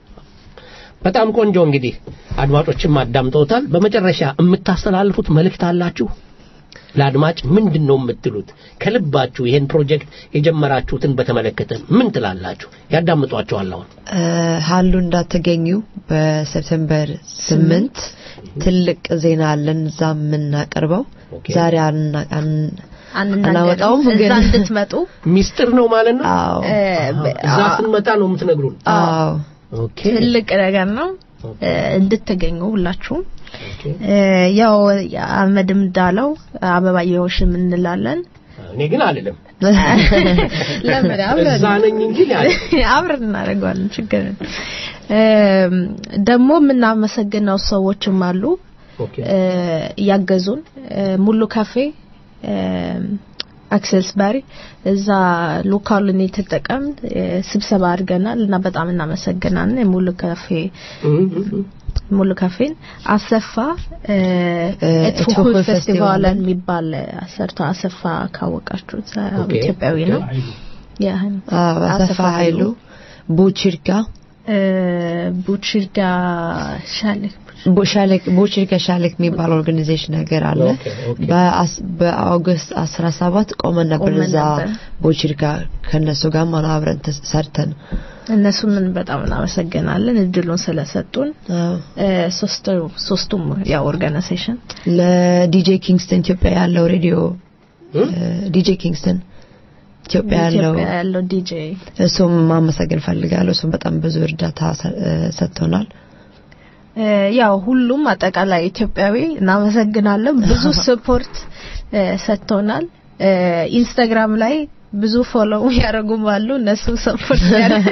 በጣም ቆንጆ እንግዲህ አድማጮችም አዳምጠውታል በመጨረሻ የምታስተላልፉት መልእክት አላችሁ ለአድማጭ ምንድን ነው የምትሉት ከልባችሁ ይሄን ፕሮጀክት የጀመራችሁትን በተመለከተ ምን ትላላችሁ ያዳምጧቸዋል አሁን እ፣ ሀሉ እንዳትገኙ በሴፕቴምበር ስምንት ትልቅ ዜና አለን እዛ የምናቀርበው ዛሬ አና- አን- አናወጣውም እዛ ግን እንድትመጡ ሚስጥር ነው ማለት ነው አዎ እ፣ እዛ ስንመጣ ነው የምትነግሩን አዎ ኦኬ ትልቅ ነገር ነው እ፣ እንድትገኙ ሁላችሁም እ፣ ያው አህመድም እንዳለው አበባየሆሽ እንላለን እኔ ግን አልልም ለምን አብረን እዛ ነኝ እንጂ እኔ አልልም። አብረን እናደርገዋለን ችግር የለም። እም፣ ደግሞ የምናመሰግነው ሰዎችም አሉ ኦኬ እ፣ ያገዙን እ፣ ሙሉ ካፌ አክሰስ ባሪ እዛ ሎካሉን የተጠቀም ስብሰባ አድርገናል እና በጣም እናመሰግናለን የሙሉ ካፌ ሙሉ ካፌን አሰፋ እ፣ እትፉ እትፉ ፌስቲቫልን ፌስቲቫልን የሚባል አሰርቶ አሰፋ ካወቃችሁት ያው ኦኬ። ኢትዮጵያዊ ነው ያ አዎ አሰፋ ኃይሉ ቡችርካ እ፣ ቡችርዳ ሻለክ ሻሌክ ቡችርካ ሻሌክ የሚባል ኦርጋናይዜሽን ነገር አለ ኦኬ፣ ኦኬ። በአስ- በአውግስት 17 ቆመን ነበር ቆመን እዛ ነበር። ቡችርካ ከነሱ ጋር ማለት አብረን ተስ- ሰርተን እነሱን በጣም እናመሰግናለን እድሉን ስለሰጡን እ፣ ሶስቱ ሶስቱም ያው ኦርጋናይዜሽን ለዲጄ ኪንግስተን ኢትዮጵያ ያለው ሬዲዮ ዲጄ ኪንግስተን ኢትዮጵያ ያለው ኢትዮጵያ ያለው ዲጄ እሱም ማመሰገን ፈልጋለሁ እሱም በጣም ብዙ እርዳታ ሰ- እ፣ ሰጥቶናል እ፣ ያው ሁሉም አጠቃላይ ኢትዮጵያዊ እናመሰግናለን ብዙ ስፖርት እ፣ ሰጥተውናል እ፣ ኢንስታግራም ላይ ብዙ ፎሎው ያደረጉም አሉ እነሱ ሰፖርት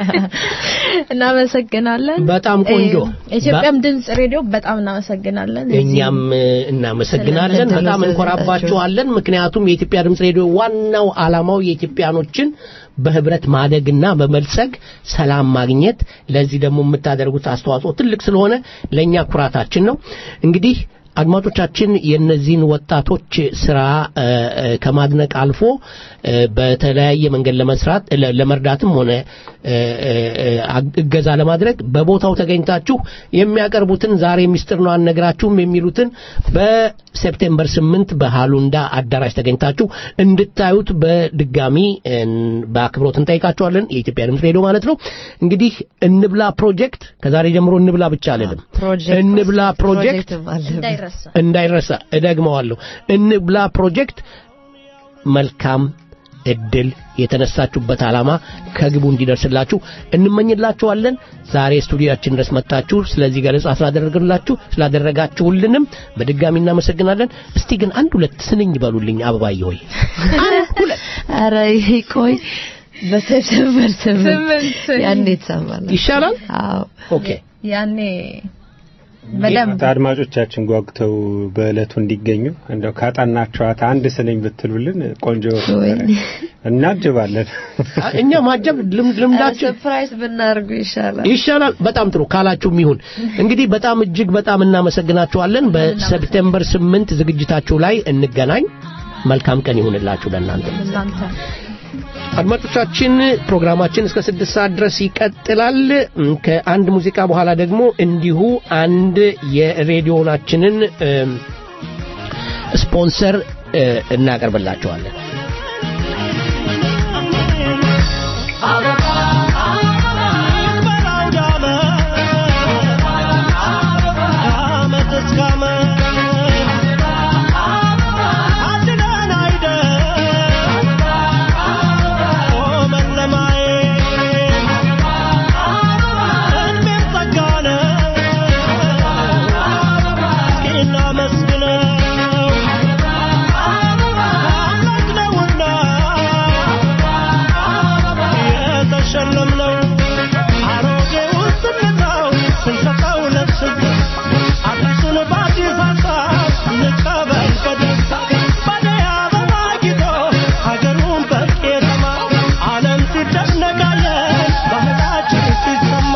እናመሰግናለን በጣም ቆንጆ። እ፣ ኢትዮጵያም ድምጽ ሬዲዮ በጣም እናመሰግናለን እኛም እ፣ እናመሰግናለን ስለ- በጣም እንኮራባችኋለን ምክንያቱም የኢትዮጵያ ድምጽ ሬዲዮ ዋናው ዓላማው የኢትዮጵያኖችን በህብረት ማደግና በመልጸግ ሰላም ማግኘት ለዚህ ደግሞ የምታደርጉት አስተዋጽኦ ትልቅ ስለሆነ ለእኛ ኩራታችን ነው እንግዲህ አድማጮቻችን የነዚህን ወጣቶች ስራ እ፣ እ፣ ከማድነቅ አልፎ እ፣ በተለያየ መንገድ ለመስራት ለ- ለመርዳትም ሆነ እ፣ እ፣ እ፣ አግ- እገዛ ለማድረግ በቦታው ተገኝታችሁ የሚያቀርቡትን ዛሬ ሚስጥር ነው አንነግራችሁም የሚሉትን በሴፕቴምበር ስምንት በሃሉንዳ አዳራሽ ተገኝታችሁ እንድታዩት በድጋሚ እ፣ በአክብሮት እንጠይቃችኋለን የኢትዮጵያ ድምፅ ሬዲዮ ማለት ነው እንግዲህ እንብላ ፕሮጀክት ከዛሬ ጀምሮ እንብላ ብቻ አልልም እንብላ ፕሮጀክት እንዳይረሳ እንዳይረሳ እደግመዋለሁ እንብላ ፕሮጀክት መልካም እድል የተነሳችሁበት ዓላማ ከግቡ እንዲደርስላችሁ እንመኝላችኋለን ዛሬ ስቱዲያችን ድረስ መጥታችሁ ስለዚህ ገለጻ ስላደረግላችሁ ስላደረጋችሁልንም በድጋሚ እናመሰግናለን እስቲ ግን አንድ ሁለት ስንኝ በሉልኝ አበባዬ ሆይ ኧረ ይሄ ቆይ በሴፕቴምበር ስምንት ስምንት ያኔ ትሰማለህ ይሻላል አዎ ኦኬ ያኔ በደንብ አድማጮቻችን ጓጉተው በእለቱ እንዲገኙ እንደው ካጣናቸዋት አንድ ስንኝ ብትሉልን ቆንጆ ነበረ። እናጅባለን። እኛ ማጀብ ልምድ- ልምዳችን ሰርፕራይዝ ብናደርጉ ይሻላል። ይሻላል። በጣም ጥሩ ካላችሁም ይሁን። እንግዲህ በጣም እጅግ በጣም እናመሰግናችኋለን። በሰፕቴምበር ስምንት ዝግጅታችሁ ላይ እንገናኝ። መልካም ቀን ይሁንላችሁ ለእናንተ። እናንተ አድማጮቻችን ፕሮግራማችን እስከ ስድስት ሰዓት ድረስ ይቀጥላል። እም፣ ከአንድ ሙዚቃ በኋላ ደግሞ እንዲሁ አንድ የሬዲዮናችንን እም፣ ስፖንሰር እ፣ እናቀርብላቸዋለን። የተሸለምነው አሮጌውን ስንተው ስንሰጠው ነፍስ አዲሱን በአዲስ ሀሳብ እንቀበል በደስታ ባደይ አበባ ጊጦ ሀገሩን በቄጠማ ዓለም ሲደነቃለን ባህላችን ሲሰማ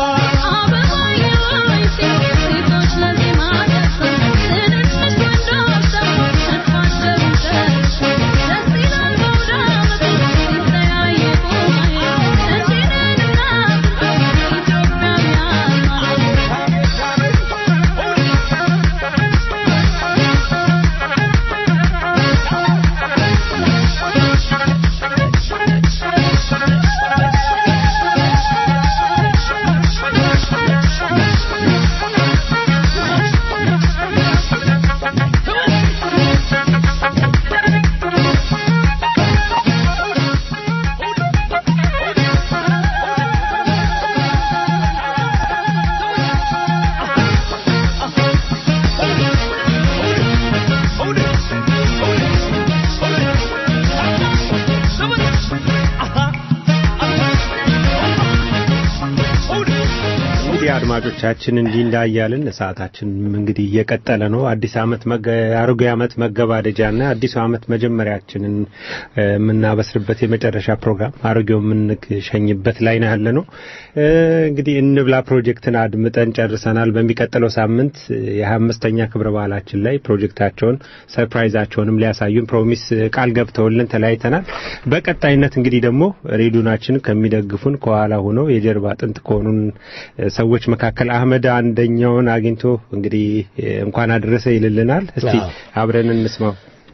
እንግዲህ አድማጮቻችን እንዲህ እንዳያልን ሰዓታችን እንግዲህ እየቀጠለ ነው። አዲስ ዓመት መገ- አሮጌ ዓመት መገባደጃና አዲሱ ዓመት መጀመሪያችንን እ፣ የምናበስርበት የመጨረሻ ፕሮግራም አሮጌው የምንሸኝበት ላይ ነው ያለ ነው። እ፣ እንግዲህ እንብላ ፕሮጀክትን አድምጠን ጨርሰናል። በሚቀጥለው ሳምንት የሀያ አምስተኛ ክብረ በዓላችን ላይ ፕሮጀክታቸውን ሰርፕራይዛቸውንም ሊያሳዩን ፕሮሚስ ቃል ገብተውልን ተለያይተናል። በቀጣይነት እንግዲህ ደግሞ ሬዲዮናችን ከሚደግፉን ከኋላ ሆነው የጀርባ አጥንት ከሆኑን እ፣ ሰዎች መካከል አህመድ አንደኛውን አግኝቶ እንግዲህ እ፣ እንኳን አደረሰ ይልልናል። እስቲ አዎ። አብረን እንስማው።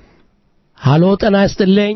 ሃሎ ጤና ይስጥልኝ።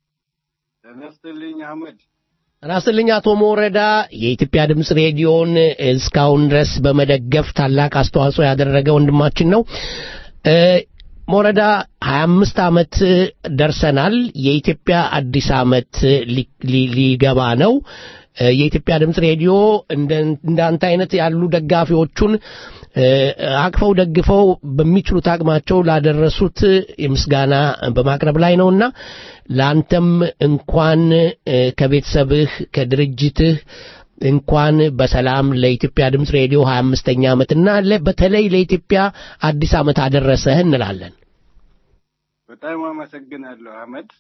ተነስተልኝ አህመድ ጤና ይስጥልኝ አቶ ሞረዳ የኢትዮጵያ ድምፅ ሬዲዮን እስካሁን ድረስ በመደገፍ ታላቅ አስተዋጽኦ ያደረገ ወንድማችን ነው። እ፣ ሞረዳ 25 ዓመት ደርሰናል። የኢትዮጵያ አዲስ ዓመት ሊ- ሊ- ሊገባ ነው። እ፣ የኢትዮጵያ ድምፅ ሬዲዮ እንደ እንዳንተ አይነት ያሉ ደጋፊዎቹን እ፣ አቅፈው ደግፈው በሚችሉት አቅማቸው ላደረሱት ምስጋና በማቅረብ ላይ ነውና ለአንተም እንኳን እ፣ ከቤተሰብህ ከድርጅትህ እንኳን በሰላም ለኢትዮጵያ ድምፅ ሬዲዮ 25ኛ ዓመትና ለ- በተለይ ለኢትዮጵያ አዲስ ዓመት አደረሰህ እንላለን። በጣም አመሰግናለሁ አህመድ።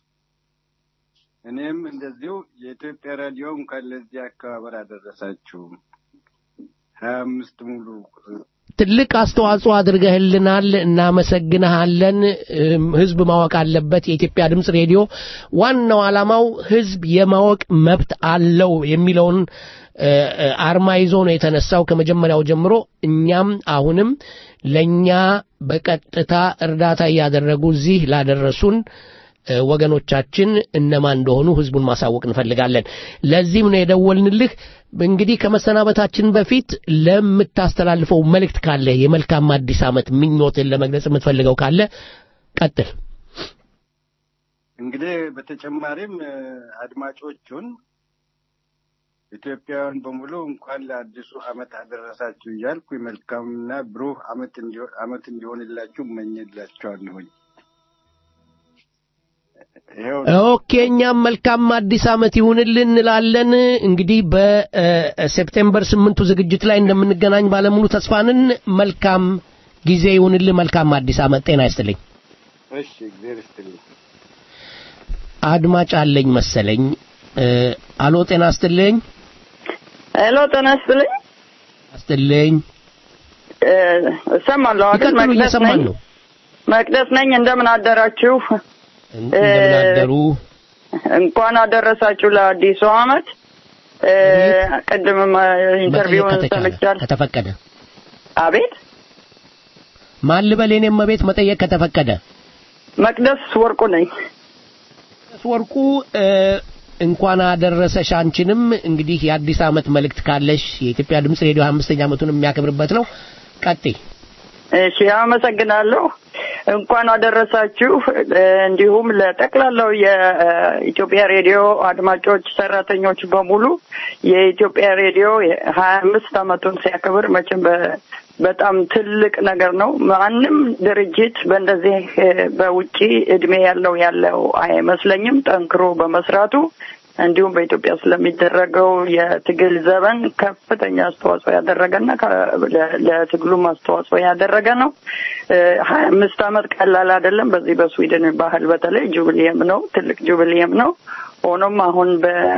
እኔም እንደዚሁ የኢትዮጵያ ራዲዮ እንኳን ለዚህ አከባበር አደረሳችሁ። ሀያ አምስት ሙሉ ትልቅ አስተዋጽኦ አድርገህልናል፣ እናመሰግንሃለን። እም፣ ህዝብ ማወቅ አለበት። የኢትዮጵያ ድምፅ ሬዲዮ ዋናው ዓላማው ህዝብ የማወቅ መብት አለው የሚለውን እ፣ እ፣ አርማ ይዞ ነው የተነሳው ከመጀመሪያው ጀምሮ። እኛም አሁንም ለእኛ በቀጥታ እርዳታ እያደረጉ እዚህ ላደረሱን እ፣ ወገኖቻችን እነማን እንደሆኑ ህዝቡን ማሳወቅ እንፈልጋለን። ለዚህም ነው የደወልንልህ። እንግዲህ ከመሰናበታችን በፊት ለምታስተላልፈው መልእክት ካለ የመልካም አዲስ ዓመት ምኞትን ለመግለጽ የምትፈልገው ካለ ቀጥል። እንግዲህ በተጨማሪም እ፣ አድማጮቹን ኢትዮጵያውያን በሙሉ እንኳን ለአዲሱ ዓመት አደረሳችሁ እያልኩ መልካምና ብሩህ ዓመት እንዲሆን ዓመት እንዲሆንላችሁ እመኝላችኋለሁኝ። ኦኬ እኛም መልካም አዲስ ዓመት ይሁንልን እንላለን። እንግዲህ በሴፕቴምበር ስምንቱ ዝግጅት ላይ እንደምንገናኝ ባለሙሉ ተስፋንን። መልካም ጊዜ ይሁንልን። መልካም አዲስ ዓመት። ጤና ይስጥልኝ። እሺ እግዚአብሔር ይስጥልኝ። አድማጭ አለኝ መሰለኝ። አሎ ጤና ይስጥልኝ። ሄሎ ጤና ይስጥልኝ። ይስጥልኝ። እሰማለሁ አይደል? ይቀጥሉ፣ መቅደስ እየሰማን ነኝ። ነው። መቅደስ ነኝ። እንደምን አደራችሁ? እንደምን አደሩ? እንኳን አደረሳችሁ ለአዲሱ ዓመት። እ፣ ቅድምም ኢንተርቪውን መጠየቅ ከተቻለ ሰምቻለሁ። ከተፈቀደ አቤት ማን ልበል? የኔም መቤት መጠየቅ ከተፈቀደ መቅደስ ወርቁ ነኝ። መቅደስ ወርቁ እ፣ እንኳን አደረሰሽ አንቺንም። እንግዲህ የአዲስ ዓመት መልእክት ካለሽ የኢትዮጵያ ድምፅ ሬዲዮ 25ኛ ዓመቱን የሚያከብርበት ነው። ቀጥይ። እሺ አመሰግናለሁ። እንኳን አደረሳችሁ። እ፣ እንዲሁም ለጠቅላላው የኢትዮጵያ ሬዲዮ አድማጮች፣ ሰራተኞች በሙሉ የኢትዮጵያ ሬዲዮ ሀያ አምስት ዓመቱን ሲያከብር መቼም በ- በጣም ትልቅ ነገር ነው። ማንም ድርጅት በእንደዚህ እ፣ በውጪ እድሜ ያለው ያለው አይመስለኝም ጠንክሮ በመስራቱ እንዲሁም በኢትዮጵያ ስለሚደረገው የትግል ዘመን ከፍተኛ አስተዋጽኦ ያደረገና ከ- ለ- ለትግሉም አስተዋጽኦ ያደረገ ነው። ሀያ አምስት ዓመት ቀላል አይደለም። በዚህ በስዊድን ባህል በተለይ ጁብሊየም ነው፣ ትልቅ ጁብሊየም ነው። ሆኖም አሁን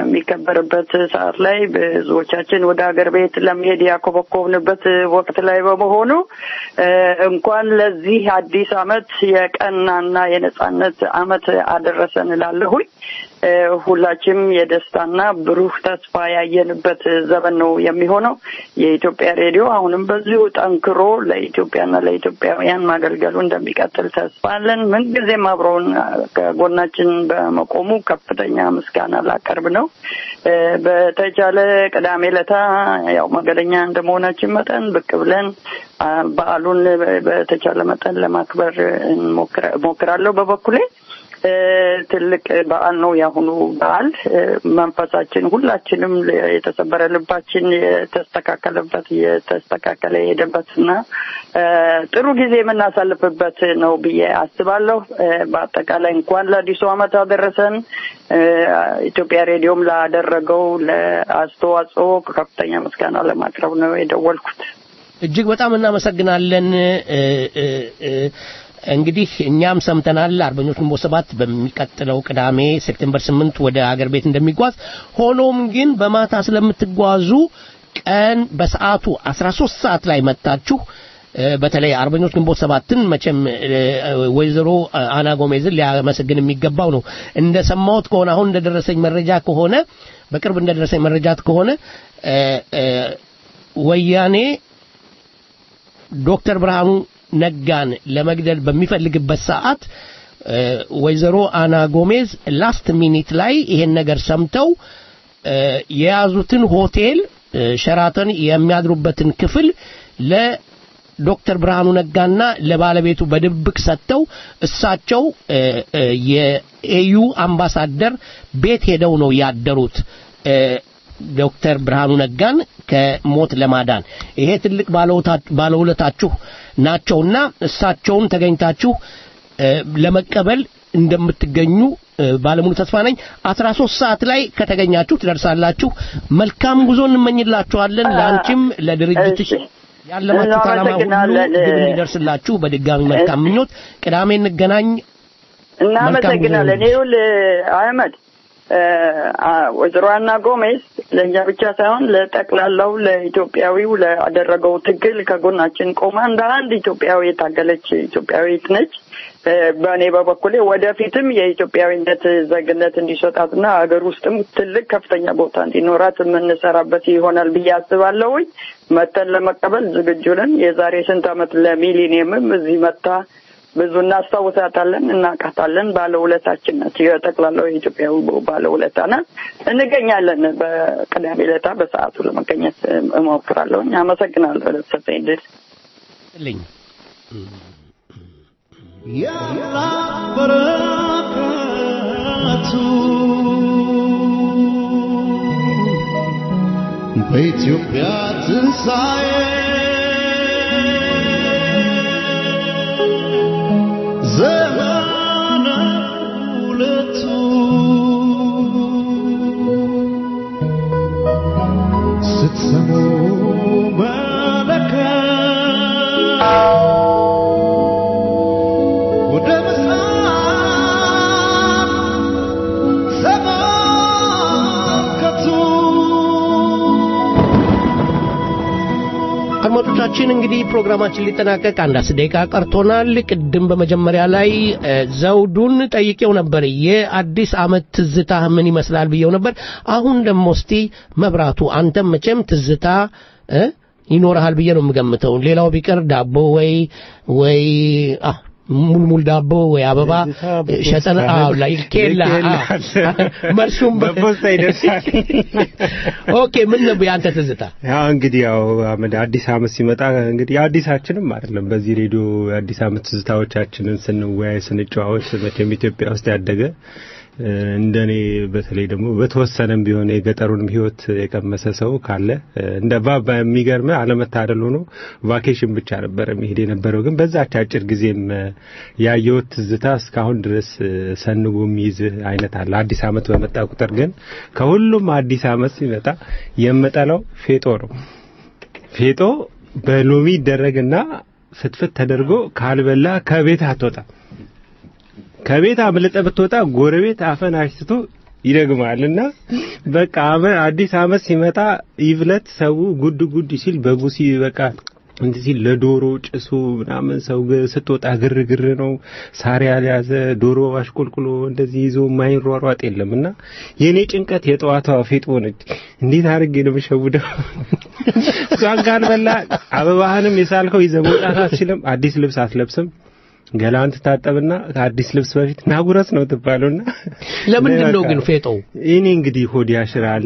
በሚከበርበት ሰዓት ላይ ብዙዎቻችን ወደ ሀገር ቤት ለመሄድ ያኮበኮብንበት ወቅት ላይ በመሆኑ እ፣ እንኳን ለዚህ አዲስ ዓመት የቀናና የነጻነት ዓመት አደረሰን እላለሁኝ። እ፣ ሁላችንም የደስታና ብሩህ ተስፋ ያየንበት ዘመን ነው የሚሆነው። የኢትዮጵያ ሬዲዮ አሁንም በዚሁ ጠንክሮ ለኢትዮጵያና ለኢትዮጵያውያን ማገልገሉ እንደሚቀጥል ተስፋ አለን። ምንጊዜም አብረውን ከጎናችን በመቆሙ ከፍተኛ ምስጋና ላቀርብ ነው። እ፣ በተቻለ ቅዳሜ ለታ ያው መንገደኛ እንደመሆናችን መጠን ብቅ ብለን አ፣ በዓሉን በተቻለ መጠን ለማክበር እንሞክራ- እሞክራለሁ በበኩሌ እ፣ ትልቅ በዓል ነው የአሁኑ በዓል። እ፣ መንፈሳችን ሁላችንም የተሰበረ ልባችን የተስተካከለበት የተስተካከለ የሄደበትና እ፣ ጥሩ ጊዜ የምናሳልፍበት ነው ብዬ አስባለሁ። እ፣ በአጠቃላይ እንኳን ለአዲሱ ዓመት አደረሰን። እ፣ ኢትዮጵያ ሬዲዮም ላደረገው ለአስተዋጽኦ ከፍተኛ ምስጋና ለማቅረብ ነው የደወልኩት። እጅግ በጣም እናመሰግናለን። እ፣ እ፣ እ፣ እንግዲህ እኛም ሰምተናል አርበኞች ግንቦት ሰባት በሚቀጥለው ቅዳሜ ሴፕቴምበር ስምንት ወደ አገር ቤት እንደሚጓዝ ሆኖም ግን በማታ ስለምትጓዙ ቀን በሰዓቱ 13 ሰዓት ላይ መጣችሁ እ፣ በተለይ አርበኞች ግንቦት ሰባትን መቼም እ፣ ወይዘሮ አና ጎሜዝን ሊያመሰግን የሚገባው ነው። እንደሰማሁት ከሆነ አሁን እንደደረሰኝ መረጃ ከሆነ በቅርብ እንደደረሰኝ መረጃት ከሆነ እ፣ እ፣ ወያኔ ዶክተር ብርሃኑ ነጋን ለመግደል በሚፈልግበት ሰዓት እ፣ ወይዘሮ አና ጎሜዝ ላስት ሚኒት ላይ ይሄን ነገር ሰምተው እ፣ የያዙትን ሆቴል እ፣ ሸራተን የሚያድሩበትን ክፍል ለዶክተር ብርሃኑ ነጋና ለባለቤቱ በድብቅ ሰጥተው እሳቸው እ፣ እ፣ የኤዩ አምባሳደር ቤት ሄደው ነው ያደሩት እ፣ ዶክተር ብርሃኑ ነጋን ከሞት ለማዳን ይሄ ትልቅ ባለውታ- ባለውለታችሁ ናቸውና እሳቸውን ተገኝታችሁ እ፣ ለመቀበል እንደምትገኙ እ፣ ባለሙሉ ተስፋ ነኝ። 13 ሰዓት ላይ ከተገኛችሁ ትደርሳላችሁ። መልካም ጉዞ እንመኝላችኋለን። ለአንቺም ለድርጅትሽ ያለማችሁት ዓላማ ሁሉ እናመሰግናለን። ግብ እንዲደርስላችሁ በድጋሚ መልካም ምኞት። ቅዳሜ እንገናኝ። እናመሰግናለን። ይኸውልህ አህመድ እ፣ አ- ወይዘሮ አና ጎሜዝ ለእኛ ብቻ ሳይሆን ለጠቅላላው ለኢትዮጵያዊው ላደረገው ትግል ከጎናችን ቆማ እንደ አንድ ኢትዮጵያዊ የታገለች ኢትዮጵያዊት ነች። እ፣ በእኔ በበኩሌ ወደፊትም የኢትዮጵያዊነት ዜግነት እንዲሰጣትና ሀገር ውስጥም ትልቅ ከፍተኛ ቦታ እንዲኖራት የምንሰራበት ይሆናል ብዬ አስባለሁኝ። መተን ለመቀበል ዝግጁ ነን። የዛሬ ስንት ዓመት ለሚሊኒየምም እዚህ መታ ብዙ እናስታውሳታለን፣ እናውቃታለን። ባለውለታችን ናት። የጠቅላላው የኢትዮጵያዊ ባለውለታ ናት። እንገኛለን። በቅዳሜ ዕለታ በሰዓቱ ለመገኘት እሞክራለሁ። አመሰግናለሁ ለተሰጠኝ ዕድል። ልኝ በረከቱ በኢትዮጵያ ትንሣኤ ዘመነ ሁለቱ ስሙ መለከት ወደ ምስራቅ አድማጮቻችን እንግዲህ ፕሮግራማችን ሊጠናቀቅ አንድ አስር ደቂቃ ቀርቶናል። ቅድም በመጀመሪያ ላይ እ፣ ዘውዱን ጠይቄው ነበር የአዲስ ዓመት ትዝታ ምን ይመስላል ብዬው ነበር። አሁን ደግሞ እስቲ መብራቱ አንተም መቼም ትዝታ እ፣ ይኖርሃል ብዬ ነው የምገምተው። ሌላው ቢቀር ዳቦ ወይ ወይ አ ሙልሙል ዳቦ ወይ አበባ ሸጠን አዎ ላይ ኬላ አዎ። መልሱም በፖስታ ይደርሳል። ኦኬ ምን ነበር ያንተ ትዝታ? ያው እንግዲህ ያው አመድ አዲስ አመት ሲመጣ እንግዲህ አዲሳችንም አይደለም በዚህ ሬዲዮ የአዲስ አመት ትዝታዎቻችንን ስንወያይ ስንጨዋወት መቼም ኢትዮጵያ ውስጥ ያደገ እ፣ እንደኔ በተለይ ደግሞ በተወሰነም ቢሆን የገጠሩንም ህይወት የቀመሰ ሰው ካለ እ፣ እንደ ባባ የሚገርም አለመታደል ሆኖ ቫኬሽን ብቻ ነበር የሚሄድ የነበረው ግን በዛች አጭር ጊዜም እ፣ ያየሁት ትዝታ እስካሁን ድረስ እ፣ ሰንጎ የሚይዝ አይነት አለ። አዲስ አመት በመጣ ቁጥር ግን ከሁሉም አዲስ አመት ሲመጣ የምጠላው ፌጦ ነው። ፌጦ በሎሚ ይደረግና ፍትፍት ተደርጎ ካልበላ ከቤት አትወጣም። ከቤት አምልጠ ብትወጣ ጎረቤት አፈን አሽትቶ ይደግማልና በቃ አመ- አዲስ አመት ሲመጣ ይብለት ሰው ጉድ ጉድ ሲል በጉ ሲ በቃ እንትን ሲል ለዶሮ ጭሱ ምናምን ሰው ግ- ስትወጣ ግርግር ነው። ሳር ያልያዘ ዶሮ አሽቆልቁሎ እንደዚህ ይዞ ማይሯሯጥ የለምና የኔ ጭንቀት የጠዋቷ ፌጦ ነች። እንዴት አድርጌ ነው የምሸውደው? እሷን ካልበላ አበባህንም የሳልከው ይዘህ መውጣት አትችልም። አዲስ ልብስ አትለብስም። ገላን ትታጠብና ከአዲስ ልብስ በፊት ናጉረስ ነው ትባለውና ለምንድን ነው ግን ፌጦው? እኔ እንግዲህ ሆድ ያሽራል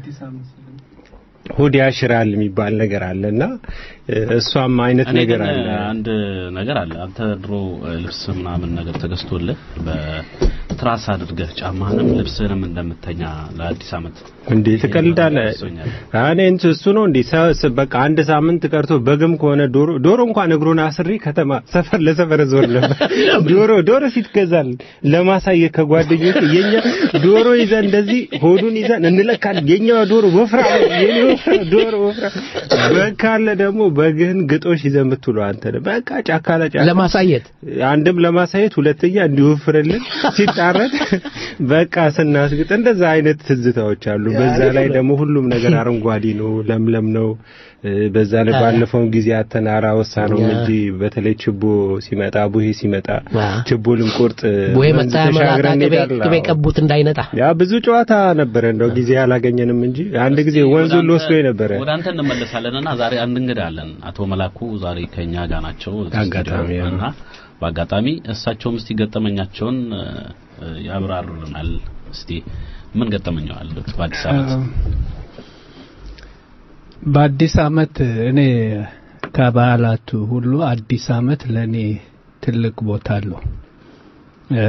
ሆድ ያሽራል የሚባል ነገር አለና እ፣ እሷም አይነት እኔ ነገር ግን አለ። አንድ ነገር አለ። አንተ ድሮ እ፣ ልብስ ምናምን ነገር ተገዝቶልህ በትራስ አድርገህ ጫማህንም ልብስህንም እንደምተኛ ለአዲስ ዓመት እንዴ ትቀልዳለህ? እኔ እንትን እሱ ነው እንዴ ሰ- ስ- በቃ አንድ ሳምንት ቀርቶ በግም ከሆነ ዶሮ ዶሮ እንኳን እግሩን አስሪ ከተማ ሰፈር ለሰፈር ዞር ነበር። ዶሮ ዶሮ ሲትገዛል ለማሳየት ከጓደኞች የኛ ዶሮ ይዘን እንደዚህ ሆዱን ይዘን እንለካለን። የኛ ዶሮ ወፍራም ነው፣ የኔ ወፍራም ዶሮ ወፍራም። በግ ካለ ደግሞ በግህን ግጦሽ ይዘን ብትውለው አንተ ነህ። በቃ ጫካ ለጫካ ለማሳየት አንድም ለማሳየት ሁለተኛ እንዲወፍርልን ሲጣረድ በቃ ስናስግጥ እንደዛ አይነት ትዝታዎች አሉ። በዛ ላይ ደግሞ ሁሉም ነገር አረንጓዴ ነው፣ ለምለም ነው። እ፣ በዛ ላይ ባለፈውን ጊዜ አተናራ ወሳ ነው ያ። እንጂ በተለይ ችቦ ሲመጣ ቡሄ ሲመጣ ችቦ ልንቆርጥ ወይ ወንዝ መጣ መላጣ ተሻግረን ቅቤ እንሄዳለን። ቅቤ ቀቡት እንዳይነጣ ያ ብዙ ጨዋታ ነበረ። እንደው ጊዜ አላገኘንም እንጂ አንድ ጊዜ ወንዙን ልወስዶ ነበረ። ወደ አንተ እንመለሳለንና ዛሬ አንድ እንግዳ አለን። አቶ መላኩ ዛሬ ከኛ ጋር ናቸው አጋጣሚ ስቱዲዮ ነው። እና በአጋጣሚ እሳቸውም እስቲ ገጠመኛቸውን እ፣ ያብራሩልናል። እስቲ ምን ገጠመኛው አሉት በአዲስ ዓመት? በአዲስ አመት እኔ ከበዓላቱ ሁሉ አዲስ አመት ለእኔ ትልቅ ቦታ አለው። እ፣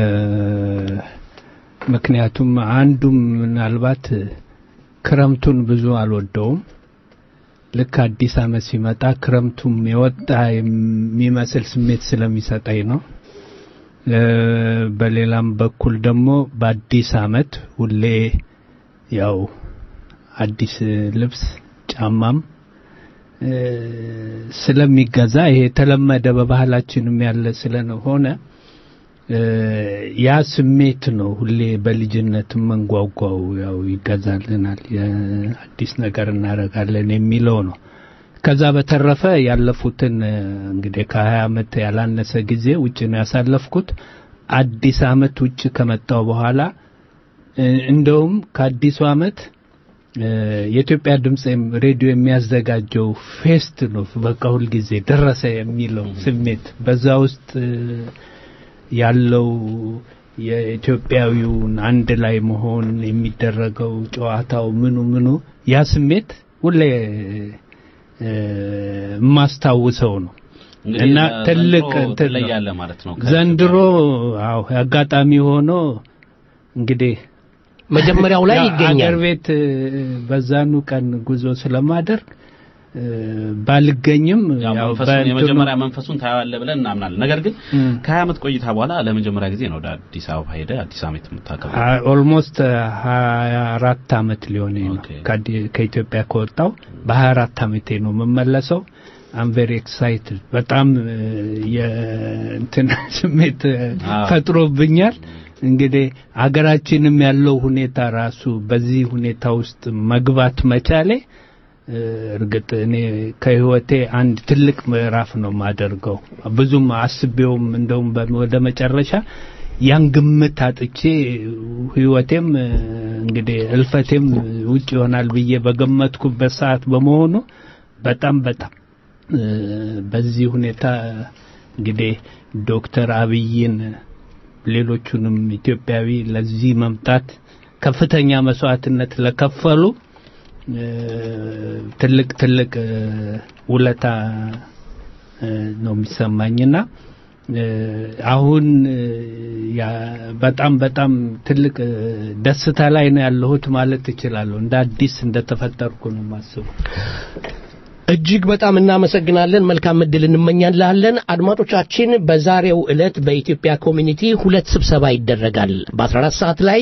ምክንያቱም አንዱም ምናልባት ክረምቱን ብዙ አልወደውም። ልክ አዲስ አመት ሲመጣ ክረምቱም የወጣ የሚመስል ስሜት ስለሚሰጠኝ ነው። እ፣ በሌላም በኩል ደግሞ በአዲስ አመት ሁሌ ያው አዲስ ልብስ ጫማም እ፣ ስለሚገዛ ይሄ የተለመደ በባህላችንም ያለ ስለሆነ እ፣ ያ ስሜት ነው ሁሌ በልጅነት መንጓጓው ያው ይገዛልናል የአዲስ ነገር እናደርጋለን የሚለው ነው። ከዛ በተረፈ ያለፉትን እ፣ እንግዲህ ከሀያ አመት ያላነሰ ጊዜ ውጭ ነው ያሳለፍኩት። አዲስ አመት ውጭ ከመጣው በኋላ እ፣ እንደውም ከአዲሱ አመት እ፣ የኢትዮጵያ ድምፅ የም- ሬዲዮ የሚያዘጋጀው ፌስት ነው በቃ ሁልጊዜ ደረሰ የሚለው ስሜት በዛ ውስጥ እ፣ ያለው የኢትዮጵያዊውን አንድ ላይ መሆን የሚደረገው ጨዋታው ምኑ ምኑ ያ ስሜት ሁሌ እ፣ የማስታውሰው ነው እንግዲህ እና ዘንድሮ ትልቅ እንትን ነው። ትለያለህ ማለት ነው። ዘንድሮ አዎ አጋጣሚ ሆኖ እንግዲህ መጀመሪያው ላይ ያው ይገኛል። አገር ቤት እ፣ በዛኑ ቀን ጉዞ ስለማደርግ እ፣ ባልገኝም ያው ያው መንፈሱን በእንትኑ- የመጀመሪያ መንፈሱን ታያለ ብለን እናምናለን። ነገር ግን እም። ከሀያ ዓመት ቆይታ በኋላ ለመጀመሪያ ጊዜ ነው ወደ አዲስ አበባ ሄደ አዲስ ዓመት የምታከብረው። ኦልሞስት ሀያ አራት አመት ሊሆን ነው ከአዲ- ከኢትዮጵያ ከወጣው በሀያ አራት አመቴ ነው የምመለሰው። አም ቬሪ ኤክሳይትድ በጣም እ፣ የእንትን ስሜት እ፣ አዎ። ፈጥሮብኛል። እንግዲህ አገራችንም ያለው ሁኔታ ራሱ በዚህ ሁኔታ ውስጥ መግባት መቻሌ እ፣ እርግጥ እኔ ከህይወቴ አንድ ትልቅ ምዕራፍ ነው የማደርገው። ብዙም አስቤውም እንደውም በ- ወደ መጨረሻ ያን ግምት አጥቼ ህይወቴም እ፣ እንግዲህ እልፈቴም ውጭ ይሆናል ብዬ በገመትኩበት ሰዓት በመሆኑ በጣም በጣም እ፣ በዚህ ሁኔታ እንግዲህ ዶክተር አብይን ሌሎቹንም ኢትዮጵያዊ ለዚህ መምጣት ከፍተኛ መስዋዕትነት ለከፈሉ እ፣ ትልቅ ትልቅ እ፣ ውለታ እ፣ ነው የሚሰማኝና እ፣ አሁን እ፣ ያ- በጣም በጣም ትልቅ እ፣ ደስታ ላይ ነው ያለሁት ማለት እችላለሁ። እንደ አዲስ እንደተፈጠርኩ ነው የማስበው። እጅግ በጣም እናመሰግናለን። መልካም እድል እንመኛለን። አድማጮቻችን፣ በዛሬው ዕለት በኢትዮጵያ ኮሚኒቲ ሁለት ስብሰባ ይደረጋል። በ14 ሰዓት ላይ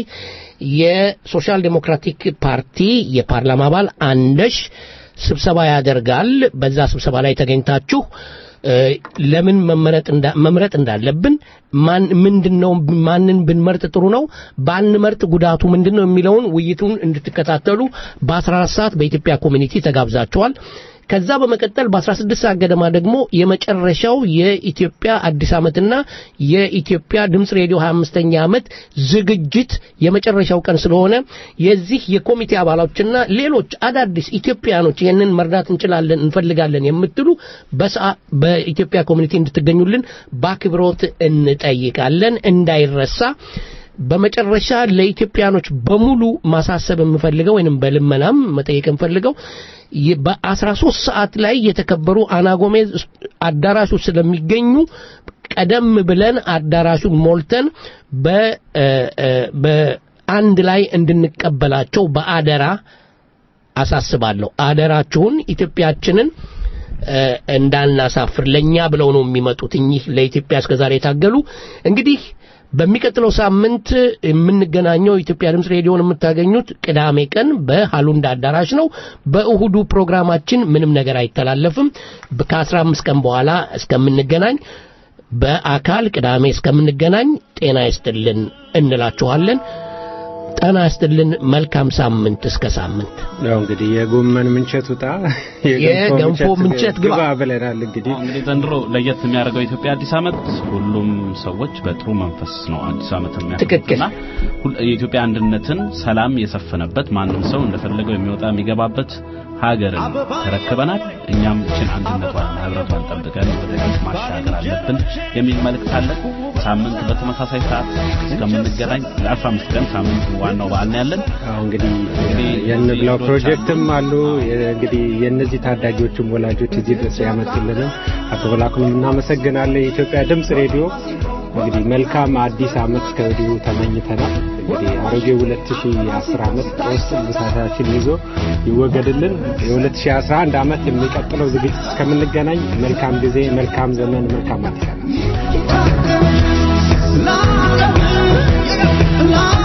የሶሻል ዴሞክራቲክ ፓርቲ የፓርላማ አባል አንደሽ ስብሰባ ያደርጋል። በዛ ስብሰባ ላይ ተገኝታችሁ እ፣ ለምን መመረጥ እንዳ- መምረጥ እንዳለብን ማን ምንድነው ማንን ብንመርጥ ጥሩ ነው ባንመርጥ ጉዳቱ ምንድነው የሚለውን ውይይቱን እንድትከታተሉ በ14 ሰዓት በኢትዮጵያ ኮሚኒቲ ተጋብዛችኋል። ከዛ በመቀጠል በ16 ሰዓት ገደማ ደግሞ የመጨረሻው የኢትዮጵያ አዲስ ዓመትና የኢትዮጵያ ድምፅ ሬዲዮ 25ኛ ዓመት ዝግጅት የመጨረሻው ቀን ስለሆነ የዚህ የኮሚቴ አባሎችና ሌሎች አዳዲስ ኢትዮጵያኖች ይህንን መርዳት እንችላለን እንፈልጋለን የምትሉ በሰዓ- በኢትዮጵያ ኮሚኒቲ እንድትገኙልን በአክብሮት እንጠይቃለን። እንዳይረሳ። በመጨረሻ ለኢትዮጵያኖች በሙሉ ማሳሰብ የምፈልገው ወይንም በልመናም መጠየቅ የምፈልገው ይ- በ13 ሰዓት ላይ የተከበሩ አናጎሜዝ አዳራሹ ስለሚገኙ ቀደም ብለን አዳራሹን ሞልተን በ እ፣ እ፣ በአንድ ላይ እንድንቀበላቸው በአደራ አሳስባለሁ። አደራችሁን ኢትዮጵያችንን እ፣ እንዳናሳፍር ለኛ ብለው ነው የሚመጡት እኚህ ለኢትዮጵያ እስከዛሬ የታገሉ እንግዲህ በሚቀጥለው ሳምንት የምንገናኘው ኢትዮጵያ ድምፅ ሬዲዮን የምታገኙት ቅዳሜ ቀን በሃሉንዳ አዳራሽ ነው። በእሁዱ ፕሮግራማችን ምንም ነገር አይተላለፍም። ከአስራ አምስት ቀን በኋላ እስከምንገናኝ በአካል ቅዳሜ እስከምንገናኝ ጤና ይስጥልን እንላችኋለን። ጤና ይስጥልን። መልካም ሳምንት እስከ ሳምንት። ያው እንግዲህ የጎመን ምንቸት ውጣ የገንፎ ምንቸት ግባ ብለናል። እንግዲህ እንግዲህ ዘንድሮ ለየት የሚያደርገው የኢትዮጵያ አዲስ ዓመት ሁሉም ሰዎች በጥሩ መንፈስ ነው አዲስ ዓመት የሚያከብሩትና ሁል- የኢትዮጵያ አንድነትን፣ ሰላም የሰፈነበት ማንም ሰው እንደፈለገው የሚወጣ የሚገባበት ሀገርን ተረክበናል። እኛም ይችን አንድነቷን ህብረቷን ጠብቀን ወደፊት ማሻገር አለብን የሚል መልእክት አለ። ሳምንት በተመሳሳይ ሰዓት እስከምንገናኝ ለአስራ አምስት ቀን ሳምንት ዋናው በዓል ነው ያለን። አዎ እንግዲህ የንብላው ፕሮጀክትም አሉ። እንግዲህ የእነዚህ ታዳጊዎችም ወላጆች እዚህ ድረስ ያመጡልንም አቶ በላኩንም እናመሰግናለን። የኢትዮጵያ ድምፅ ሬዲዮ እንግዲህ መልካም አዲስ ዓመት ከወዲሁ ተመኝተናል። እንግዲህ አሮጌ 2010 ዓመት ውስጥ ብሳታችን ይዞ ይወገድልን። የ2011 ዓመት የሚቀጥለው ዝግጅት እስከምንገናኝ መልካም ጊዜ፣ መልካም ዘመን፣ መልካም አዲስ ዓመት። La